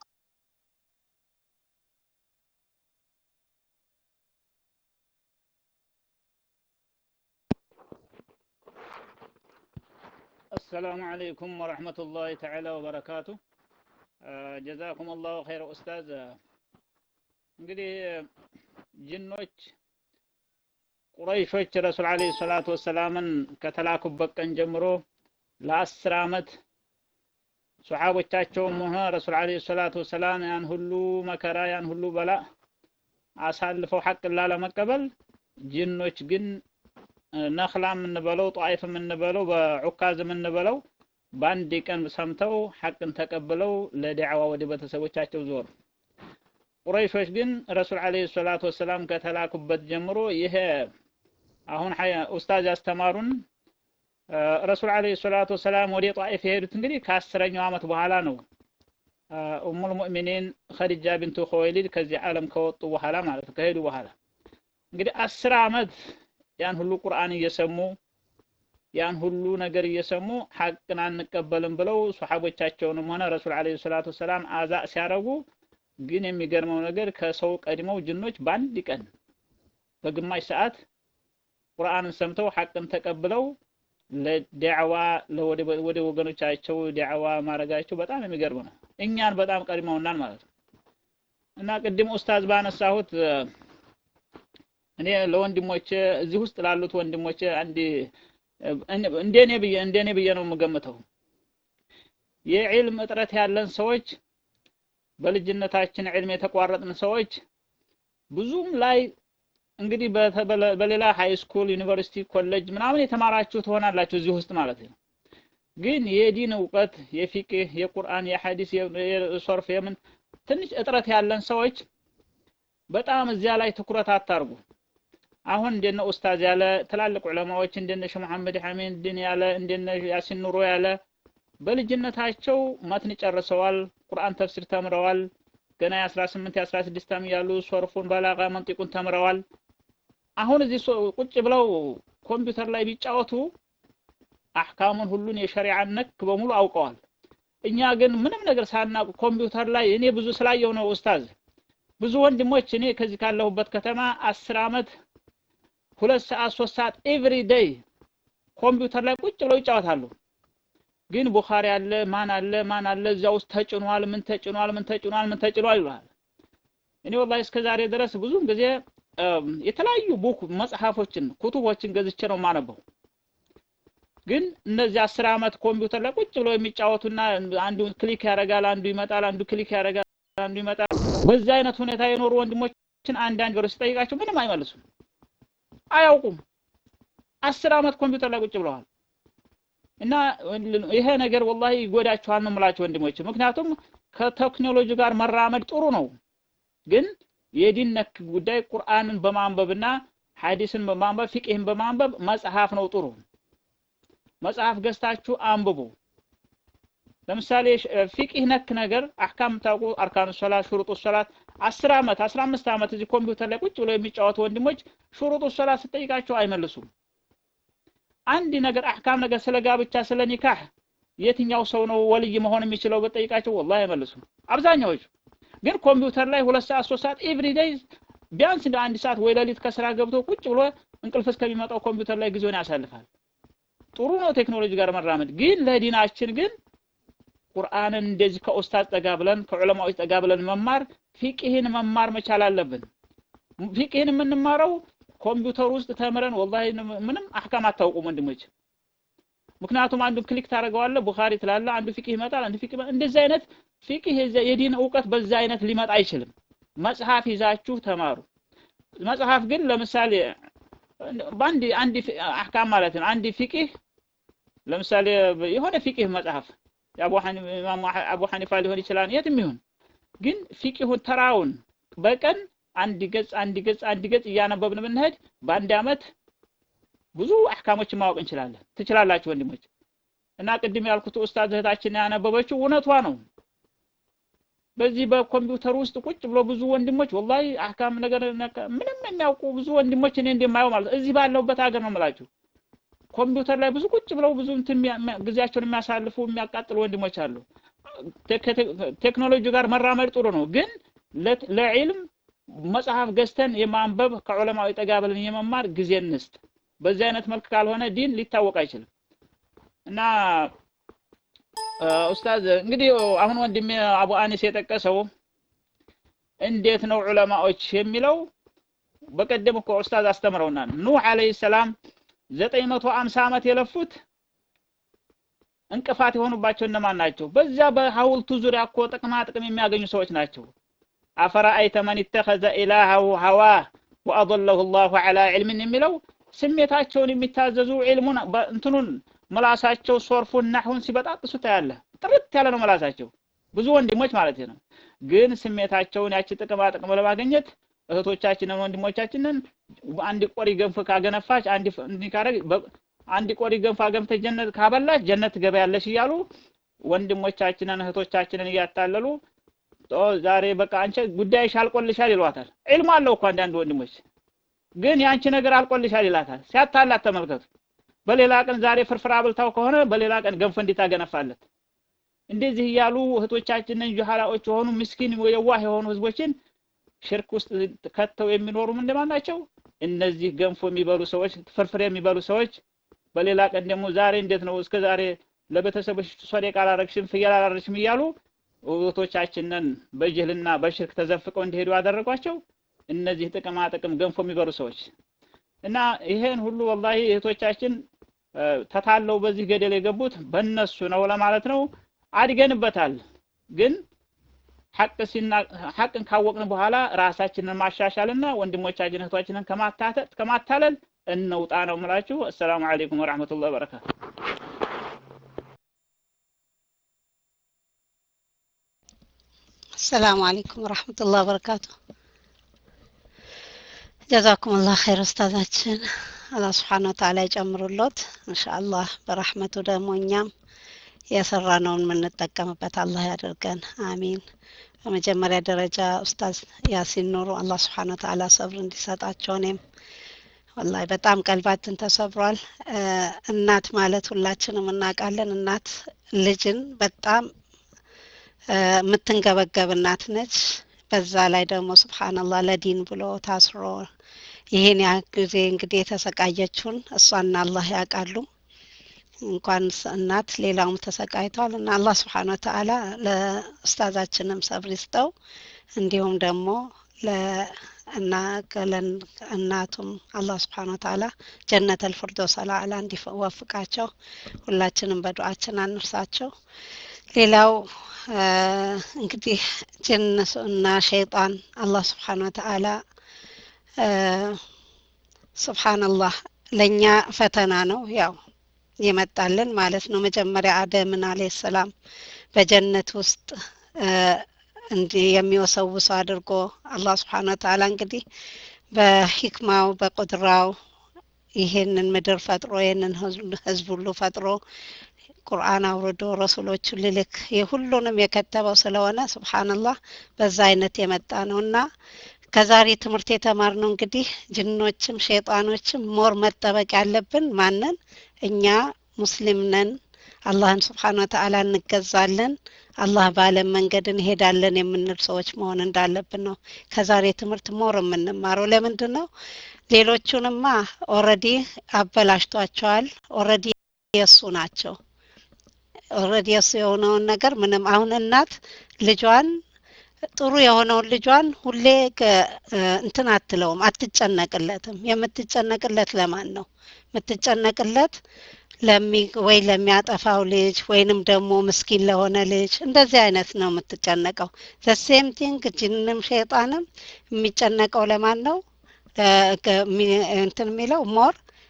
السلام عليكم ورحمة الله تعالى وبركاته ጀዛኩም አላሁ ኸይረ ኡስታዝ። እንግዲህ ጅኖች ቁረይሾች ረሱል ዓለይሂ ሰላቱ ወሰላምን ከተላኩበት ቀን ጀምሮ ለአስር ዓመት ሱሐቦቻቸውም ሆነ ረሱል ዓለይሂ ሰላቱ ወሰላም ያን ሁሉ መከራ ያን ሁሉ በላ አሳልፈው ሐቅን ላለመቀበል ጅኖች ግን ነኽላ የምንበለው ጧይፍ የምንበለው በዑካዝ የምንበለው በአንድ ቀን ሰምተው ሐቅን ተቀብለው ለዳዕዋ ወደ ቤተሰቦቻቸው ዞሩ። ቁረይሾች ግን ረሱል ዓለይሂ ሰላቱ ወሰላም ከተላኩበት ጀምሮ ይሄ አሁን ኡስታዝ ያስተማሩን ረሱል ዓለይሂ ሰላቱ ወሰላም ወደ ጧኢፍ የሄዱት እንግዲህ ከአስረኛው ዓመት በኋላ ነው። ኡሙል ሙእሚኒን ኸዲጃ ቢንቱ ኹወይሊድ ከዚህ ዓለም ከወጡ በኋላ ማለት ነው፣ ከሄዱ በኋላ እንግዲህ አስር ዓመት ያን ሁሉ ቁርአን እየሰሙ ያን ሁሉ ነገር እየሰሙ ሐቅን አንቀበልም ብለው ሱሐቦቻቸውንም ሆነ ረሱል ዓለይሂ ሰላቱ ወሰላም አዛ ሲያረጉ ግን የሚገርመው ነገር ከሰው ቀድመው ጅኖች በአንድ ቀን በግማሽ ሰዓት ቁርአንን ሰምተው ሐቅን ተቀብለው ለዳዕዋ ወደ ወገኖቻቸው ዳዕዋ ማድረጋቸው በጣም የሚገርም ነው። እኛን በጣም ቀድመውናል ማለት ነው። እና ቅድም ኡስታዝ ባነሳሁት እኔ ለወንድሞቼ እዚህ ውስጥ ላሉት ወንድሞቼ አንድ እንደኔ ብዬ እንደኔ ብዬ ነው የምገምተው። የዕልም እጥረት ያለን ሰዎች በልጅነታችን ዕልም የተቋረጥን ሰዎች ብዙም ላይ እንግዲህ በሌላ ሃይ ስኩል፣ ዩኒቨርሲቲ፣ ኮሌጅ ምናምን የተማራችሁ ትሆናላችሁ እዚህ ውስጥ ማለት ነው። ግን የዲን እውቀት የፊቅህ፣ የቁርአን፣ የሐዲስ፣ የሶርፍ የምን ትንሽ እጥረት ያለን ሰዎች በጣም እዚያ ላይ ትኩረት አታርጉ። አሁን እንደነ ኡስታዝ ያለ ትላልቅ ዑለማዎች እንደነ ሸህ መሐመድ ሐሚድ ድን ያለ እንደነ ያሲን ኑሮ ያለ በልጅነታቸው መትን ጨርሰዋል። ቁርአን ተፍሲር ተምረዋል። ገና የ18 የ16 ዓመት ያሉ ሶርፉን በላጋ መንጢቁን ተምረዋል። አሁን እዚህ ቁጭ ብለው ኮምፒውተር ላይ ቢጫወቱ አህካሙን ሁሉን የሸሪዓን ነክ በሙሉ አውቀዋል። እኛ ግን ምንም ነገር ሳናውቅ ኮምፒውተር ላይ እኔ ብዙ ስላየው ነው ኡስታዝ ብዙ ወንድሞች እኔ ከዚህ ካለሁበት ከተማ አስር አመት ሁለት ሰዓት ሶስት ሰዓት ኤቭሪ ዴይ ኮምፒውተር ላይ ቁጭ ብለው ይጫወታሉ። ግን ቡኻሪ አለ ማን አለ ማን አለ እዚያ ውስጥ ተጭኗል፣ ምን ተጭኗል፣ ምን ተጭኗል፣ ምን ተጭኗል ይሏል። እኔ ወላሂ እስከ ዛሬ ድረስ ብዙም ጊዜ የተለያዩ ቡክ መጽሐፎችን ኩቱቦችን ገዝቼ ነው የማነበው። ግን እነዚህ አስር አመት ኮምፒውተር ላይ ቁጭ ብለው የሚጫወቱና አንዱ ክሊክ ያደርጋል፣ አንዱ ይመጣል፣ አንዱ ክሊክ ያደርጋል፣ አንዱ ይመጣል። በዚህ አይነት ሁኔታ የኖሩ ወንድሞችን አንዳንድ ገሮች ስጠይቃቸው ምንም አይመልሱም፣ አያውቁም። አስር አመት ኮምፒውተር ላይ ቁጭ ብለዋል። እና ይሄ ነገር ወላሂ ይጎዳቸዋል ነው የምላቸው ወንድሞች። ምክንያቱም ከቴክኖሎጂ ጋር መራመድ ጥሩ ነው፣ ግን የዲን ነክ ጉዳይ ቁርአንን በማንበብና ሐዲስን በማንበብ ፊቅህን በማንበብ መጽሐፍ ነው ጥሩ። መጽሐፍ ገዝታችሁ አንብቡ። ለምሳሌ ፊቅህ ነክ ነገር አህካም ታውቁ አርካኑ ሶላት፣ ሹሩጡ ሶላት አስር አመት አስራ አምስት አመት እዚህ ኮምፒውተር ላይ ቁጭ ብለው የሚጫወቱ ወንድሞች ሹሩጡ ሶላት ስጠይቃቸው አይመልሱም። አንድ ነገር አህካም ነገር ስለ ጋብቻ ስለ ኒካህ የትኛው ሰው ነው ወልይ መሆን የሚችለው በጠይቃቸው ወላሂ አይመልሱም። አብዛኛዎቹ ግን ኮምፒውተር ላይ ሁለት ሰዓት ሶስት ሰዓት ኤቭሪ ዴይ ቢያንስ እንደ አንድ ሰዓት ወይ ሌሊት ከስራ ገብቶ ቁጭ ብሎ እንቅልፍ እስከሚመጣው ኮምፒውተር ላይ ጊዜውን ያሳልፋል። ጥሩ ነው ቴክኖሎጂ ጋር መራመድ፣ ግን ለዲናችን ግን ቁርአንን እንደዚህ ከኡስታዝ ጠጋ ብለን ከዑለማዎች ጠጋ ብለን መማር ፊቅህን መማር መቻል አለብን። ፊቅህን የምንማረው ኮምፒውተር ውስጥ ተምረን ወላሂ ምንም አህካም አታውቁም ወንድሞች። ምክንያቱም አንዱ ክሊክ ታደርገዋለህ ቡኻሪ ትላለህ፣ አንዱ ፊቅህ ይመጣል፣ አንዱ ፊቅህ እንደዚህ አይነት ፊቅህ የዲን እውቀት በዛ አይነት ሊመጣ አይችልም። መጽሐፍ ይዛችሁ ተማሩ። መጽሐፍ ግን ለምሳሌ በአንድ አንድ አህካም ማለት ነው። አንድ ፊቅህ ለምሳሌ የሆነ ፊቅህ መጽሐፍ የአቡ አቡ ሐኒፋ ሊሆን ይችላል፣ የትም ይሁን ግን ፊቅሁን ተራውን በቀን አንድ ገጽ አንድ ገጽ አንድ ገጽ እያነበብን ብንሄድ በአንድ አመት ብዙ አህካሞችን ማወቅ እንችላለን። ትችላላችሁ ወንድሞች። እና ቅድም ያልኩት ኡስታዝ እህታችን ያነበበችው እውነቷ ነው። በዚህ በኮምፒውተር ውስጥ ቁጭ ብሎ ብዙ ወንድሞች ወላሂ አህካም ነገር ምንም የሚያውቁ ብዙ ወንድሞች እኔ እንደማየው ማለት እዚህ ባለሁበት ሀገር ነው የምላችሁ። ኮምፒውተር ላይ ብዙ ቁጭ ብለው ብዙ እንትን ጊዜያቸውን የሚያሳልፉ የሚያቃጥሉ ወንድሞች አሉ። ቴክኖሎጂ ጋር መራመድ ጥሩ ነው፣ ግን ለዒልም መጽሐፍ ገዝተን የማንበብ ከዑለማዊ ጠጋ ብለን የመማር ጊዜ እንስጥ። በዚህ አይነት መልክ ካልሆነ ዲን ሊታወቅ አይችልም። እና ኡስታዝ እንግዲህ አሁን ወንድሜ አቡ አኒስ የጠቀሰው እንዴት ነው ዑለማዎች የሚለው በቀደም እኮ ኡስታዝ አስተምረውናል። ኑህ አለይሂ ሰላም ዘጠኝ መቶ አምሳ ዓመት የለፉት እንቅፋት የሆኑባቸው እነማን ናቸው? በዛ በሐውልቱ ዙሪያ እኮ ጥቅማ ጥቅም የሚያገኙ ሰዎች ናቸው። አፈራአይተ መን ኢተኸዘ ኢላሀሁ ሀዋ ወአضለሁ ላሁ ዐላ ዒልምን የሚለው ስሜታቸውን የሚታዘዙ ዒልሙን እንትኑን ምላሳቸው ሶርፉን ናሁን ሲበጣጥሱ ታያለህ። ጥርት ያለ ነው ምላሳቸው ብዙ ወንድሞች ማለት ነው። ግን ስሜታቸውን ያቺ ጥቅማ ጥቅም ለማግኘት እህቶቻችንን ወንድሞቻችንን አንድ ቆሪ ገንፎ ካገነፋች አንድ ካረግ አንድ ቆሪ ገንፎ አገንፍተሽ ጀነት ካበላሽ ጀነት ትገበያለሽ እያሉ ወንድሞቻችንን እህቶቻችንን እያታለሉ ዛሬ በቃ አንቺ ጉዳይሽ አልቆልሻል ይሏታል። ዒልም አለው እኮ አንዳንድ ወንድሞች ግን ያንቺ ነገር አልቆልሻል ይላታል። ሲያታላት ተመልከቱ። በሌላ ቀን ዛሬ ፍርፍር አብልታው ከሆነ በሌላ ቀን ገንፎ እንዴት አገነፋለት? እንደዚህ እያሉ እህቶቻችንን ጁሃላዎች የሆኑ ምስኪን የዋህ የሆኑ ህዝቦችን ሽርክ ውስጥ ከተው የሚኖሩ ምንድን ናቸው? እነዚህ ገንፎ የሚበሉ ሰዎች፣ ፍርፍር የሚበሉ ሰዎች በሌላ ቀን ደግሞ ዛሬ እንዴት ነው እስከ ዛሬ ለቤተሰቦች ሶደቃ አላረግሽም ፍየል አላረግሽም እያሉ እህቶቻችንን በጅህልና በሽርክ ተዘፍቀው እንዲሄዱ ያደረጓቸው እነዚህ ጥቅማ ጥቅም ገንፎ የሚበሉ ሰዎች እና ይሄን ሁሉ ወላሂ እህቶቻችን ተታለው በዚህ ገደል የገቡት በእነሱ ነው ለማለት ነው። አድገንበታል ግን ሐቅ ሲና ሐቅን ካወቅን በኋላ ራሳችንን ማሻሻልና ወንድሞቻችን እህቶቻችንን ከማታተት ከማታለል እንውጣ ነው የምላችሁ። አሰላሙ አለይኩም ወራህመቱላሂ ወበረካቱ። السلام عليكم ورحمة الله وبركاته ጀዛኩም ላህ ኸይር ኡስታዛችን አላህ ስብሓን ወተዓላ ይጨምሩሎት እንሻአላህ በረሕመቱ ደግሞ እኛም የሰራነውን የምንጠቀምበት አላህ ያደርገን አሚን በመጀመሪያ ደረጃ ኡስታዝ ያሲን ኑሩ አላህ ስብሓን ወተዓላ ሰብር እንዲሰጣቸው እኔም ወላሂ በጣም ቀልባችን ተሰብሯል እናት ማለት ሁላችንም እናውቃለን እናት ልጅን በጣም የምትንገበገብ እናት ነች በዛ ላይ ደግሞ ስብሓንላህ ለዲን ብሎ ታስሮ ይሄን ያ ጊዜ እንግዲህ የተሰቃየችውን እሷና አላህ ያውቃሉ እንኳን እናት ሌላውም ተሰቃይቷል እና አላህ ስብሓን ወተአላ ለኡስታዛችንም ሰብር ይስጠው እንዲሁም ደግሞ እና እናቱም አላህ ስብሓን ወተአላ ጀነት አልፍርዶስ አላዕላ እንዲወፍቃቸው ሁላችንም በዱዓችን አንርሳቸው ሌላው እንግዲህ ጅን እና ሸይጣን አላህ ስብሓን ወተአላ ስብሓንላህ ለእኛ ፈተና ነው ያው ይመጣልን ማለት ነው መጀመሪያ አደምን አለ ሰላም በጀነት ውስጥ እንዲህ የሚወሰውሰው አድርጎ አላህ ስብሓን ወተአላ እንግዲህ በሂክማው በቁድራው ይሄንን ምድር ፈጥሮ ይህንን ህዝብ ሁሉ ፈጥሮ ቁርአን አውርዶ ረሱሎቹን ልልክ የሁሉንም የከተበው ስለሆነ ስብሓንላህ በዛ አይነት የመጣ ነው እና ከዛሬ ትምህርት የተማርነው እንግዲህ ጅኖችም ሸይጣኖችም ሞር መጠበቅ ያለብን ማንን እኛ ሙስሊም ነን አላህን ስብሓን ወተአላ እንገዛለን አላህ ባለም መንገድ እንሄዳለን የምንል ሰዎች መሆን እንዳለብን ነው ከዛሬ ትምህርት ሞር የምንማረው ለምንድን ነው ሌሎቹንማ ኦረዲ አበላሽቷቸዋል ኦረዲ የእሱ ናቸው ኦረዲ የእሱ የሆነውን ነገር ምንም አሁን እናት ልጇን ጥሩ የሆነውን ልጇን ሁሌ እንትን አትለውም አትጨነቅለትም የምትጨነቅለት ለማን ነው የምትጨነቅለት ለሚ ወይ ለሚያጠፋው ልጅ ወይንም ደግሞ ምስኪን ለሆነ ልጅ እንደዚህ አይነት ነው የምትጨነቀው ዘሴም ቲንግ ጅንም ሸይጣንም የሚጨነቀው ለማን ነው እንትን የሚለው ሞር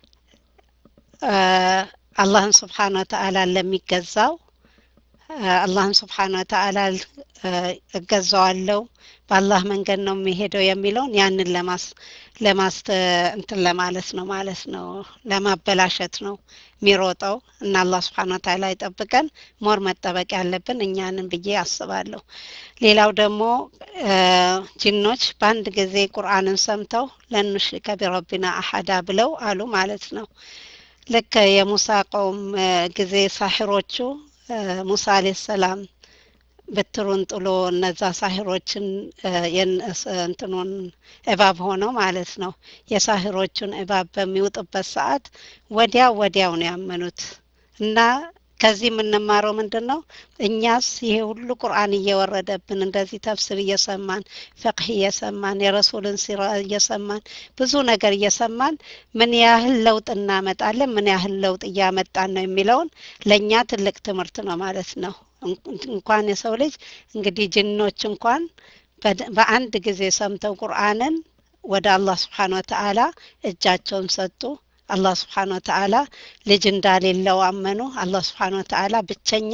አላህን ስብሓን ወተአላ ለሚገዛው አላህን ስብሓን ወተአላ እገዛዋለው በአላህ መንገድ ነው የሚሄደው የሚለውን ያንን ለማስ ለማስ እንትን ለማለት ነው ማለት ነው ለማበላሸት ነው የሚሮጠው እና አላህ ስብሓን ወተአላ ይጠብቀን ሞር መጠበቅ ያለብን እኛንን ብዬ አስባለሁ ሌላው ደግሞ ጅኖች በአንድ ጊዜ ቁርአንን ሰምተው ለኑሽሪከ ቢረቢና አሐዳ ብለው አሉ ማለት ነው ልክ የሙሳ ቀውም ጊዜ ሳሒሮቹ ሙሳ አለ ሰላም ብትሩን ጥሎ እነዛ ሳሂሮችን እንትኑን እባብ ሆነው ማለት ነው የሳሂሮቹን እባብ በሚውጥበት ሰዓት ወዲያው ወዲያው ነው ያመኑት እና ከዚህ የምንማረው ምንድን ነው እኛስ ይሄ ሁሉ ቁርአን እየወረደብን እንደዚህ ተፍስር እየሰማን ፍቅህ እየሰማን የረሱልን ሲራ እየሰማን ብዙ ነገር እየሰማን ምን ያህል ለውጥ እናመጣለን ምን ያህል ለውጥ እያመጣን ነው የሚለውን ለእኛ ትልቅ ትምህርት ነው ማለት ነው እንኳን የሰው ልጅ እንግዲህ ጅኖች እንኳን በአንድ ጊዜ ሰምተው ቁርአንን ወደ አላህ ስብሓን ወተአላ እጃቸውን ሰጡ አላህ ስብሓን ወተአላ ልጅ እንዳሌለው አመኑ አላህ ስብሓን ወተአላ ብቸኛ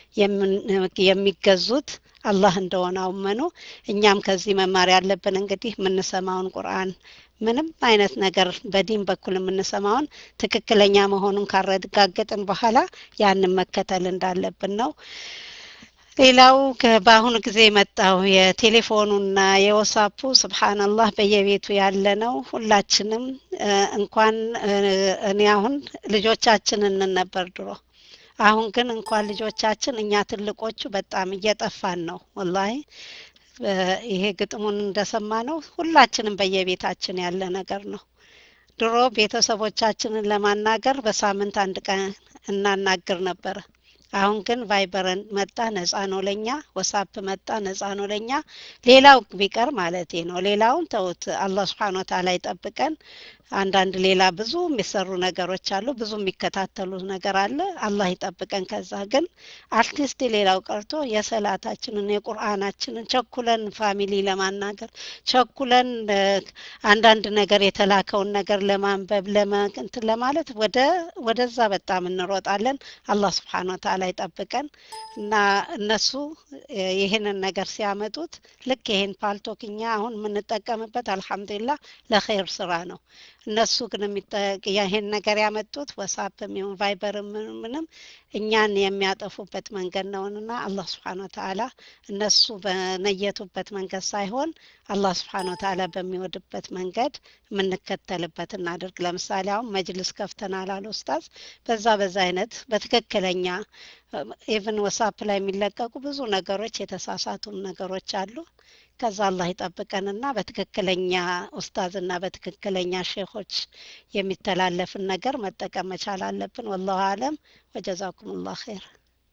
የሚገዙት አላህ እንደሆነ አመኑ እኛም ከዚህ መማር ያለብን እንግዲህ የምንሰማውን ቁርአን ምንም አይነት ነገር በዲን በኩል የምንሰማውን ትክክለኛ መሆኑን ካረጋገጥን በኋላ ያንን መከተል እንዳለብን ነው ሌላው በአሁኑ ጊዜ የመጣው የቴሌፎኑና የወሳፑ ስብሓንላህ በየቤቱ ያለ ነው ሁላችንም እንኳን እኔ አሁን ልጆቻችን እንን ነበር ድሮ አሁን ግን እንኳን ልጆቻችን እኛ ትልቆቹ በጣም እየጠፋን ነው ወላሂ ይሄ ግጥሙን እንደሰማ ነው ሁላችንም በየቤታችን ያለ ነገር ነው ድሮ ቤተሰቦቻችንን ለማናገር በሳምንት አንድ ቀን እናናግር ነበረ አሁን ግን ቫይበረን መጣ ነጻ ነው ለኛ ወሳፕ መጣ ነጻ ነው ለኛ ሌላው ቢቀር ማለት ነው ሌላውን ተውት አላህ ስብሓን ወተአላ ይጠብቀን አንዳንድ ሌላ ብዙ የሚሰሩ ነገሮች አሉ። ብዙ የሚከታተሉ ነገር አለ። አላህ ይጠብቀን። ከዛ ግን አርቲስት ሌላው ቀርቶ የሰላታችንን የቁርአናችንን ቸኩለን ፋሚሊ ለማናገር ቸኩለን እ፣ አንዳንድ ነገር የተላከውን ነገር ለማንበብ ለመንትን ለማለት ወደ ወደዛ በጣም እንሮጣለን። አላህ ስብሓን ወተዓላ ይጠብቀን እና እነሱ እ፣ ይህንን ነገር ሲያመጡት ልክ ይሄን ፓልቶክ እኛ አሁን የምንጠቀምበት አልሐምዱሊላህ ለኸይር ስራ ነው። እነሱ ግን የሚጠ- ይሄን ነገር ያመጡት ወሳፕም ይሁን ቫይበርም ምንም ምንም እኛን የሚያጠፉበት መንገድ ነውንና አላህ ስብሓን ወተዓላ እነሱ በነየቱበት መንገድ ሳይሆን አላህ ስብሓን ወተዓላ በሚወድበት መንገድ የምንከተልበት እናድርግ። ለምሳሌ አሁን መጅልስ ከፍተናል አሉ ኡስታዝ። በዛ በዛ አይነት በትክክለኛ ኢቭን ወሳፕ ላይ የሚለቀቁ ብዙ ነገሮች የተሳሳቱም ነገሮች አሉ። ከዛ አላህ ይጠብቀንና በትክክለኛ ኡስታዝና በትክክለኛ ሼኾች የሚተላለፍን ነገር መጠቀም መቻል አለብን። ወላሁ አለም ወጀዛኩም ላህ ኸይር።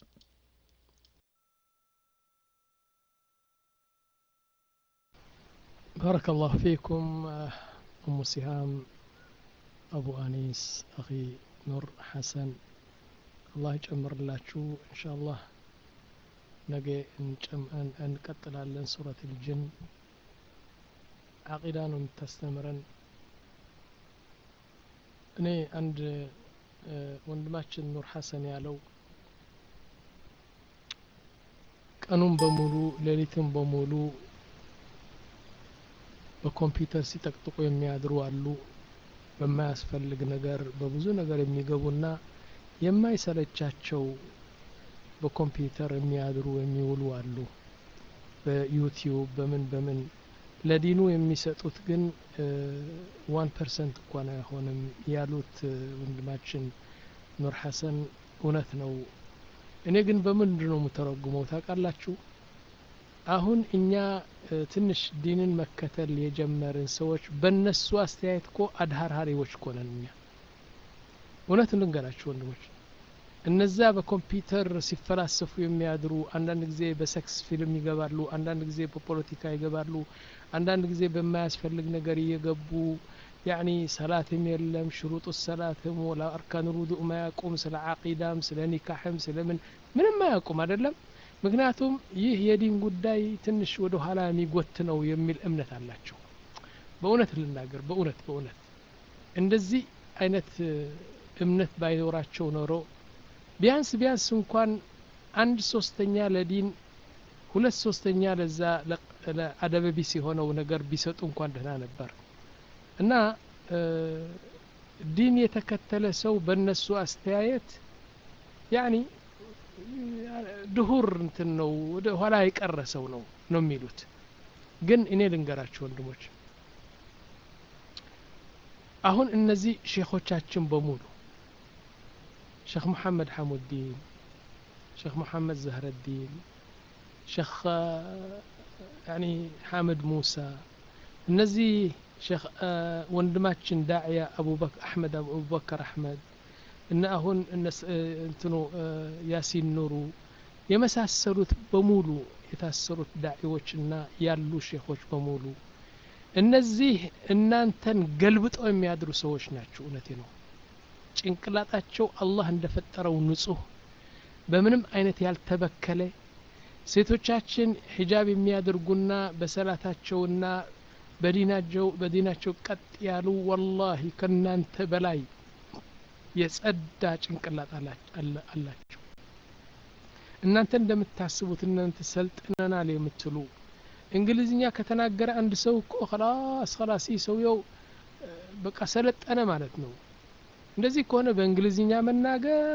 بارك الله فيكم آه، أم سهام أبو أنيس أخي نور حسن الله يجمر لاتشو إن شاء الله نجي نجم أن نقتل على سورة الجن عقيدة ነው የምታስተምረን እኔ አንድ እ፣ ወንድማችን ኑር ሐሰን ያለው ቀኑን በሙሉ ሌሊትን በሙሉ በኮምፒውተር ሲጠቅጥቁ የሚያድሩ አሉ። በማያስፈልግ ነገር በብዙ ነገር የሚገቡና የማይሰለቻቸው በኮምፒውተር የሚያድሩ የሚውሉ አሉ። በዩቲዩብ በምን በምን ለዲኑ የሚሰጡት ግን ዋን ፐርሰንት እንኳን አይሆንም ያሉት እ፣ ወንድማችን ኑር ሐሰን እውነት ነው። እኔ ግን በምንድን ነው የምተረጉመው ታውቃላችሁ? አሁን እኛ እ፣ ትንሽ ዲንን መከተል የጀመርን ሰዎች በእነሱ አስተያየት እኮ አድሃርሃሪዎች እኮ ነን እኛ። እውነት ልንገራችሁ ወንድሞች፣ እነዛ በኮምፒውተር ሲፈላሰፉ የሚያድሩ አንዳንድ ጊዜ በሴክስ ፊልም ይገባሉ፣ አንዳንድ ጊዜ በፖለቲካ ይገባሉ፣ አንዳንድ ጊዜ በማያስፈልግ ነገር እየገቡ ያኒ ሰላትም የለም ሽሩጡ ሰላትም ወላ አርካን ውዱእ ማያቁም ስለ ዓቂዳም ስለ ኒካሕም ስለምን ምንም አያውቁም አይደለም። ምክንያቱም ይህ የዲን ጉዳይ ትንሽ ወደ ኋላ የሚጎት ነው የሚል እምነት አላቸው። በእውነት ልናገር፣ በእውነት በእውነት እንደዚህ አይነት እ፣ እምነት ባይኖራቸው ኖሮ ቢያንስ ቢያንስ እንኳን አንድ ሶስተኛ ለዲን ሁለት ሶስተኛ ለዛ ለ- ለአደበቢስ የሆነው ነገር ቢሰጡ እንኳን ደህና ነበር እና እ፣ ዲን የተከተለ ሰው በእነሱ አስተያየት ያኒ ድሁር እንትን ነው ወደ ኋላ የቀረ ሰው ነው ነው የሚሉት። ግን እኔ ልንገራችሁ ወንድሞች፣ አሁን እነዚህ ሼኾቻችን በሙሉ ሼክ መሐመድ ሐሙዲን፣ ሼክ መሐመድ ዘህረዲን፣ ሼክ ያኒ ሐመድ ሙሳ እነዚህ ሼክ ወንድማችን ዳዕያ አቡበክር አሕመድ አቡበከር አሕመድ እና አሁን እነስ- እ፣ እንትኑ እ፣ ያሲን ኑሩ የመሳሰሉት በሙሉ የታሰሩት ዳዒዎች እና ያሉ ሼኾች በሙሉ እነዚህ እናንተን ገልብጠው የሚያድሩ ሰዎች ናቸው። እውነቴ ነው። ጭንቅላጣቸው አላህ እንደፈጠረው ንጹህ በምንም አይነት ያልተበከለ ሴቶቻችን ሒጃብ የሚያደርጉና በሰላታቸውና በዲናቸው በዲናቸው ቀጥ ያሉ ወላሂ ከእናንተ በላይ የጸዳ ጭንቅላት አላ- አላ- አላቸው። እናንተ እንደምታስቡት እናንተ ሰልጥነናል የምትሉ እንግሊዝኛ ከተናገረ አንድ ሰው እኮ ኸላስ ኸላስ ይህ ሰውየው እ፣ በቃ ሰለጠነ ማለት ነው። እንደዚህ ከሆነ በእንግሊዝኛ መናገር፣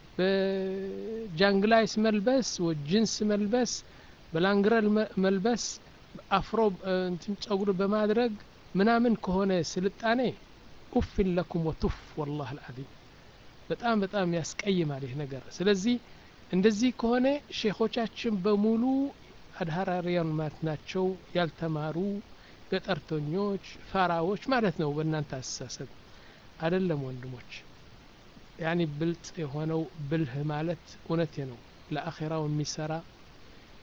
በጃንግላይስ መልበስ፣ ወይ ጅንስ መልበስ፣ በላንግረል መ- መልበስ፣ አፍሮ እ፣ እንትን ጸጉር በማድረግ ምናምን ከሆነ ስልጣኔ ኡፍን ለኩም ወቱፍ ወላህ አልዓዚም በጣም በጣም ያስቀይማል ይህ ነገር። ስለዚህ እንደዚህ ከሆነ ሼኾቻችን በሙሉ አድሃራሪያን ማለት ናቸው፣ ያልተማሩ ገጠርተኞች፣ ፋራዎች ማለት ነው በእናንተ አስተሳሰብ አይደለም ወንድሞች። ያኒ ብልጥ የሆነው ብልህ ማለት እውነቴ ነው ለአኼራው የሚሰራ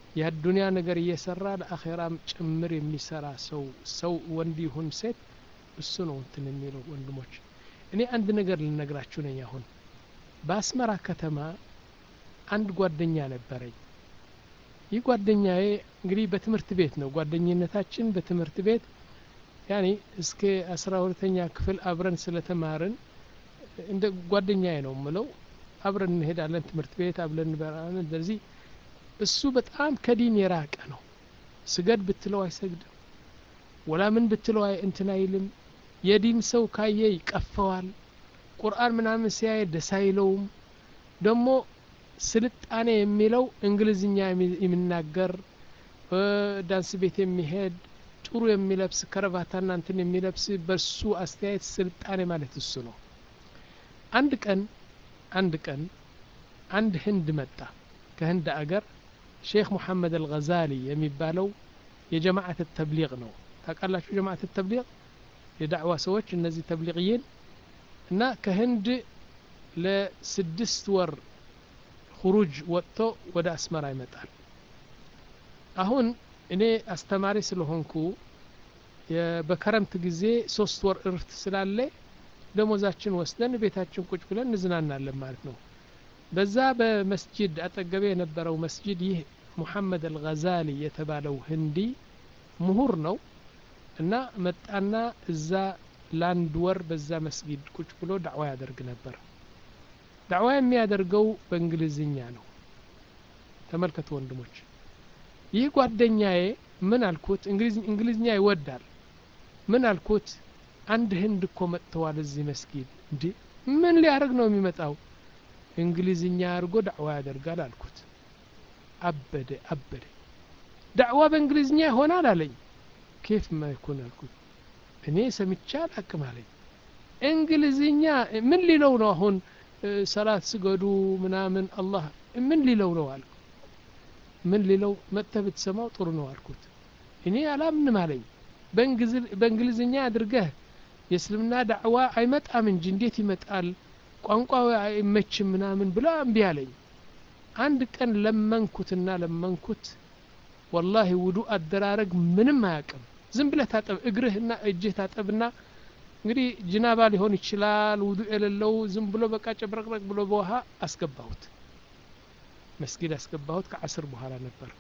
የአዱንያ ነገር እየሰራ ለአኼራም ጭምር የሚሰራ ሰው ሰው ወንድ ይሁን ሴት እሱ ነው እንትን የሚለው ወንድሞች እኔ አንድ ነገር ልነግራችሁ ነኝ አሁን በአስመራ ከተማ አንድ ጓደኛ ነበረኝ ይህ ጓደኛዬ እንግዲህ በትምህርት ቤት ነው ጓደኝነታችን በትምህርት ቤት ያኔ እስከ አስራ ሁለተኛ ክፍል አብረን ስለተማርን እንደ ጓደኛዬ ነው ምለው አብረን እንሄዳለን ትምህርት ቤት አብረን እንበራለን እንደዚህ እሱ በጣም ከዲን የራቀ ነው ስገድ ብትለው አይሰግድም ወላ ምን ብትለው አይ እንትን አይልም የዲን ሰው ካየ ይቀፈዋል ቁርአን ምናምን ሲያየ ደስ አይለውም ደግሞ ስልጣኔ የሚለው እንግሊዝኛ የሚናገር ዳንስ ቤት የሚሄድ ጥሩ የሚለብስ ከረባታና እንትን የሚለብስ በሱ አስተያየት ስልጣኔ ማለት እሱ ነው አንድ ቀን አንድ ቀን አንድ ህንድ መጣ ከህንድ አገር ሼክ ሙሐመድ አልገዛሊ የሚባለው የጀማዓት ተብሊግ ነው ታውቃላችሁ ጀማዓት ተብሊግ የዳዕዋ ሰዎች እነዚህ ተብሊግይን እና ከህንድ ለስድስት ወር ሁሩጅ ወጥቶ ወደ አስመራ ይመጣል አሁን እኔ አስተማሪ ስለሆንኩ በከረምት ጊዜ ሶስት ወር እርፍት ስላለ ደሞዛችን ወስደን ቤታችን ቁጭ ብለን እንዝናናለን ማለት ነው በዛ በመስጅድ አጠገቤ የነበረው መስጅድ ይህ ሙሐመድ አልገዛሊ የተባለው ህንዲ ምሁር ነው እና መጣና እዛ ለአንድ ወር በዛ መስጊድ ቁጭ ብሎ ዳዕዋ ያደርግ ነበር ዳዕዋ የሚያደርገው በእንግሊዝኛ ነው ተመልከቱ ወንድሞች ይህ ጓደኛዬ ምን አልኩት እንግሊዝኛ ይወዳል ምን አልኩት አንድ ህንድ እኮ መጥተዋል እዚህ መስጊድ እንዲ ምን ሊያደርግ ነው የሚመጣው እንግሊዝኛ አድርጎ ዳዕዋ ያደርጋል አልኩት አበደ አበደ ዳዕዋ በእንግሊዝኛ ይሆናል አለኝ ኬፍ ማይኩን አልኩት እኔ ሰምቻ አላቅም አለኝ እንግሊዝኛ ምን ሊለው ነው አሁን ሰላት ስገዱ ምናምን አላህ ምን ሊለው ነው አልኩ ምን ሊለው መጥተህ ብትሰማው ጥሩ ነው አልኩት እኔ አላምንም አለኝ በእንግሊዝኛ አድርገህ የእስልምና ዳዕዋ አይመጣም እንጂ እንዴት ይመጣል ቋንቋ አይመችም ምናምን ብላ እምቢ አለኝ አንድ ቀን ለመንኩትና ለመንኩት ወላሂ ውዱ አደራረግ ምንም አያቅም ዝም ብለህ ታጠብ እግርህና እጅህ ታጠብና እንግዲህ ጅናባ ሊሆን ይችላል ውዱ የሌለው ዝም ብሎ በቃ ጨብረቅረቅ ብሎ በውሃ አስገባሁት መስጊድ አስገባሁት ከአስር በኋላ ነበር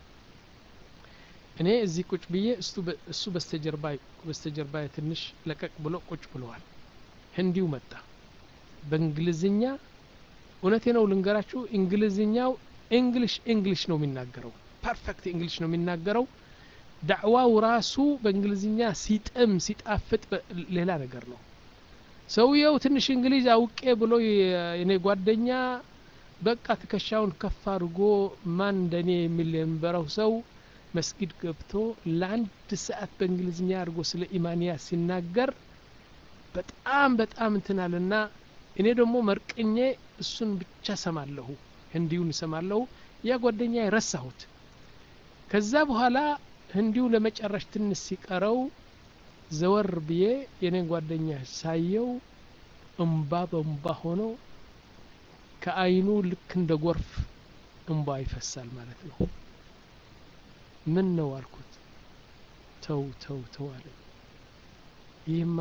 እኔ እዚህ ቁጭ ብዬ እሱ በስተጀርባ በስተጀርባ ትንሽ ለቀቅ ብሎ ቁጭ ብለዋል ህንዲው መጣ በእንግሊዝኛ እውነቴ ነው ልንገራችሁ እንግሊዝኛው እንግሊሽ እንግሊሽ ነው የሚናገረው ፐርፌክት እንግሊሽ ነው የሚናገረው ዳዕዋው ራሱ በእንግሊዝኛ ሲጥም ሲጣፍጥ ሌላ ነገር ነው ሰውየው ትንሽ እንግሊዝ አውቄ ብሎ የኔ ጓደኛ በቃ ትከሻውን ከፍ አድርጎ ማን እንደኔ የሚል የነበረው ሰው መስጊድ ገብቶ ለአንድ ሰዓት በእንግሊዝኛ አድርጎ ስለ ኢማንያ ሲናገር በጣም በጣም እንትናልና እኔ ደግሞ መርቅኜ እሱን ብቻ ሰማለሁ ህንዲውን ሰማለሁ ያ ጓደኛ ረሳሁት ከዛ በኋላ ህንዲው ለመጨረሽ ትንሽ ሲቀረው ዘወር ብዬ የኔን ጓደኛ ሳየው እምባ በእምባ ሆኖ ከአይኑ ልክ እንደ ጎርፍ እንባ ይፈሳል ማለት ነው ምን ነው አልኩት ተው ተው ተው አለ ይህማ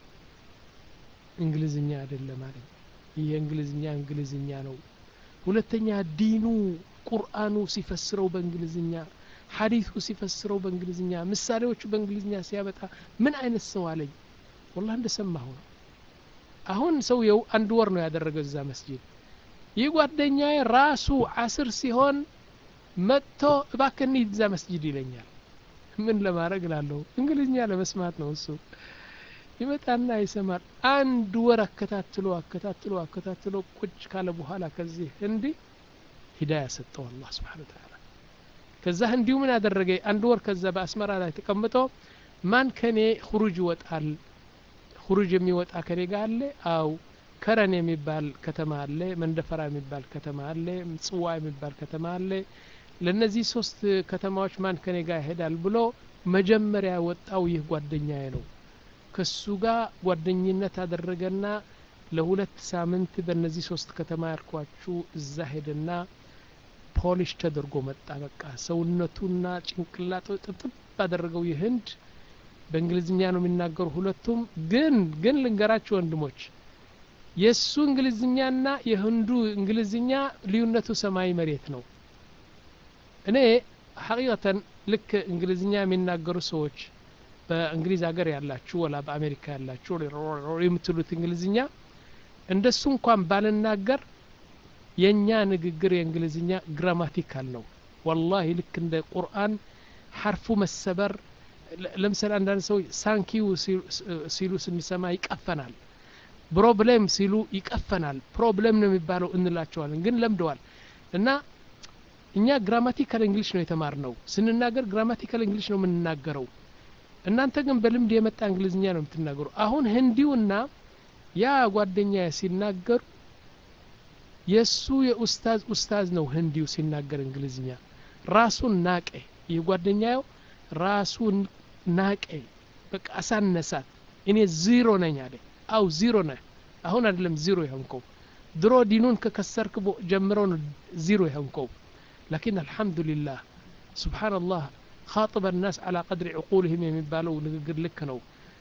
እንግሊዝኛ አይደለም አለኝ ይህ የእንግሊዝኛ እንግሊዝኛ ነው ሁለተኛ ዲኑ ቁርአኑ ሲፈስረው በእንግሊዝኛ ሐዲሱ ሲፈስረው በእንግሊዝኛ ምሳሌዎቹ በእንግሊዝኛ ሲያበጣ ምን አይነት ሰው አለኝ ወላ እንደሰማሁ ነው አሁን ሰውየው አንድ ወር ነው ያደረገው እዛ መስጂድ ይህ ጓደኛዬ ራሱ አስር ሲሆን መጥቶ እባክህ እንሂድ እዛ መስጂድ ይለኛል ምን ለማድረግ ላለሁ እንግሊዝኛ ለመስማት ነው እሱ ይመጣና ይሰማል አንድ ወር አከታትሎ አከታትሎ አከታትሎ ቁጭ ካለ በኋላ ከዚህ ህንዲ ሂዳያ ሰጠው አላህ ስብሓን ተዓላ ከዛ እንዲሁ ምን አደረገ አንድ ወር ከዛ በአስመራ ላይ ተቀምጦ ማን ከኔ ሁሩጅ ይወጣል ሁሩጅ የሚወጣ ከኔ ጋር አለ አው ከረን የሚባል ከተማ አለ መንደፈራ የሚባል ከተማ አለ ምጽዋ የሚባል ከተማ አለ ለነዚህ ሶስት ከተማዎች ማን ከኔ ጋር ይሄዳል ብሎ መጀመሪያ ወጣው ይህ ጓደኛዬ ነው ከሱ ጋር ጓደኝነት አደረገና ለሁለት ሳምንት በእነዚህ ሶስት ከተማ ያልኳችሁ እዛ ሄደና ፖሊሽ ተደርጎ መጣ በቃ ሰውነቱና ጭንቅላቱ ጥብጥብ ባደረገው የህንድ በእንግሊዝኛ ነው የሚናገሩ ሁለቱም ግን ግን ልንገራችሁ ወንድሞች የእሱ እንግሊዝኛና የህንዱ እንግሊዝኛ ልዩነቱ ሰማይ መሬት ነው እኔ ሐቂቀተን ልክ እንግሊዝኛ የሚናገሩ ሰዎች በእንግሊዝ ሀገር ያላችሁ ወላ በአሜሪካ ያላችሁ የምትሉት እንግሊዝኛ እንደሱ እንኳን ባልናገር የእኛ ንግግር የእንግሊዝኛ ግራማቲካል ነው ወላሂ ልክ እንደ ቁርአን ሐርፉ መሰበር ለምሳሌ አንዳንድ ሰዎች ሳንኪዩ ሲሉ ስንሰማ ይቀፈናል ፕሮብሌም ሲሉ ይቀፈናል ፕሮብሌም ነው የሚባለው እንላቸዋለን ግን ለምደዋል እና እኛ ግራማቲካል እንግሊሽ ነው የተማር ነው ስንናገር ግራማቲካል እንግሊሽ ነው የምንናገረው እናንተ ግን በልምድ የመጣ እንግሊዝኛ ነው የምትናገሩ አሁን ህንዲውና ያ ጓደኛ ሲናገሩ የእሱ የኡስታዝ ኡስታዝ ነው ህንዲው ሲናገር እንግሊዝኛ ራሱን ናቀ ይህ ጓደኛው ራሱን ናቀ በቃ አሳነሳት እኔ ዚሮ ነኝ አለ አው ዚሮ ነህ አሁን አይደለም ዚሮ የሆንከው ድሮ ዲኑን ከከሰርክ ጀምረው ነው ዚሮ የሆንከው ላኪን አልሐምዱሊላህ ስብሓንላህ ካጥበ ናስ አላ ቀድሪ ዕቁልህም የሚባለው ንግግር ልክ ነው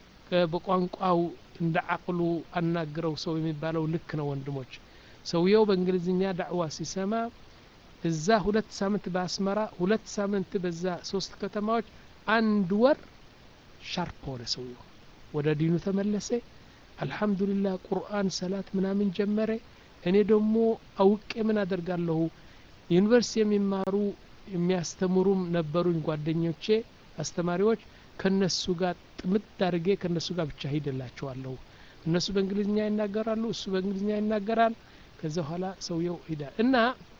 በቋንቋው እንደ አቅሉ አናግረው ሰው የሚባለው ልክ ነው ወንድሞች ሰውየው በእንግሊዝኛ ዳዕዋ ሲሰማ እዛ ሁለት ሳምንት በአስመራ ሁለት ሳምንት በዛ ሶስት ከተማዎች አንድ ወር ሻርፕ ሆነ ሰውየው ወደ ዲኑ ተመለሰ አልሐምዱሊላህ ቁርአን ሰላት ምናምን ጀመረ እኔ ደግሞ አውቄ ምን አደርጋለሁ ዩኒቨርሲቲ የሚማሩ የሚያስተምሩም ነበሩኝ ጓደኞቼ አስተማሪዎች ከነሱ ጋር ጥምድ አድርጌ ከነሱ ጋር ብቻ ሂድላቸዋለሁ እነሱ በእንግሊዝኛ ይናገራሉ እሱ በእንግሊዝኛ ይናገራል ከዛ በኋላ ሰውየው ሂዳ እና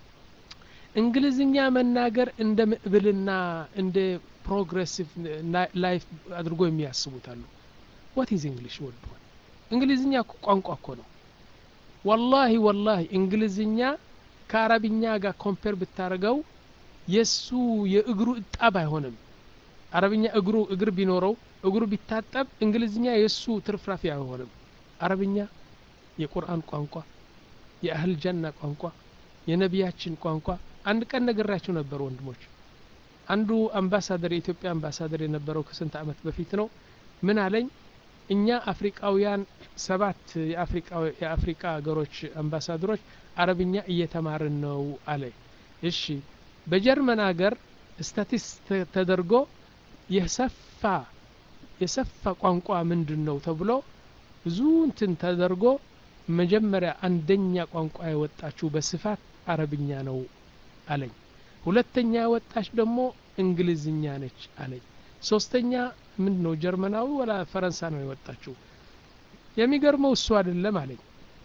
እንግሊዝኛ መናገር እንደ ምዕብልና እንደ ፕሮግሬሲቭ ላይፍ አድርጎ የሚያስቡት አሉ ዋት ኢዝ እንግሊሽ ወድ እንግሊዝኛ ቋንቋ እኮ ነው ወላሂ ወላሂ እንግሊዝኛ ከአረብኛ ጋር ኮምፔር ብታደርገው የእሱ የእግሩ እጣብ አይሆንም አረብኛ እግሩ እግር ቢኖረው እግሩ ቢታጠብ እንግሊዝኛ የእሱ ትርፍራፊ አይሆንም አረብኛ የቁርአን ቋንቋ የአህል ጀና ቋንቋ የነቢያችን ቋንቋ አንድ ቀን ነግራችሁ ነበር ወንድሞች አንዱ አምባሳደር የኢትዮጵያ አምባሳደር የነበረው ከስንት አመት በፊት ነው ምን አለኝ እኛ አፍሪቃውያን ሰባት የአፍሪቃ ሀገሮች አምባሳደሮች አረብኛ እየተማርን ነው አለ እሺ በጀርመን ሀገር ስታቲስ ተደርጎ የሰፋ የሰፋ ቋንቋ ምንድን ነው ተብሎ ብዙ እንትን ተደርጎ መጀመሪያ አንደኛ ቋንቋ የወጣችው በስፋት አረብኛ ነው አለኝ ሁለተኛ የወጣች ደግሞ እንግሊዝኛ ነች አለኝ ሶስተኛ ምንድን ነው ጀርመናዊ ወላ ፈረንሳ ነው የወጣችው የሚገርመው እሱ አይደለም አለኝ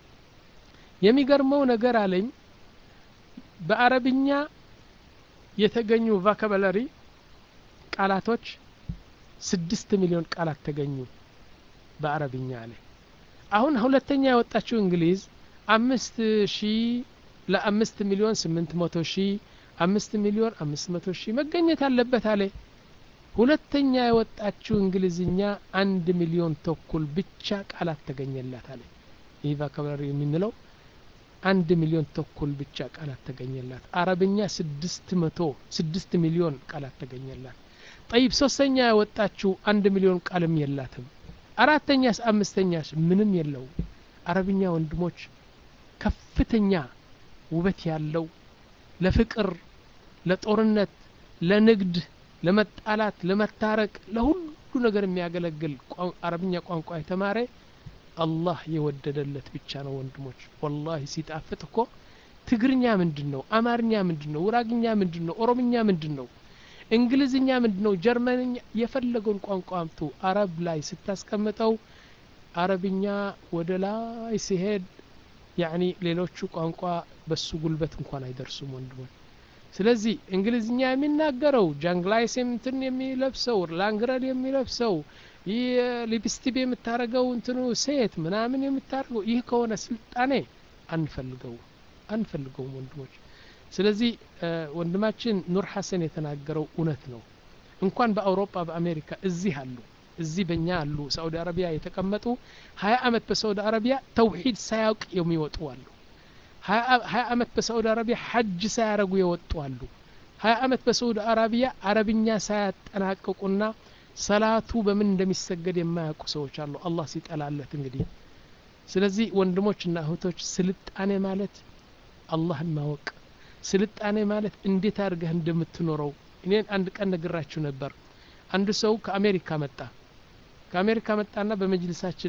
የሚገርመው ነገር አለኝ በአረብኛ የተገኙ ቫካበለሪ ቃላቶች ስድስት ሚሊዮን ቃላት ተገኙ በአረብኛ አለ አሁን ሁለተኛ የወጣችው እንግሊዝ አምስት ሺ ለአምስት ሚሊዮን ስምንት መቶ ሺ አምስት ሚሊዮን አምስት መቶ ሺህ መገኘት አለበት አለ ሁለተኛ የወጣችው እንግሊዝኛ አንድ ሚሊዮን ተኩል ብቻ ቃላት ተገኘላት አለ ይህ ቫካብላሪ የምንለው አንድ ሚሊዮን ተኩል ብቻ ቃላት ተገኘላት አረብኛ ስድስት መቶ ስድስት ሚሊዮን ቃላት ተገኘላት ጠይብ ሶስተኛ የወጣችው አንድ ሚሊዮን ቃልም የላትም አራተኛስ አምስተኛስ ምንም የለው አረብኛ ወንድሞች ከፍተኛ ውበት ያለው ለፍቅር ለጦርነት ለንግድ ለመጣላት ለመታረቅ ለሁሉ ነገር የሚያገለግል አረብኛ ቋንቋ የተማረ አላህ የወደደለት ብቻ ነው ወንድሞች ወላሂ ሲጣፍጥ እኮ ትግርኛ ምንድን ነው አማርኛ ምንድን ነው ውራግኛ ምንድን ነው ኦሮምኛ ምንድን ነው እንግሊዝኛ ምንድን ነው ጀርመንኛ የፈለገውን ቋንቋ አምጡ አረብ ላይ ስታስቀምጠው አረብኛ ወደ ላይ ሲሄድ ያኒ ሌሎቹ ቋንቋ በሱ ጉልበት እንኳን አይደርሱም ወንድሞች ስለዚህ እንግሊዝኛ የሚናገረው ጃንግላይስ እንትን የሚለብሰው ላንግረድ የሚለብሰው ይህ ሊፕስቲክ የምታደርገው እንትኑ ሴት ምናምን የምታደርገው ይህ ከሆነ ስልጣኔ አንፈልገው አንፈልገውም ወንድሞች ስለዚህ ወንድማችን ኑር ሐሰን የተናገረው እውነት ነው እንኳን በአውሮፓ በአሜሪካ እዚህ አሉ እዚህ በእኛ አሉ ሳዑዲ አረቢያ የተቀመጡ ሀያ አመት በሳዑዲ አረቢያ ተውሂድ ሳያውቅ የሚወጡ አሉ ሀያ አመት በሳዑዲ አረቢያ ሐጅ ሳያረጉ የወጡ አሉ ሀያ አመት በሳዑዲ አረቢያ አረብኛ ሳያጠናቅቁና ሰላቱ በምን እንደሚሰገድ የማያውቁ ሰዎች አሉ አላህ ሲጠላለት እንግዲህ ስለዚህ ወንድሞችና እህቶች ስልጣኔ ማለት አላህን ማወቅ ስልጣኔ ማለት እንዴት አድርገህ እንደምትኖረው እኔን አንድ ቀን ነግራችሁ ነበር አንድ ሰው ከአሜሪካ መጣ ከአሜሪካ መጣና በመጅልሳችን